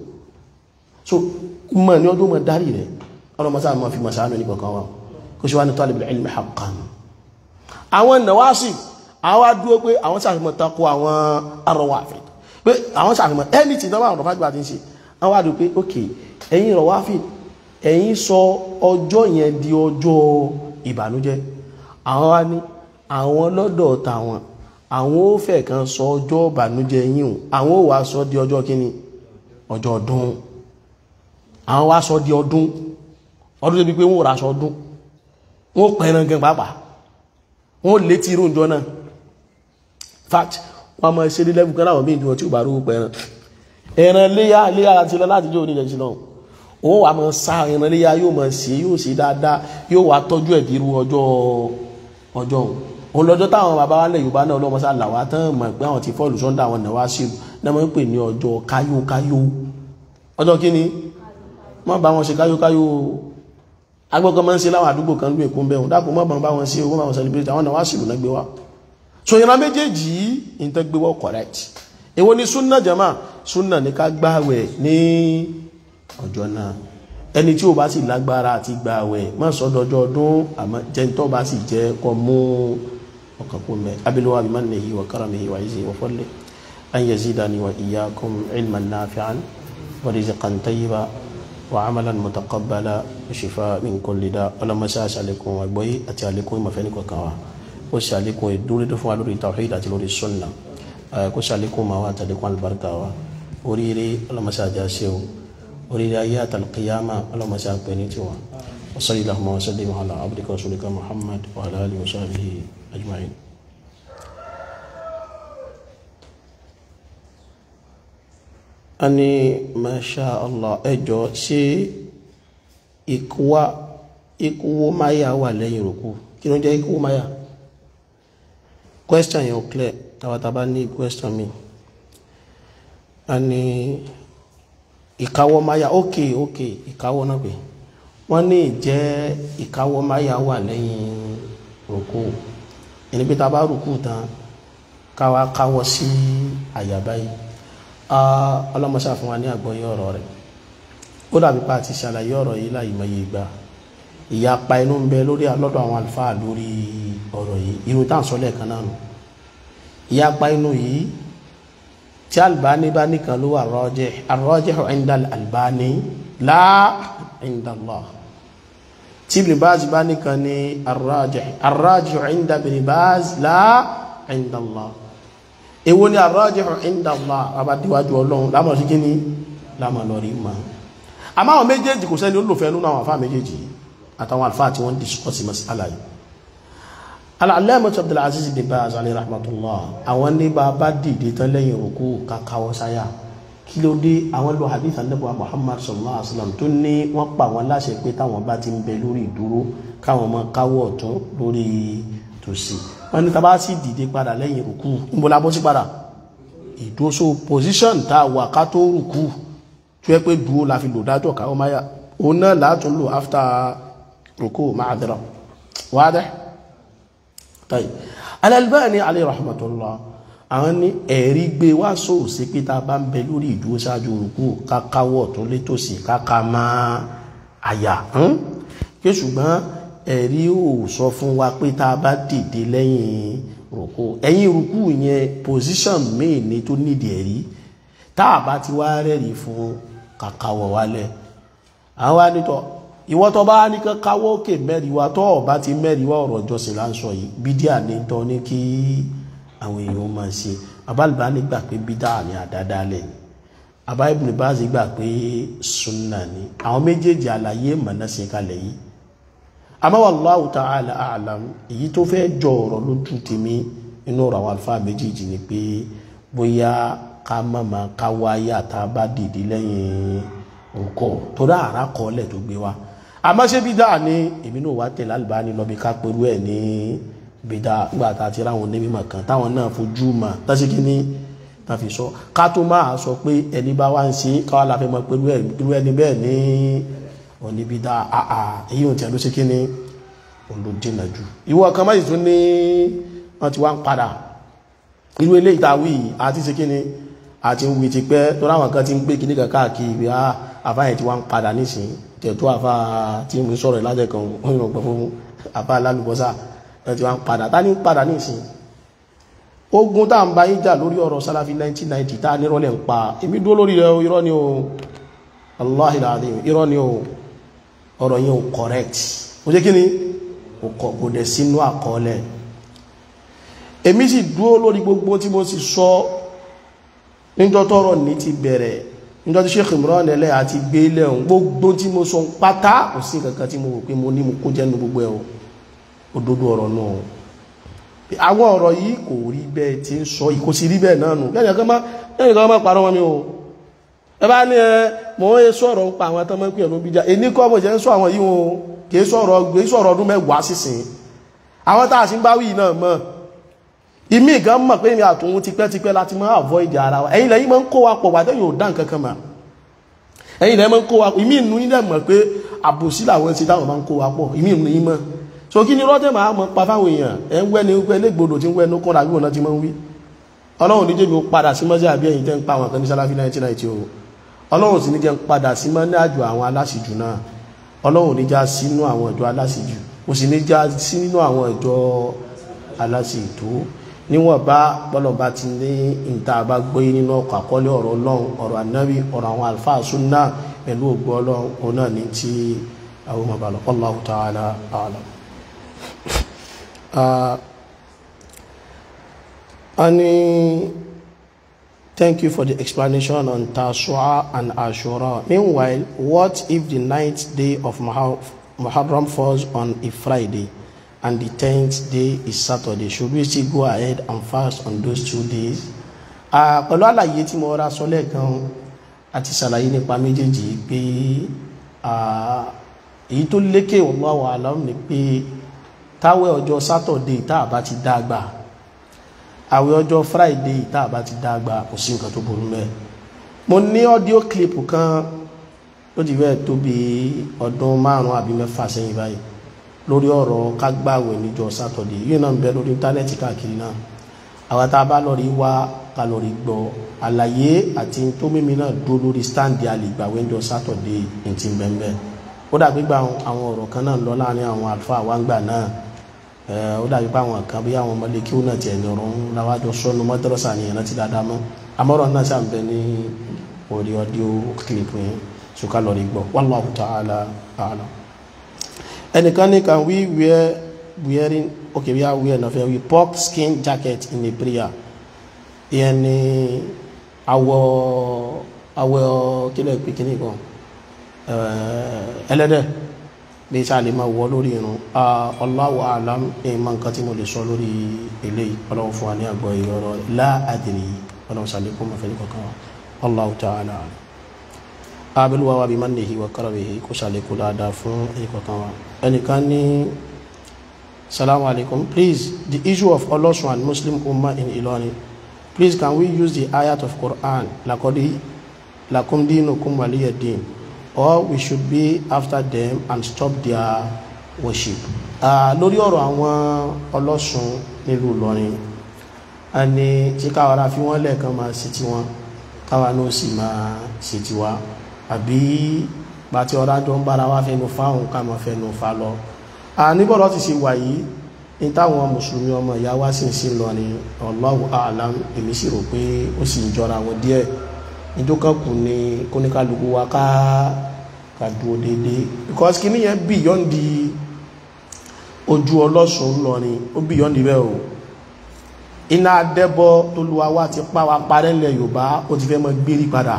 so mọ̀ ní ọdún mọ̀ darí rẹ̀ ọlọ́mọsá mọ̀ fi mọ̀sá ní kankan wa kó ṣe wá ní talib al-ilm haqqan àwọn nàwásì àwọn adúró pé àwọn sàfihàn tako àwọn arọwàfẹ́ pé àwọn sàfihàn anything náà àwọn ọ̀rọ̀fàgbà ti ń ṣe àwọn adúró pé ok ẹ̀yin rọwàfẹ́ ẹ̀yin sọ ọjọ́ yẹn di ọjọ́ ìbànújẹ́ àwọn wá ní àwọn lọ́dọ̀ tàwọn àwọn ó fẹ́ kan sọ ọjọ́ ìbànújẹ́ yìí àwọn ó wá sọ di ọjọ́ kíni ọjọ́ ọdún àwọn wá sọ di ọdún ọdún débi pé wọ́n rà sọ ọdún wọ́n pẹ̀ràn gan pàápàá wọ́n létí irú ìjọ náà fact wọ́n mọ̀ ṣe lílẹ́bù kan láwọn míì tí ó bá rú pẹ̀ràn ẹran léyà léyà láti lọ láti jẹ́ oníjẹ̀ sí náà òun wà mọ̀ sá ẹran léyà yóò mọ̀ sí yóò sí dáadáa yóò wá tọ́jú ẹ̀ dirú ọjọ́ ọjọ́ òun lọ́jọ́ táwọn bàbá wa lẹ̀ Yorùbá náà lọ́mọ sá làwá tán mọ̀ pé àwọn ti fọ́ọ̀lù sọ́ndà àwọn náà wá sí náà mọ̀ ń pè ní ọjọ́ káyókáyó ọjọ́ kí ni má bá wọn ṣe káyókáyó agbọ́gbọ́ máa ń ṣe láwọn àdúgbò kan lú èkó ń bẹ̀rún dákùn mọ́ bá wọn ṣe owó máa wọn celebrate àwọn náà wá sílù náà gbé wá so ìran méjèèjì yìí tó gbé wọ́ correct èwo ni súnà jama súnà ní ká gbààwẹ̀ ní ọjọ́ náà ẹni tí ó bá sì lágbára àti gbààwẹ̀ má sọ dọjọ́ ọdún àmọ́ jẹ́ tó bá sì jẹ́ kọ́ mú ọkàn kó mẹ́ abiluwa bi mannihi wa karamihi wa izzihi wa fadlihi an yazidani wa iyyakum ilman nafi'an wa rizqan tayyiba وعملا متقبلا وشفاء من كل داء ولما ساس عليكم وبوي اتي عليكم ما فينكم كوا وش عليكم دوري دفوا لوري التوحيد اتي لوري السنه كوش عليكم ما وات عليكم البركه وريري ولما ساجاسيو وريري ايات القيامه ولما ساق بينيتوا وصلى اللهم وسلم على عبدك ورسولك محمد وعلى اله وصحبه اجمعين a ní masha allah ẹjọ́ ṣé ìkúwá ìkúwó máyà wà lẹ́yìn rùkú kí ló jẹ́ ìkúwó máyà question yẹn ò clear tàbátàbá ní question mi a ní ìkáwọ́ máyà ok ok ìkáwọ́ náà pé wọ́n ní ìjẹ́ ìkáwọ́ máyà wà lẹ́yìn rùkú ẹni pé tá a bá rùkú tán káwa káwọ́ sí àyà báyìí ọlọ́mọṣà fún wa ní àgbọ́yé ọ̀rọ̀ rẹ̀ ó dàbí pa àti ṣàlàyé ọ̀rọ̀ yìí láì mọye ìgbà ìyapa inú ń bẹ lórí lọ́dọ̀ àwọn àlùfáà lórí ọ̀rọ̀ yìí irú tá à ń sọ lẹ́ẹ̀kan náà nù ìyapa inú yìí tí Albani bá nìkan ló wà rọ́jẹ́ ar-rajihu inda Albani la inda Allah tí Ibn Baz bá nìkan ní ar-rajih ar-rajihu inda Ibn Baz la inda Allah èwo ni ar-rajihu inda Allah abadíwájú ọlọ́run lámọ̀ sí kí ní lámọ̀ lọ rí ma a máa wọn méjèèjì kò sẹ́ni olùfẹ́ nínú àwọn àfáà méjèèjì àtàwọn àlfáà tí wọ́n discuss mas'ala yìí al-allamah Abdul Aziz bin Baz alayhi rahmatullah àwọn ní bá bá dìde tán lẹ́yìn rùkú kakawọ́ sáyà kí ló dé àwọn lo hadith anabu Muhammad sallallahu alaihi wasallam tó ní wọ́n pa wọn láṣẹ pé táwọn bá ti ń bẹ lórí ìdúró káwọn máa káwọ́ ọ̀tún lórí tòsí wọ́n ní tàbá sì dìde padà lẹ́yìn rùkú níbo la bọ́ sí padà ìdóso position tá a wà ká tó rùkú tó yẹ pé dúró la fi lò dájọ́ káwọ́ máyà òun náà látún lò after rùkú ma'adira wádẹ́ tayi Al-Albani alayhi rahmatullah àwọn ní ẹ̀rí gbé wá sóò sí pé tá a bá ń bẹ lórí ìdúró ṣáájú rùkú kákáwọ́ tó létòsí káká máa àyà kí ṣùgbọ́n ẹ̀rí ò sọ fún wa pé tá a bá dìde lẹ́yìn rùkú ẹ̀yìn rùkú yẹn position míì ní tó nídìí ẹ̀rí tá a bá ti wá rẹ́rìí fún kàkàwọ̀ wálẹ̀ àwọn wa nítọ̀ ìwọ́ tó bá ní káwọ́ òkè mẹ́rin wa tó ọ̀bá ti mẹ́rin wá ọ̀rọ̀ ìjọsìn là ń sọ yìí bídíà ní tọ́ ní kí àwọn èèyàn máa ṣe abálùbá ní gbà pé bídíà ní àdádálẹ̀ ni àbá Ibn Baz gbà pé sunna ni àwọn méjèèjì àlàyé mọ̀nà sí kalẹ̀ yìí àmọ́ wallahu ta'ala a'lam èyí tó fẹ́ jọ ọ̀rọ̀ lójú tèmi inú ọ̀rọ̀ àwọn àlùfáà méjèèjì ni pé bóyá ká mọ̀mọ́ ká wáyé àtà bá dìde lẹ́yìn nǹkan tó dá àrà kọ́lẹ̀ tó gbé wa àmọ́ ṣé bídà ni èmi náà wá tẹ̀lé Albani lọ bí ká pẹ̀lú ẹ̀ ní bídà nígbà tá a ti ráwọn onímọ̀ kan táwọn náà fojú mà tásìkí ní tàfi sọ ká tó máa sọ pé ẹni bá wá ń ṣe káwá la fẹ́ mọ̀ pé irú ẹni bẹ́ẹ̀ ní oníbi dá àà èyí ò tẹ̀ ló ṣe kí ni olùdínà jù ìwọ kan máa tún ní wọ́n ti wá ń padà irú ilé ìtawí àti ṣe kí ni àti ń wí ti pẹ́ tó ráwọn kan ti ń gbé kíní kan káàkiri ìwé àfáyẹ̀ tí wá ń padà nísìn tẹ̀tú àfá tí mo sọ̀rọ̀ lájẹ̀ kan òyìnbó pẹ̀ fún àfá alálùbọ́sà ẹ̀ tí wá ń padà tá ní ń padà nísìn ogun tá ń bá yín jà lórí ọ̀rọ̀ sálàfí 1990 tá nírọ̀lẹ̀ ń pa èmi dúró lórí rẹ̀ irọ́ ni o Allahi alazim irọ́ ni o ọ̀rọ̀ yẹn ò correct ó jẹ́ kí ni kò dẹ̀ sínú àkọọ́lẹ̀ èmi sì dúró lórí gbogbo tí mo sì sọ níjọ́ tọ́rọ̀ ní ti bẹ̀rẹ̀ níjọ́ tí Sheikh Imran ẹlẹ́ àti gbé lẹ́hùn gbogbo tí mo sọ pátá kò sí kankan tí mo rò pé mo ní mo kó jẹ́nu gbogbo ẹ̀ òdodo ọ̀rọ̀ náà àwọn ọ̀rọ̀ yìí kò rí bẹ́ẹ̀ tí ń sọ ìkó sí rí bẹ́ẹ̀ náà nù lẹ́yìn kan máa parọ́ wọn mi o ẹ bá ní ẹ mọ̀ ń sọ̀rọ̀ ń pa àwọn atọ́mọ́ pé ẹ̀rọ bíjà èní kọ́ mọ̀ jẹ́ ń sọ àwọn yìí wọn kì í sọ̀rọ̀ gbé sọ̀rọ̀ ọdún mẹ́wàá sísìn àwọn tá a sì ń bá wí náà mọ̀ ìmí gan mọ̀ pé mi àtòun tipẹ́tipẹ́ láti máa avoid ara wa ẹ̀yin lẹ́yìn máa ń kó wa pọ̀ wà tẹ́yìn ò dá nǹkan kan mà ẹ̀yin lẹ́yìn máa ń kó wa ìmí ìnú yín dẹ̀ mọ̀ pé àbòsí làwọn ti táwọn máa ń kó wa pọ̀ ìmí ìnú yín mọ̀ so kí ni rọ́tẹ̀ máa mọ̀ pa fáwọn èèyàn ẹ̀ ń wẹ́ni wípé légbodò tí ń wẹ́nu kọ́ra bí wọn ti máa ń wí ọlọ́run níjẹ́ mi ó padà sí mọ́sí àbí ẹ̀yìn tẹ́ ń pa àwọn kan ní sálàfí 1990 o ọlọ́run sì ní jẹ́ ń padà sí mọ́ ní àjò àwọn aláṣìjù náà ọlọ́run ní já sínú àwọn ìjọ aláṣìjù ó sì ní já sí nínú àwọn ìjọ aláṣìjù níwọ̀n bá bọ́lọ̀bá ti ní ìta bá gbé nínú ọkọ̀ àkọọ́lẹ̀ ọ̀rọ̀ ọlọ́run ọ̀rọ̀ ànábì ọ̀rọ̀ àwọn àlùfáà súnà pẹ̀lú ògbó ọlọ́run òun náà ní tí àwọn ọmọ bàlọ́ Allahu ta'ala a'lam. Ani, thank you for the explanation on Tashua and Ashura. Meanwhile, what if the ninth day of Muharram falls on a Friday and the tenth day is Saturday? Should we still go ahead and fast on those two days? Pẹ̀lú àlàyé tí mo ra sọ lẹ́ẹ̀kan àti ṣàlàyé nípa méjèèjì pé èyí tó lékè wallahu alam ni pé táwẹ̀ ọjọ́ Saturday tá a bá ti dá gbà àwẹ̀ ọjọ́ friday tá a bá ti dágbà kò sí nǹkan tó burú mẹ́ mo ní audio clip kan ó ti fẹ́ tó bí ọdún márùn-ún àbí mẹ́fà sẹ́yìn báyìí lórí ọ̀rọ̀ kágbàwẹ̀ níjọ́ saturday yìí náà ń bẹ lórí íńtánẹ́ẹ̀tì káàkiri náà àwọn tá a bá lọ rí wá ká lọ rí gbọ́ àlàyé àti tó mímí náà dúró lórí stand àlègbàwẹ̀ níjọ́ saturday ní ti bẹ́ẹ̀ ó dàbí gba àwọn ọ̀rọ̀ kan náà lọ láàrin àwọn àlùfáà wa ń gbà náà ó dàbí pé àwọn kan bí àwọn ọmọdé kí ó náà tiẹ̀ ní ọ̀rọ̀ láwájọ sọ́nu mọ́tẹ́rọ̀sà ni ìrántí dáadáa mọ́ àmọ́rọ̀ náà sàn bẹ ní orí ọdíò clip yẹn ṣùkà lọ́rí gbọ́ wallahu ta'ala a'lam. ẹnìkan ní can we wear wearing okay we are wearing ọ̀fẹ́ we pork skin jacket in a prayer ìyẹn ní awọ awọ kílẹ̀ pé kíní kan ẹlẹ́dẹ̀ bí sáà lè máa wọ lórí irun Allahu a'lam ìmọ̀ nǹkan tí mo lè sọ lórí eléyìí ọlọ́run fún wa ní àgbọ̀ ìrọ̀rọ̀ la adri ọlọ́run sàlékún mọ̀fẹ́ ní kankan wa Allahu ta'ala abẹ́lúwa wa bí mannihi wa karamihi kó sàlékún dáadáa fún ẹni kankan wa ẹnìkan ní salamu alaikum please the issue of olosun and muslim ummah in Ilorin please can we use the ayat of Quran lakodi lakum dinukum waliya din or we should be after them and stop their worship. lórí ọ̀rọ̀ àwọn ọlọ́sùn nílùú Ìlọrin a ní tí káwàrá fi wọ́n lẹ́ẹ̀kan máa ṣe tí wọ́n káwà náà sì máa ṣe tí wá àbí bàtí ọ̀rá jọ ń bára wá fẹnu fáwọn ká máa fẹnu fa lọ. níbọ̀rọ̀ ti ṣe wà yìí ní táwọn mùsùlùmí ọmọ ìyá wa sì ń sí lọ ní Allahu a'lam èmi sì rò pé ó sì ń jọra wọn díẹ̀ ìjókòkù ni kóníkàlùkù wa ká ká dúró déédéé because kí níyẹn beyond the ojú ọlọ́sùn lọrin ó beyond bẹ́ẹ̀ o iná adẹ́bọ tó lu wa ti pa wa parẹ́ ńlẹ̀ yorùbá ó ti fẹ́ mọ gbérí padà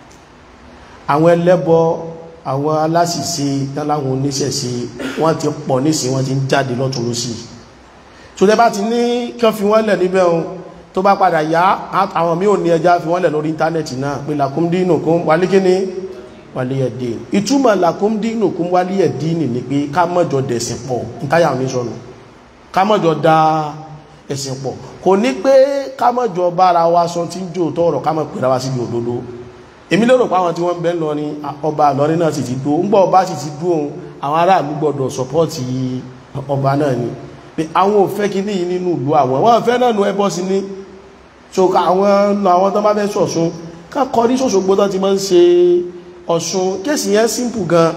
àwọn ẹlẹ́bọ àwọn aláṣìṣe láwọn oníṣẹ̀ṣe wọ́n ti pọ̀ nísìn wọ́n ti ń jáde lọ́tún lọ́sì tó lẹ́ bá ti ní kí wọ́n fi wọ́n lẹ̀ níbẹ̀ o tó bá padà yá àwọn mí ò ní ẹjá fi wọ́n lẹ̀ lórí íńtánẹ̀tì náà pé làkúndínùkún wálíkíní wálíyẹ̀dí ìtumọ̀ làkúndínùkún wálíyẹ̀dí nì ní pé ká mọ́jọ dẹ̀sìn pọ̀ ntáyà ní sọnù ká mọ́jọ da ẹ̀sìn pọ̀ kò ní pé ká má jọ bára wa sọ tí ń jò tọ́rọ̀ ká má pèrà wá síbi òdodo èmi lérò pé àwọn tí wọ́n ń bẹ ń lọ ní ọba àlọ́rin náà sì ti dúró ń gbọ́ ọba sì ti dúró ohun àwọn aráàlú gbọ́dọ̀ sọpọ́ọ̀tì ọba náà ni pé àwọn ò fẹ́ kí ní nínú ìlú àwọn wọ́n fẹ́ náà nu ẹbọ sí ní so àwọn àwọn tó bá fẹ́ sọ̀sún ká kọrí sòṣogbo tó ti máa ń ṣe ọ̀ṣun kéèsì yẹn simple gan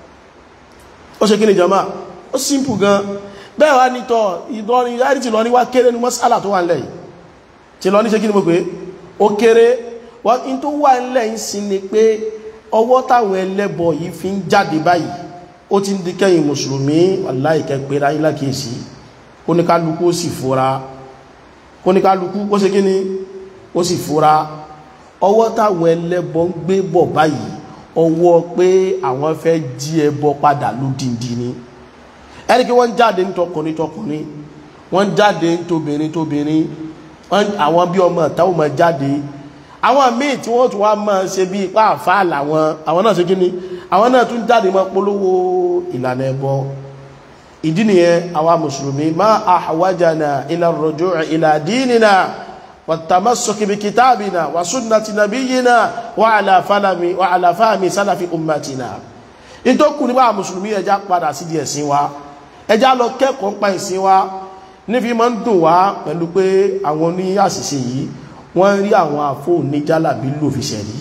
ó ṣe kí ni jama ó simple gan bẹ́ẹ̀ wá nítọ̀ ìdọ́rin láti ti lọ ní wá kéré ní mọ́sálà tó wà ń lẹ̀ yìí ti lọ ní ṣe kí ni mo pé ó kéré wọ́n in tó wà ń lẹ̀ ń sin ni pé ọwọ́ táwọn ẹlẹ́bọ yìí fi ń jáde báyìí ó ti ń di kẹ́yìn mùsùlùmí wàláìkẹ́ pé ráyí lákèésí kóníkálukú ó sì fura kóníkálukú ó ṣe kí ni ó sì fura ọwọ́ táwọn ẹlẹ́bọ ń gbé bọ̀ báyìí ọwọ́ pé àwọn fẹ́ jí ẹbọ padà lódìndí ni ẹni kí wọ́n jáde ní tọkùnrin tọkùnrin wọ́n jáde ní tóbìnrin tóbìnrin àwọn bí ọmọ táwọn máa jáde àwọn míì tí wọ́n tún wá máa ṣe bí ipá àfáà làwọn àwọn náà ṣe kí ni àwọn náà tún jáde máa polówó ìlànà ẹbọ ìdí nìyẹn àwa mùsùlùmí má àwájànà ila rujuu ila dinina wàtàmásọ́kì bí kìtàbìnà wà sunnati nabiyyina wà àlàfàlàmì wà àlàfàmì sálàfi ummatina in tó kù nígbà mùsùlùmí ẹjá padà sí di ẹ̀sìn wa ẹjá lọ kẹ́kọ̀ọ́ pa ìsìn wa nífi máa ń dùn wá pẹ̀lú pé àwọn ní àṣìṣe yìí wọ́n rí àwọn àfó ní jálàbí lò fi ṣẹ̀rí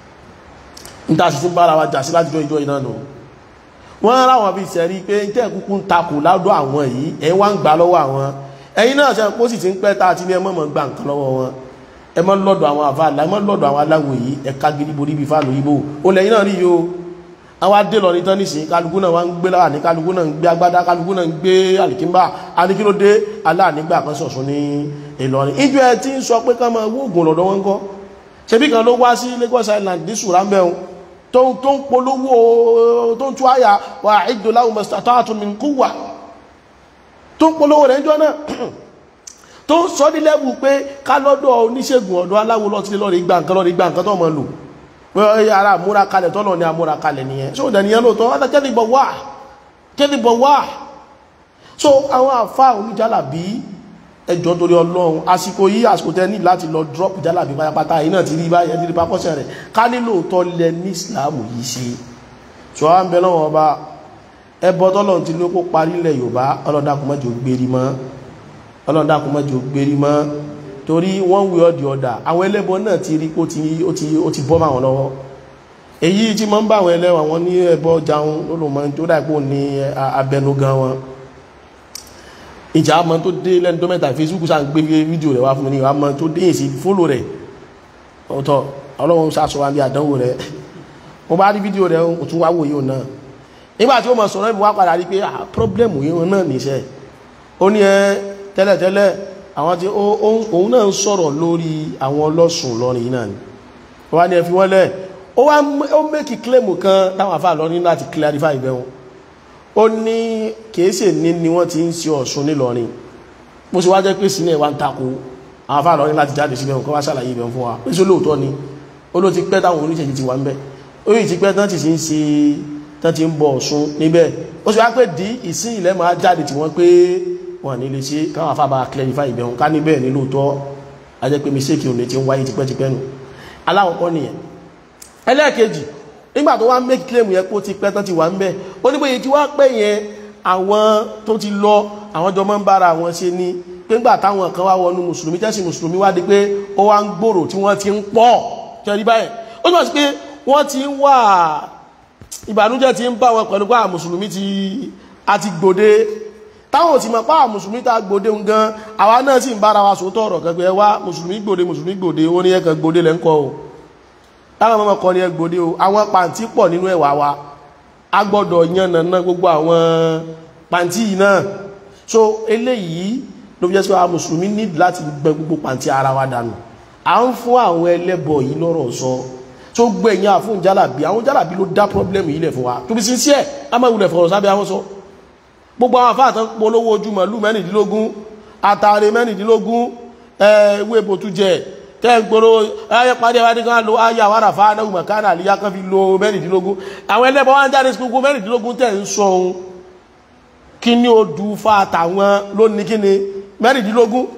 níta sì ti ń bára wa jà sí láti jọ ìjọ iná nù wọ́n ráwọn fi ṣẹ̀rí pé tẹ́ kúkú ń takò ládọ́ àwọn yìí ẹ̀ wá ń gbà lọ́wọ́ àwọn ẹ̀yin náà ṣe kó sì ti ń pẹ́ tá àti ní ẹmọ́ mọ̀ gbà nǹkan lọ́wọ́ wọn ẹ mọ́ lọ́dọ̀ àwọn àfa àlá ẹ mọ́ lọ́dọ̀ àwọn aláwọ̀ yìí ẹ̀ka gidi borí bí fáàlù yìí bò ó lẹ́yìn náà rí yìí o àwọn adé lọ ní tán nísìnyí kálukú náà wọ́n ń gbé láwà ní kálukú náà ń gbé agbádá kálukú náà ń gbé àlìkínbà adékílódé aláànígbà kan ṣọ̀ṣun ní Ìlọrin ìjọ ẹ ti ń sọ pé ká máa wóògùn lọ́dọ̀ wọn kọ́ ṣebí kan ló wá sí Lagos Island ní sùrámbẹ́hùn tó ń polówó tó ń tú àyà wà ìdòláwò mastata'tum min quwwa tó ń polówó rẹ̀ jọ náà tó ń sọ nílẹ́bù pé ká lọ́dọ̀ oníṣègùn ọ̀dọ̀ aláwo lọ́tílé lọ́rẹ̀ ìgbà nǹkan lọ́rẹ̀ ìgbà nǹkan tó mọ̀ lò pé ara àmúra kalẹ̀ tọ́lọ̀ ní àmúra kalẹ̀ nìyẹn so dẹ̀ nìyẹn lóòótọ́ wọ́n kẹ́lìbọ̀ wà kẹ́lìbọ̀ wà so àwọn àfá oníjálàbí ẹjọ́ torí ọlọ́run àsìkò yí àsìkò tẹ́ ní láti lọ drop jálàbí pátápátá yìí náà ti rí báyẹn ti rí pápọ́sẹ̀ rẹ̀ ká nílò tọ́ lẹ ní Islam yìí ṣe so wọ́n bẹ lọ́wọ́ ọba ẹbọ tọ́lọ̀ ti ló kó parí ilẹ̀ Yorùbá ọlọ́dàkùnmọ́jọ gbérí mọ́ ọlọ́dàkùnmọ́jọ gbérí mọ́ torí wọ́n wí ọdí ọ̀dà àwọn ẹlẹ́bọ náà ti rí ó ti bọ́ máwọn lọ́wọ́ èyí tí mọ́ ń bá àwọn ẹlẹ́wọ̀n wọn ní ẹbọ jaun lólùmọ́ tó dàpọ̀ ní abẹnugan wọn ìjà àmọ́ tó dé lẹ́nu tó mẹ́ta Facebook sáà ń gbé fídíò rẹ̀ wá fún mi ní àmọ́ tó dé èsì fólò rẹ̀ ọ̀tọ̀ ọlọ́run sàṣọ wa bí àdánwò rẹ̀ mo bá rí fídíò rẹ̀ ó tún wá wò yóò náà nígbà tí ó mọ̀ sọ̀rọ̀ ìmú wá padà rí pé problem yìí náà níṣẹ́ ó ní ẹ tẹ́lẹ̀tẹ́lẹ̀ àwọn tí òun náà ń sọ̀rọ̀ lórí àwọn ọlọ́sùn lọ́rin náà ni wọ́n ní ẹ fi wọ́n lẹ̀ ó wá ó mẹ́kì claim kan táwọn àfáà lọ́rin láti clarify ibẹ̀ wọn ó ní kèése ní ni wọ́n ti ń ṣe Ọ̀ṣun nílọrin mo sì wá jẹ́ pé sílẹ̀ wá ń takò àwọn àfáà lọ́rin láti jáde síbẹ̀ wọn kọ́ wá ṣàlàyé ibẹ̀ fún wa pé sí olóòótọ́ ni ó ló ti pẹ́ táwọn oníṣẹ́jì ti wà ń bẹ̀ ó yìí ti pẹ́ tán ti ń ṣe tán ti ń bọ Ọ̀ṣun níbẹ̀ ó sì wá pé dí ìsín ilẹ̀ máa jáde tí wọ́n pé wọ́n ní lè ṣe káwọn afábà clarify ibẹ̀ wọn ká níbẹ̀ ní lóòótọ́ a jẹ́ pé mistake òní ti ń wáyé tipẹ́tipẹ́ nù aláwọ̀kọ́ nìyẹn ẹlẹ́ẹ̀kejì nígbà tó wá make claim yẹn kó ti pẹ́ tán ti wà ń bẹ̀ ó ní bóyá tí wá pẹ́ yẹn àwọn tó ti lọ àwọn jọ máa ń bára àwọn ṣe ní pé ńgbà táwọn kan wá wọnú mùsùlùmí tẹ́sí mùsùlùmí wá di pé ó wá ń gbòòrò tí wọ́n ti ń pọ̀ kẹrí báyẹn ó túmọ̀ sí pé wọ́n ti ń wà ìbànújẹ́ ti ń bá wọn pẹ̀lú pé àwọn mùsùlùmí ti àti gbòde táwọn ti mọ̀ pá àwọn mùsùlùmí ta gbòde ń gan àwa náà sì ń bára wa sòótọ́ ọ̀rọ̀ kẹgbẹ́ wá mùsùlùmí gbòde mùsùlùmí gbòde ó ní ẹ̀kan gbòde lẹ́ ń kọ́ o táwọn ọmọ kan ní ẹ gbòde o àwọn pàǹtí pọ̀ nínú ẹ̀wà wa a gbọ́dọ̀ yan nàná gbogbo àwọn pàǹtí yìí náà so eléyìí ló fi jẹ́ sọ àwọn mùsùlùmí ní láti gbẹ gbogbo pàǹtí ara wa dànù à ń fún àwọn ẹlẹ́bọ yìí lọ́rọ̀ sọ tó gbẹ̀yìn àfún jálàbí àwọn jálàbí ló dá pọ́blẹ́mù yìí lẹ̀ fún wa tó bí sincere a máa wulẹ̀ fọ̀rọ̀ sábẹ́ àwọn sọ gbogbo àwọn àfáà tán polówó ojú màálù mẹ́rìndínlógún àtàrí mẹ́rìndínlógún ewé bòtú jẹ tẹ́gbòrò ayé parí ẹwà ní kan lo ayé àwárà fáánà mọ̀kánà àlíyá kan fi lo mẹ́rìndínlógún àwọn ẹlẹ́bọ wá ń jáde sí gbogbo mẹ́rìndínlógún tẹ̀ ń sọ ohun kí ní ó dù fa àtàwọn lónìí kí ni mẹ́rìndínlógún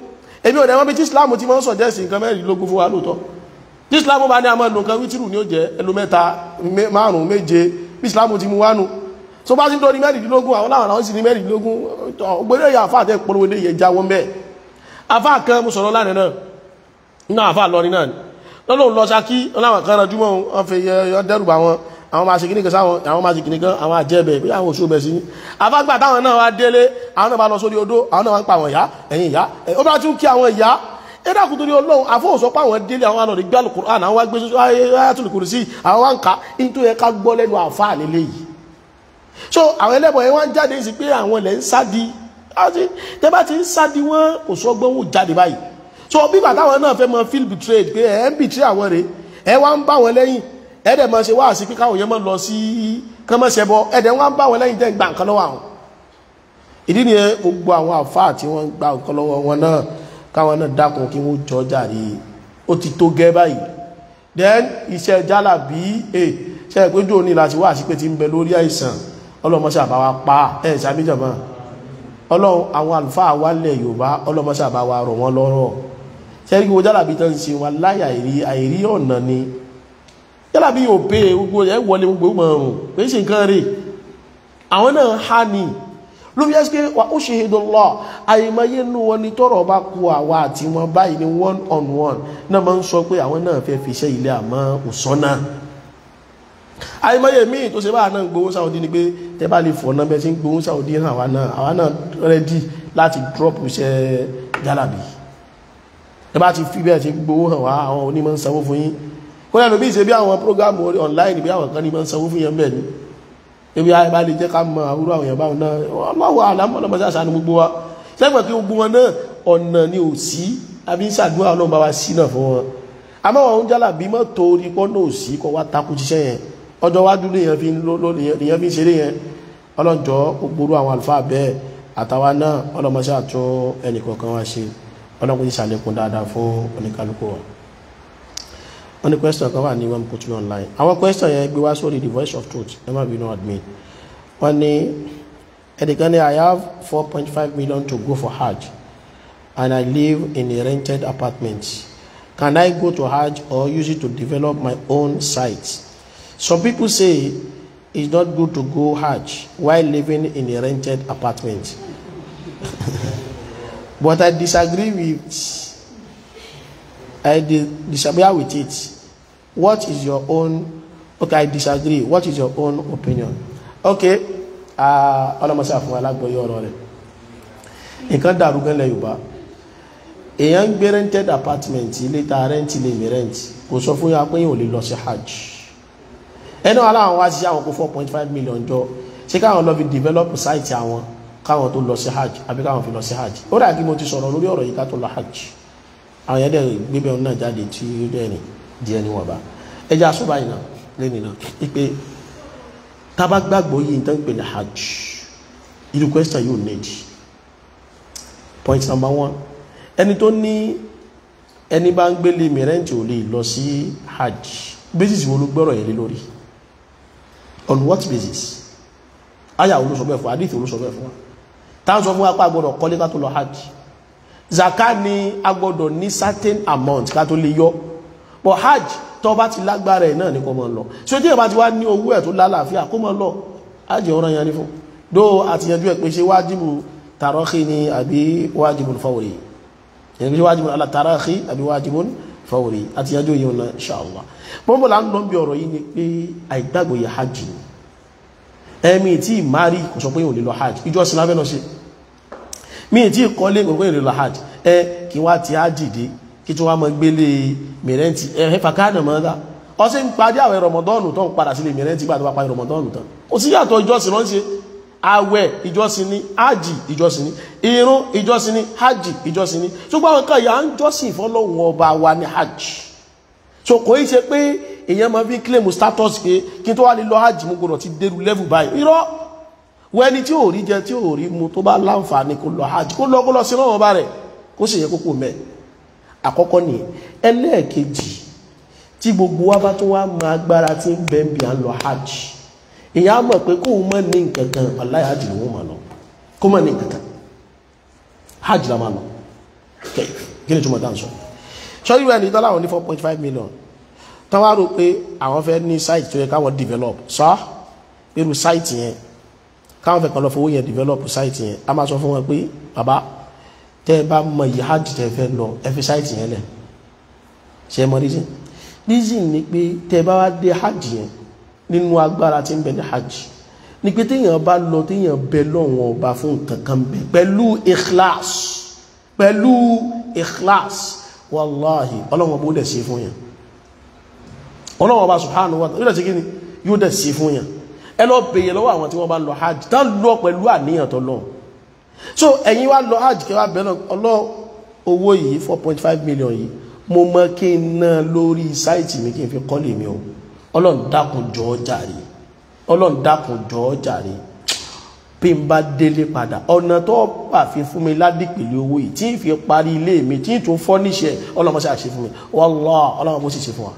èmi ò dẹ̀ wọ́n bí tí islam ti máa ń sọ̀jẹ́sì nǹkan mẹ́rìnlélógún fún wa lóòótọ́ tí islam bá ní àmọ́ nǹkan wítìrù ní ó jẹ́ ẹlò mẹ́ta márùn-ún méje bí islam ti mú wánu tó bá ti ń tó ní mẹ́rìnlélógún àwọn láwọn àwọn sì ní mẹ́rìnlélógún ògbéré yà àfáà tẹ́ polówó lè yẹ já wọn bẹ́ẹ̀ àfáà kan mo sọ̀rọ̀ lánàá náà nínú àfáà lọ ní náà lọ́lọ́run lọ sákí ọláwọn kan ránjú mọ́ wọn fi yọ dẹ́rù bá wọn àwọn máa ṣe kíní kan sáwọn àwọn máa ṣe kíní kan àwọn àjẹ́bẹ̀ bí àwọn oṣù bẹ̀ sí ní afágbà táwọn náà wá délé àwọn náà bá lọ sórí odó àwọn náà wá ń pa àwọn ìyá ẹ̀yìn ìyá ó bá tún kí àwọn ìyá ẹ̀dàkùn torí ọlọ́run àfọwọ́sọ pé àwọn délé àwọn àlọ́rí gbá Al-Qur'an àwọn wá gbé Ayatul Kursi àwọn wá ń ka ní tó yẹ ká gbọ́ lẹ́nu àfáà lélẹ̀ yìí so àwọn ẹlẹ́bọ̀ yẹn wá ń jáde sí pé àwọn ilẹ̀ ń sádi tẹ́ bá ti ń sádi wọn kò sọ gbọ́n wò jáde báyìí so bí bàtà àwọn náà fẹ́ mọ feel betrayed pé ẹ̀ ń betray àwọn rèé ẹ wá ń bá wọn lẹ́yìn ẹ̀dẹ̀ máa ṣe wá sí pé káwọn yẹn máa lọ sí kán máa ṣẹbọ ẹ̀dẹ̀ wọ́n bá wọn lẹ́yìn tẹ́ gbà nǹkan lọ́wọ́ àwọn ìdí ni gbogbo àwọn àfáà tí wọ́n gbà nǹkan lọ́wọ́ wọn náà káwọn náà dákun kí wọ́n jọ jàre ó ti tó gẹ́ báyìí then iṣẹ́ jálà bí e ṣe é péjọ ní láti wá sí pé ti ń bẹ lórí àìsàn ọlọ́mọṣẹ́ àbáwá pa ẹ̀ ṣàbíjọba ọlọ́run àwọn àlùfáà wálẹ̀ yorùbá ọlọ́mọṣẹ́ àbáwá rọ̀ wọ́n lọ́rọ̀ ṣẹ́rí gbogbo jálà bí tán ṣe wọn láyà àìrí àìrí ọ̀nà ni yálà bí yóò pé gbogbo ẹ wọlé gbogbo mọ̀rùn pé ṣe nǹkan rí àwọn náà ha ní ló fi ẹ́ pé wà ó ṣe ìdọ́lọ́ àìmọye nú wọn ni tọ́rọ̀ bá kú àwa àti wọn báyìí ni one on one náà máa ń sọ pé àwọn náà fẹ́ fi iṣẹ́ ilé àmọ́ òsánná àìmọye míì tó ṣe bá náà gbowó sáwọ́dí ni pé tẹ́ bá lè fọ̀ náà bẹ́ẹ̀ tí ń gbowó sáwọ́dí hàn àwa náà àwa náà rẹ́dí láti drop iṣẹ́ jálàbí ẹ bá ti fi bẹ́ẹ̀ tí gbowó hàn wá àwọn onímọ̀ ń sanwó fún yín kó lẹ́nu bí ìṣe bí àwọn prógámù online bí àwọn kan ní máa ń sanwó fún yẹn bẹ́ẹ̀ ni ebi ayé bá lè jẹ́ ká mọ àwúrò àwọn èèyàn báwọn náà ọlọ́wọ́ àlámọ́ ọlọ́mọ sí àṣà ní gbogbo wa sẹ́gbọ̀n kí gbogbo wọn náà ọ̀nà ni ò sí àbí ṣàdúrà ọlọ́run bá wa sí náà fún wọn àmọ́ wọn ń jálà bí mọ́ torí pọ́ náà ò sí kọ́ wá takú ṣiṣẹ́ yẹn ọjọ́ wájú lèèyàn fi lèèyàn fi ṣeré yẹn ọlọ́njọ́ gbogbo àwọn àlùfáà bẹ́ẹ̀ àtàwa náà ọlọ́mọ sí àtún ẹnì kọ̀ọ̀kan wá ṣe ọlọ́kùnrin ṣàlékún dáadáa fún oníkálukú wa wọ́n ní question kan wà ní wọ́n put me online àwọn question yẹn gbé wá sórí the voice of truth ẹ má bínú admin wọ́n ní ẹnìkan ní i have four point five million to go for hajj and i live in a rented apartment can i go to hajj or use it to develop my own site some people say it's not good to go hajj while living in a rented apartment but i disagree with I disagree with it. What is your own? Okay, I disagree. What is your own opinion? Okay, ọlọ́mọsí àfún alágbọ̀yọ́ ọ̀rọ̀ rẹ̀. Nǹkan dàrú gẹ́lẹ̀ Yorùbá. Èèyàn ń gbé rented apartment ilé ta rent ilé mi rent kò sọ fún yà pé yóò lè lọ sí hajj. Ẹnu aláwọn wá sí àwọn kó four point five million jọ ṣé káwọn lọ fi develop site àwọn káwọn tó lọ sí hajj àbí káwọn fi lọ sí hajj. Ó dà kí mo ti sọ̀rọ̀ lórí ọ̀rọ̀ yìí ká tó lọ hajj àwọn yẹn dẹ̀ gbébẹ̀ ọ̀nà jáde tí ó dẹ̀ rìn díẹ̀ ní wọ̀nba ẹja sọ́ba yìí náà lẹ́nu náà wípé tábà gbàgbọ́ yìí tó ń pè ní hajj irú question yóò need point number one ẹni tó ní ẹni bá ń gbélé mìrẹ́ǹtì ò lè lọ sí hajj basis wo ló gbọ́rọ̀ yẹn lé lórí on what basis aya olóṣọ bẹ́ẹ̀ fún hadith olóṣọ bẹ́ẹ̀ fún wa táwọn sọ fún wa pé a gbọ́dọ̀ kọ́lé ká tó lọ hajj zaka ni a gbọ́dọ̀ ní certain amount ká tó lè yọ but hajj tó bá ti lágbára ẹ̀ náà ní kó máa lọ so tí ẹ bá ti wá ní owó ẹ̀ tó lálàáfíà kó máa lọ hajj ọ̀ràn yẹn ní fún dó àti yanjú ẹ̀ pé ṣe wájìbù tàrọ́kì ni àbí wájìbù fawri yẹn pé ṣe wájìbù ala tàrọ́kì àbí wájìbù fawri àti yanjú yìí wọn inshallah bọ́n là ń lọ bí ọ̀rọ̀ yìí ni pé àìgbàgbọ́ yẹ hajj ni ẹ̀mí tí ìmárì kò sọ pé yóò lè lọ hajj ìjọsìn lábẹ́ náà ṣe mi tí kọ́lé gbogbo ìrìnlọ hajj ẹ kí wá ti ájìdí kí tí wọ́n mọ́ gbélé mìrẹ́ntì ẹ fàkánà mọ́ dá ọ sí ń parí àwẹ̀ rọmọdọ́nù tó ń padà sílé mìrẹ́ntì gbà tó bá parí rọmọdọ́nù tán ó sì yàtọ̀ ìjọsìn lọ́n ṣe àwẹ̀ ìjọsìn ní hajj ìjọsìn ní irun ìjọsìn ní hajj ìjọsìn ní ṣùgbọ́n àwọn kan yà ń jọ́sìn fọ́lọ́hun ọba wa ní hajj so kò í ṣe pé èèyàn máa fi claim status pé kí tó wá lè lọ hajj mú gbọdọ̀ ti dérú level báyìí irọ́ wẹ́ni tí ò rí jẹ tí ò rí mu tó bá láǹfààní kó lọ hajj kó lọ kó lọ sí lọ́wọ́ bá rẹ̀ kó sì yẹ kókó mẹ́ àkọ́kọ́ ni ẹlẹ́ẹ̀kejì tí gbogbo wa bá tó wá mọ agbára tí ń bẹ́ ń bí à ń lọ hajj èyàn á mọ̀ pé kó o mọ̀ ní nǹkan kan aláì hajj ló wọ́n máa lọ kó mọ̀ ní nǹkan kan hajj la máa lọ kí ni túmọ̀ dáhùn sọ sọ́rí rẹ̀ ní tọ́lá àwọn ní four point five million tán wá rò pé àwọn fẹ́ ní site tó yẹ káwọn develop sọ irú site yẹn káwọn fẹ́ kàn lọ fowó yẹn develop site yẹn a máa sọ fún wọn pé bàbá tẹ́ ẹ bá mọ iye hajj tẹ́ fẹ́ lọ ẹ fi site yẹn lẹ̀ ṣe é mọ reason reason ni pé tẹ́ ẹ bá wá dé hajj yẹn nínú agbára tí ń bẹ ní hajj ni pé téèyàn bá lọ téèyàn bẹ lọ́wọ́n ọba fún nǹkan kan bẹ pẹ̀lú ikhlas pẹ̀lú ikhlas wàláhì ọlọ́wọ́n bó dẹ̀ sí fún yàn ọlọ́wọ́n bá subhanahu wa ta'ala yóò dẹ̀ sí kí ni yóò dẹ̀ sí fún yàn ẹ lọ bèèrè lọ́wọ́ àwọn tí wọ́n bá lọ hajj tán lọ pẹ̀lú àníyàn tó lọ so ẹ̀yin wá lọ hajj kẹwàá bẹ̀rẹ̀ ọlọ́ owó yìí 4.5 million yìí mo mọ kí n ná lórí sáìtì mi kí n fi kọ́lé mi o ọlọ́run dákun jọ̀ọ́ jàre ọlọ́run dákun jọ̀ọ́ jàre bí n bá délé padà ọ̀nà tó bà fi fún mi ládìpẹ̀lẹ̀ owó yìí tí n fi parí ilé mi tí n tún fọ́ níṣẹ́ ọlọ́run ṣe àṣẹ fún mi wallahi ọlọ́run bó sì ṣe fún wa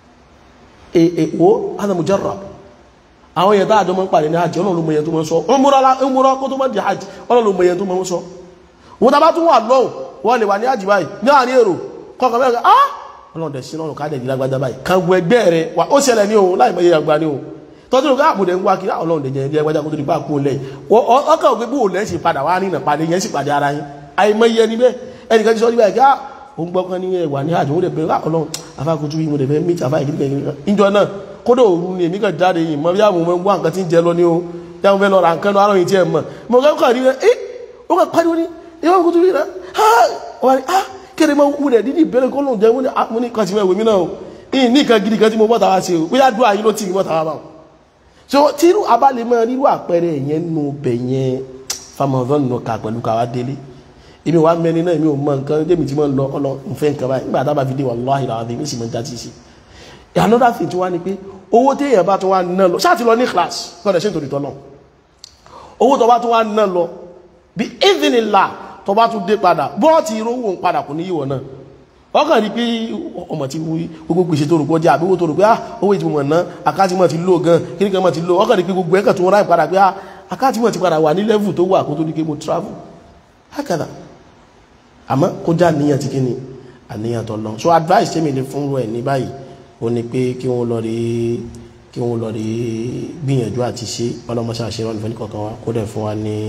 èèwò hada mujarrab àwọn èèyàn táàjọ mọ́ ń pàdé ní hajj ọlọ́run ló mọ èèyàn tó mọ́ ń sọ ọmọrọ́ kó tó mọ́ di hajj ọlọ́run ló mọ èèyàn tó mọ́ ń sọ wọ́n tá bá tún wà lọ́wọ́ wọ́n lè wà ní hajj báyìí ní àárín èrò kọ́kọ́ bẹ́ẹ̀ ah ọlọ́run dẹ̀ sí lọ́rùn káàdẹ̀ ìlágbádá báyìí kan gbọ́ ẹgbẹ́ rẹ̀ wà ó ṣẹlẹ̀ ní òun láì mọ iye àgbà ní òun tọ́jú ló káàbù dẹ̀ ń wá kí ọlọ́run dẹ̀ jẹ́ ẹgbẹ́já kó tó di páàkó lẹ̀ ọkàn ògbé bó lẹ́ sì padà wá nínà padà yẹn sì pàdé ara yín àìmọ iye ni bẹ́ẹ̀ ẹnìkan ti sọ níbẹ̀ ká òun gbọ́ kan ní ẹwà ní hajj òun dẹ̀ bẹ̀rẹ̀ ọlọ́run afákojú yìí mo dẹ̀ fẹ́ mí tàfá ìkíríkẹ́ ìjọ náà kódò òru ni èmi kàn jáde yìí mọ bí àwọn ọmọ wá nǹkan tí ń jẹ lọ ní o bí àwọn fẹ́ lọ ra nǹkan lọ àrùn yìí tí ẹ mọ̀ mo kàn kàn rí rẹ ẹ ó kàn pariwo ní ìwọ kò tún rí rẹ ha wà ní ha kéde mọ wúlẹ̀ dídì ìbẹ̀rẹ̀ kó lóun jẹ wọ́n ní mo ní kan ti mọ̀ èmi náà o ìyìn ní nǹkan gidi kan tí mo bọ́ tàwa ṣe o bóyá dúró àyín ló tì mí bọ́ tàwa bá wọn. so tírú abalẹ̀ mọ rírú àpẹẹrẹ yẹn nù bẹ̀ yẹn famọ̀fẹ́ nù ká pẹ̀lú káwa délé èmi wà mẹ́ni náà èmi ò mọ nǹkan débi tí mo lọ ọlọ nfẹ́ nǹkan báyìí nígbà tá a bá fi dé wallahi alazim èmi sì mọ jáde sí i another thing tí wá ní pé owó tí èyàn bá tún wá ná lọ ṣáà ti lọ ní class kọ́dẹ̀ ṣe nítorí tọ́lọ̀ owó tó bá tún wá ná lọ bí ìdínilà tó bá tún dé padà bọ́ọ̀tì rówó ń padà kò ní yíwọ̀ náà ọkàn rí pé ọmọ tí gbogbo gbèsè tó rò pọ̀ jẹ́ àbí owó tó rò pé ah owó ìtumọ̀ ná àkáàtì mọ̀ ti lò gan kí ní kan mọ̀ ti lò ọkàn rí pé gbogbo ẹ̀kàn tó ráì padà pé ah àkáàtì mọ̀ ti padà wà ní level tó wà kó tó ní pé mo travel hákàdà àmọ́ kó já níyàn ti kí ni àníyàn tó lọ so advice tèmi lè fún ẹ ní báyìí ó ní pé kí wọ́n lọ rí kí wọ́n lọ rí gbìyànjú àti ṣe ọlọ́mọṣẹ́ àṣẹ wọn nífẹ̀ẹ́ kọ̀ọ̀kan wa kó dẹ̀ fún wa ní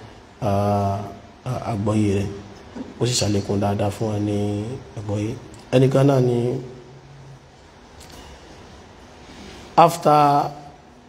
àgbọ́yé rẹ̀ ó sì ṣàlékún dáadáa fún wa ní àgbọ́yé ẹnìkan náà ni after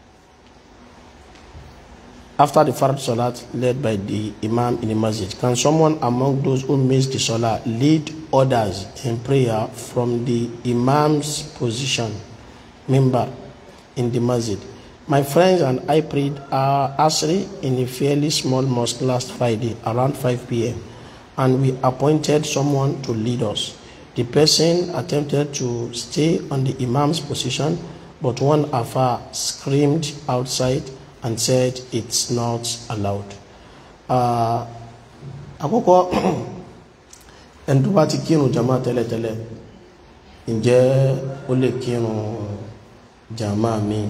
after the Fard Salat led by the Imam in the masjid, can someone among those who miss the Salah lead others in prayer from the Imam's position, member in the masjid? My friends and I prayed our Asri in a fairly small mosque last Friday around 5 p.m. and we appointed someone to lead us. The person attempted to stay on the Imam's position, but one Afa screamed outside and said it's not allowed. Àkọ́kọ́ ẹni tó bá ti kírun jama tẹ́lẹ̀tẹ́lẹ̀ ǹjẹ́ ó lè kírun jama mi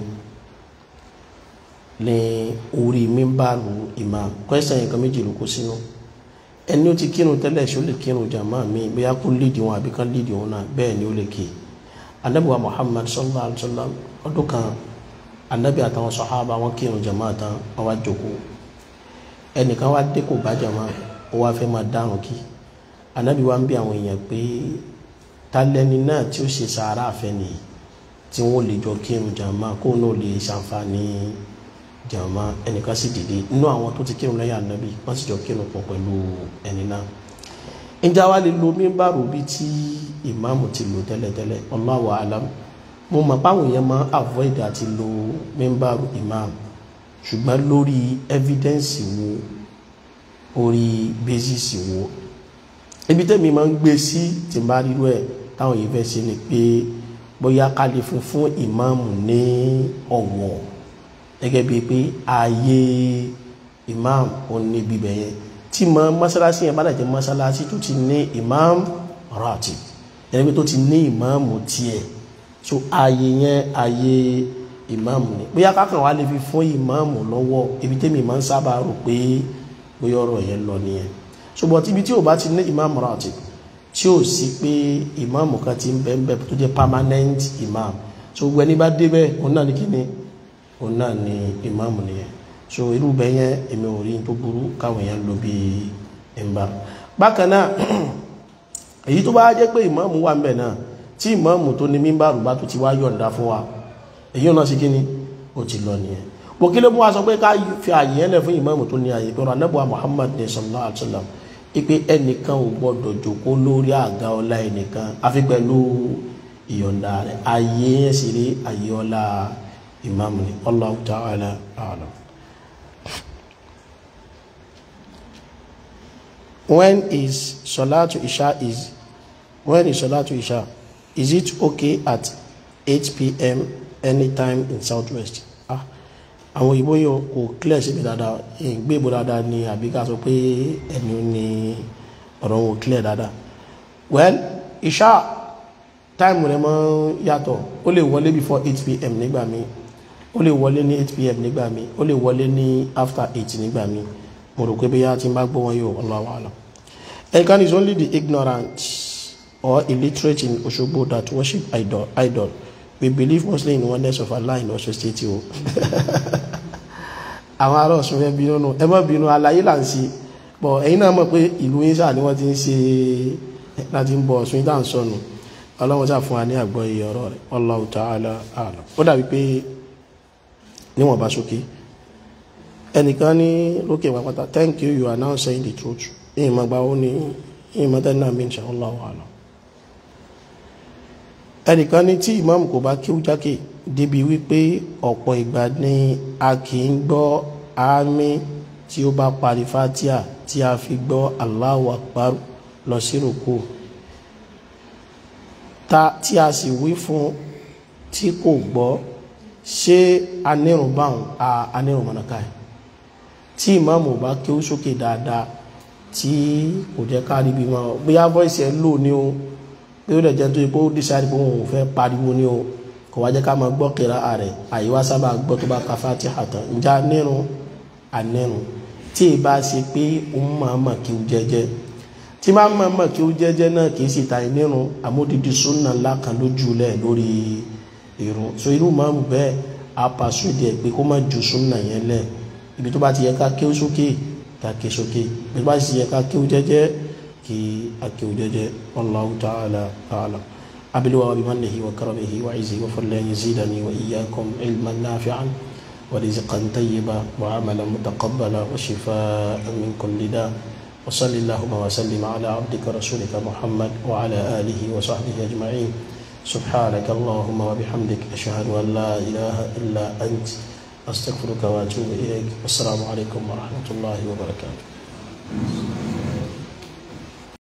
ní orí mímbàrú imam kwẹ́sàn yẹn kan méjì ló kó sínú ẹni ó ti kírun tẹ́lẹ̀ ṣó lè kírun jama mi bóyá kó lídì wọn àbí kan lídì wọn náà bẹ́ẹ̀ ni ó lè kí anabiwa Muhammad sallallahu alaihi wa sallam ọdún kan anabi àtàwọn sọ̀hábà wọn kírun jama tán wọn wá jókòó ẹnìkan wá dé kò bá jama ó wá fẹ́ máa dárun kí anabi wá ń bí àwọn èèyàn pé talẹ́ni náà tí ó ṣe sàárà àfẹ́ nìyí tí wọ́n lè jọ kírun jama kó náà lè ṣàǹfààní jama ẹnìkan sì dìde inú àwọn tó ti kírun lẹ́yìn anabi wọ́n sì jọ kírun pọ̀ pẹ̀lú ẹni náà ǹjẹ́ wa lè lo mímbàrú bí tí ìmáàmù ti lò tẹ́lẹ̀tẹ́lẹ̀ Allahu alam mo mọ̀ páwọn èèyàn máa avoid àti lo mímbàrú imam ṣùgbọ́n lórí evidence wo orí basis wo ibi tẹ́mi máa ń gbé sí tí n bá rírú ẹ̀ táwọn yìí fẹ́ ṣe ni pé bóyá ká lè fún fún ìmáàmù ní ọ̀wọ̀ gẹ́gẹ́ bíi pé ààyè imam ò ní bíbẹ̀ yẹn tí mọ mọ́sálásí yẹn bá dàjẹ́ mọ́sálásí tó ti ní imam ratib ẹni pé tó ti ní ìmáàmù tiẹ̀ so ààyè yẹn ààyè ìmáàmù ni bóyá kákan wà lè fi fún ìmáàmù lọ́wọ́ ibi tẹ́mi máa ń sábà rò pé bóyá ọ̀rọ̀ yẹn lọ nìyẹn ṣùgbọ́n tí ibi tí ò bá ti ní ìmáàmù ratib tí ó sì pé ìmáàmù kan ti ń bẹ ń bẹ tó jẹ́ permanent imam so gbogbo ẹni bá débẹ̀ òun náà ní kíni òun náà ní ìmáàmù nìyẹn so irú bẹ yẹn èmi ò rí tó burú káwọn èèyàn lò bí ẹnba bákan náà èyí tó bá jẹ́ pé ìmáàmù wà ń bẹ náà tí ìmáàmù tó ní mímbàrù bá tó ti wá yọ̀ǹda fún wa èyí náà sí kíni ó ti lọ nìyẹn bó kí ló mú wa sọ pé ká fi àyè ẹlẹ fún ìmáàmù tó ní àyè pé ọ̀rọ̀ anábọ̀ Muhammad ní sallallahu alaihi wasallam ipe ẹnìkan ò gbọdọ̀ jòkó lórí àga ọlá ẹnìkan àfi pẹ̀lú ìyọ̀ǹda rẹ̀ àyè yẹn sì rí àyè ọlá ìmáàmù ni Allahu ta'ala a'lam. when is Salatu Isha is when is Salatu Isha is it okay at 8 p.m. anytime in southwest ah àwọn òyìnbó yóò kò clear sí mi dáadáa ìgbé ìbò dáadáa ni àbí ká sọ pé ẹni ní ọ̀rọ̀ wọn clear dáadáa well Isha time rẹ̀ mọ́ yàtọ̀ ó lè wọlé before 8 p.m. nígbà míì ó lè wọlé ní 8 p.m. nígbà míì ó lè wọlé ní after 8 nígbà míì mo rò pé bí yá ti ń bá gbọ́ wọn yóò Allahu a'lam ẹnìkan is only the ignorant or illiterate in Osogbo that worship idol idol we believe mostly in oneness of Allah in Ọ̀ṣun state o àwọn ará Ọ̀ṣun fẹ́ bínú nù ẹ má bínú àlàyé là ń ṣe bọ̀ ẹ̀yin náà mọ̀ pé ìlú yín sáà ni wọ́n ti ń ṣe láti ń bọ Ọ̀ṣun yín dáhùn sọnù ọlọ́run sáà fún wa ní àgbọ̀ iye ọ̀rọ̀ rẹ̀ Allahu ta'ala a'lam ó dàbí pé níwọ̀n bá sókè ẹnìkan ní lókè pàpàtà thank you you are now saying the truth ìmọ̀ gbà ó ní ìmọ̀ tẹ́lẹ̀ náà bí insha Allahu a'lam ẹnìkan ní tí ìmáàmù kò bá kíw jákè débi wípé ọ̀pọ̀ ìgbà ni a kì í gbọ́ àmì tí ó bá parí fatia tí a fi gbọ́ Allahu Akbar lọ sí rúkú ta tí a sì wí fún tí kò gbọ́ ṣé anírun báwọn a anírun mọ̀nàká ẹ̀ tí ìmáàmù bá kíw sókè dáadáa tí kò jẹ́ ká rí bí wọn bóyá voice ẹ̀ lò ní o pé ó lè jẹ́ tó yẹ kó dísáìdì pé òun ò fẹ́ pariwo ní o kò wá jẹ́ ká máa gbọ́ kíra ààrẹ àyíwá sábà gbọ́ tó bá ka Fatiha tán ǹjẹ́ anírun anírun tí ì bá ṣe pé òun máa mọ̀ kí ó jẹ́jẹ́ tí máa mọ̀ mọ̀ kí ó jẹ́jẹ́ náà kì í sì ta ìnírun àmódìdí súnà ńlá kan lójú lẹ̀ lórí irun so irú máa ń bẹ́ẹ̀ apàṣọ ìdí ẹ̀ pé kó má ju súnà yẹn lẹ̀ ibi tó bá ti yẹ ká ké sókè ká ké sókè ibi tó bá ti yẹ ká ké jẹ́jẹ́ kí akéwò jẹjẹ wallahu ta'ala a'lam abiluwa wa bimannihi wa karamihi wa izzi wa fadlihi yazidani wa iyyakum ilman nafi'an wa rizqan tayyiba wa amalan mutaqabbala wa shifaa'an min kulli da wa sallallahu wa sallim ala abdika rasulika muhammad wa ala alihi wa sahbihi ajma'in سبحانك اللهم وبحمدك أشهد أن لا إله إلا أنت أستغفرك وأتوب إليك والسلام عليكم ورحمة الله وبركاته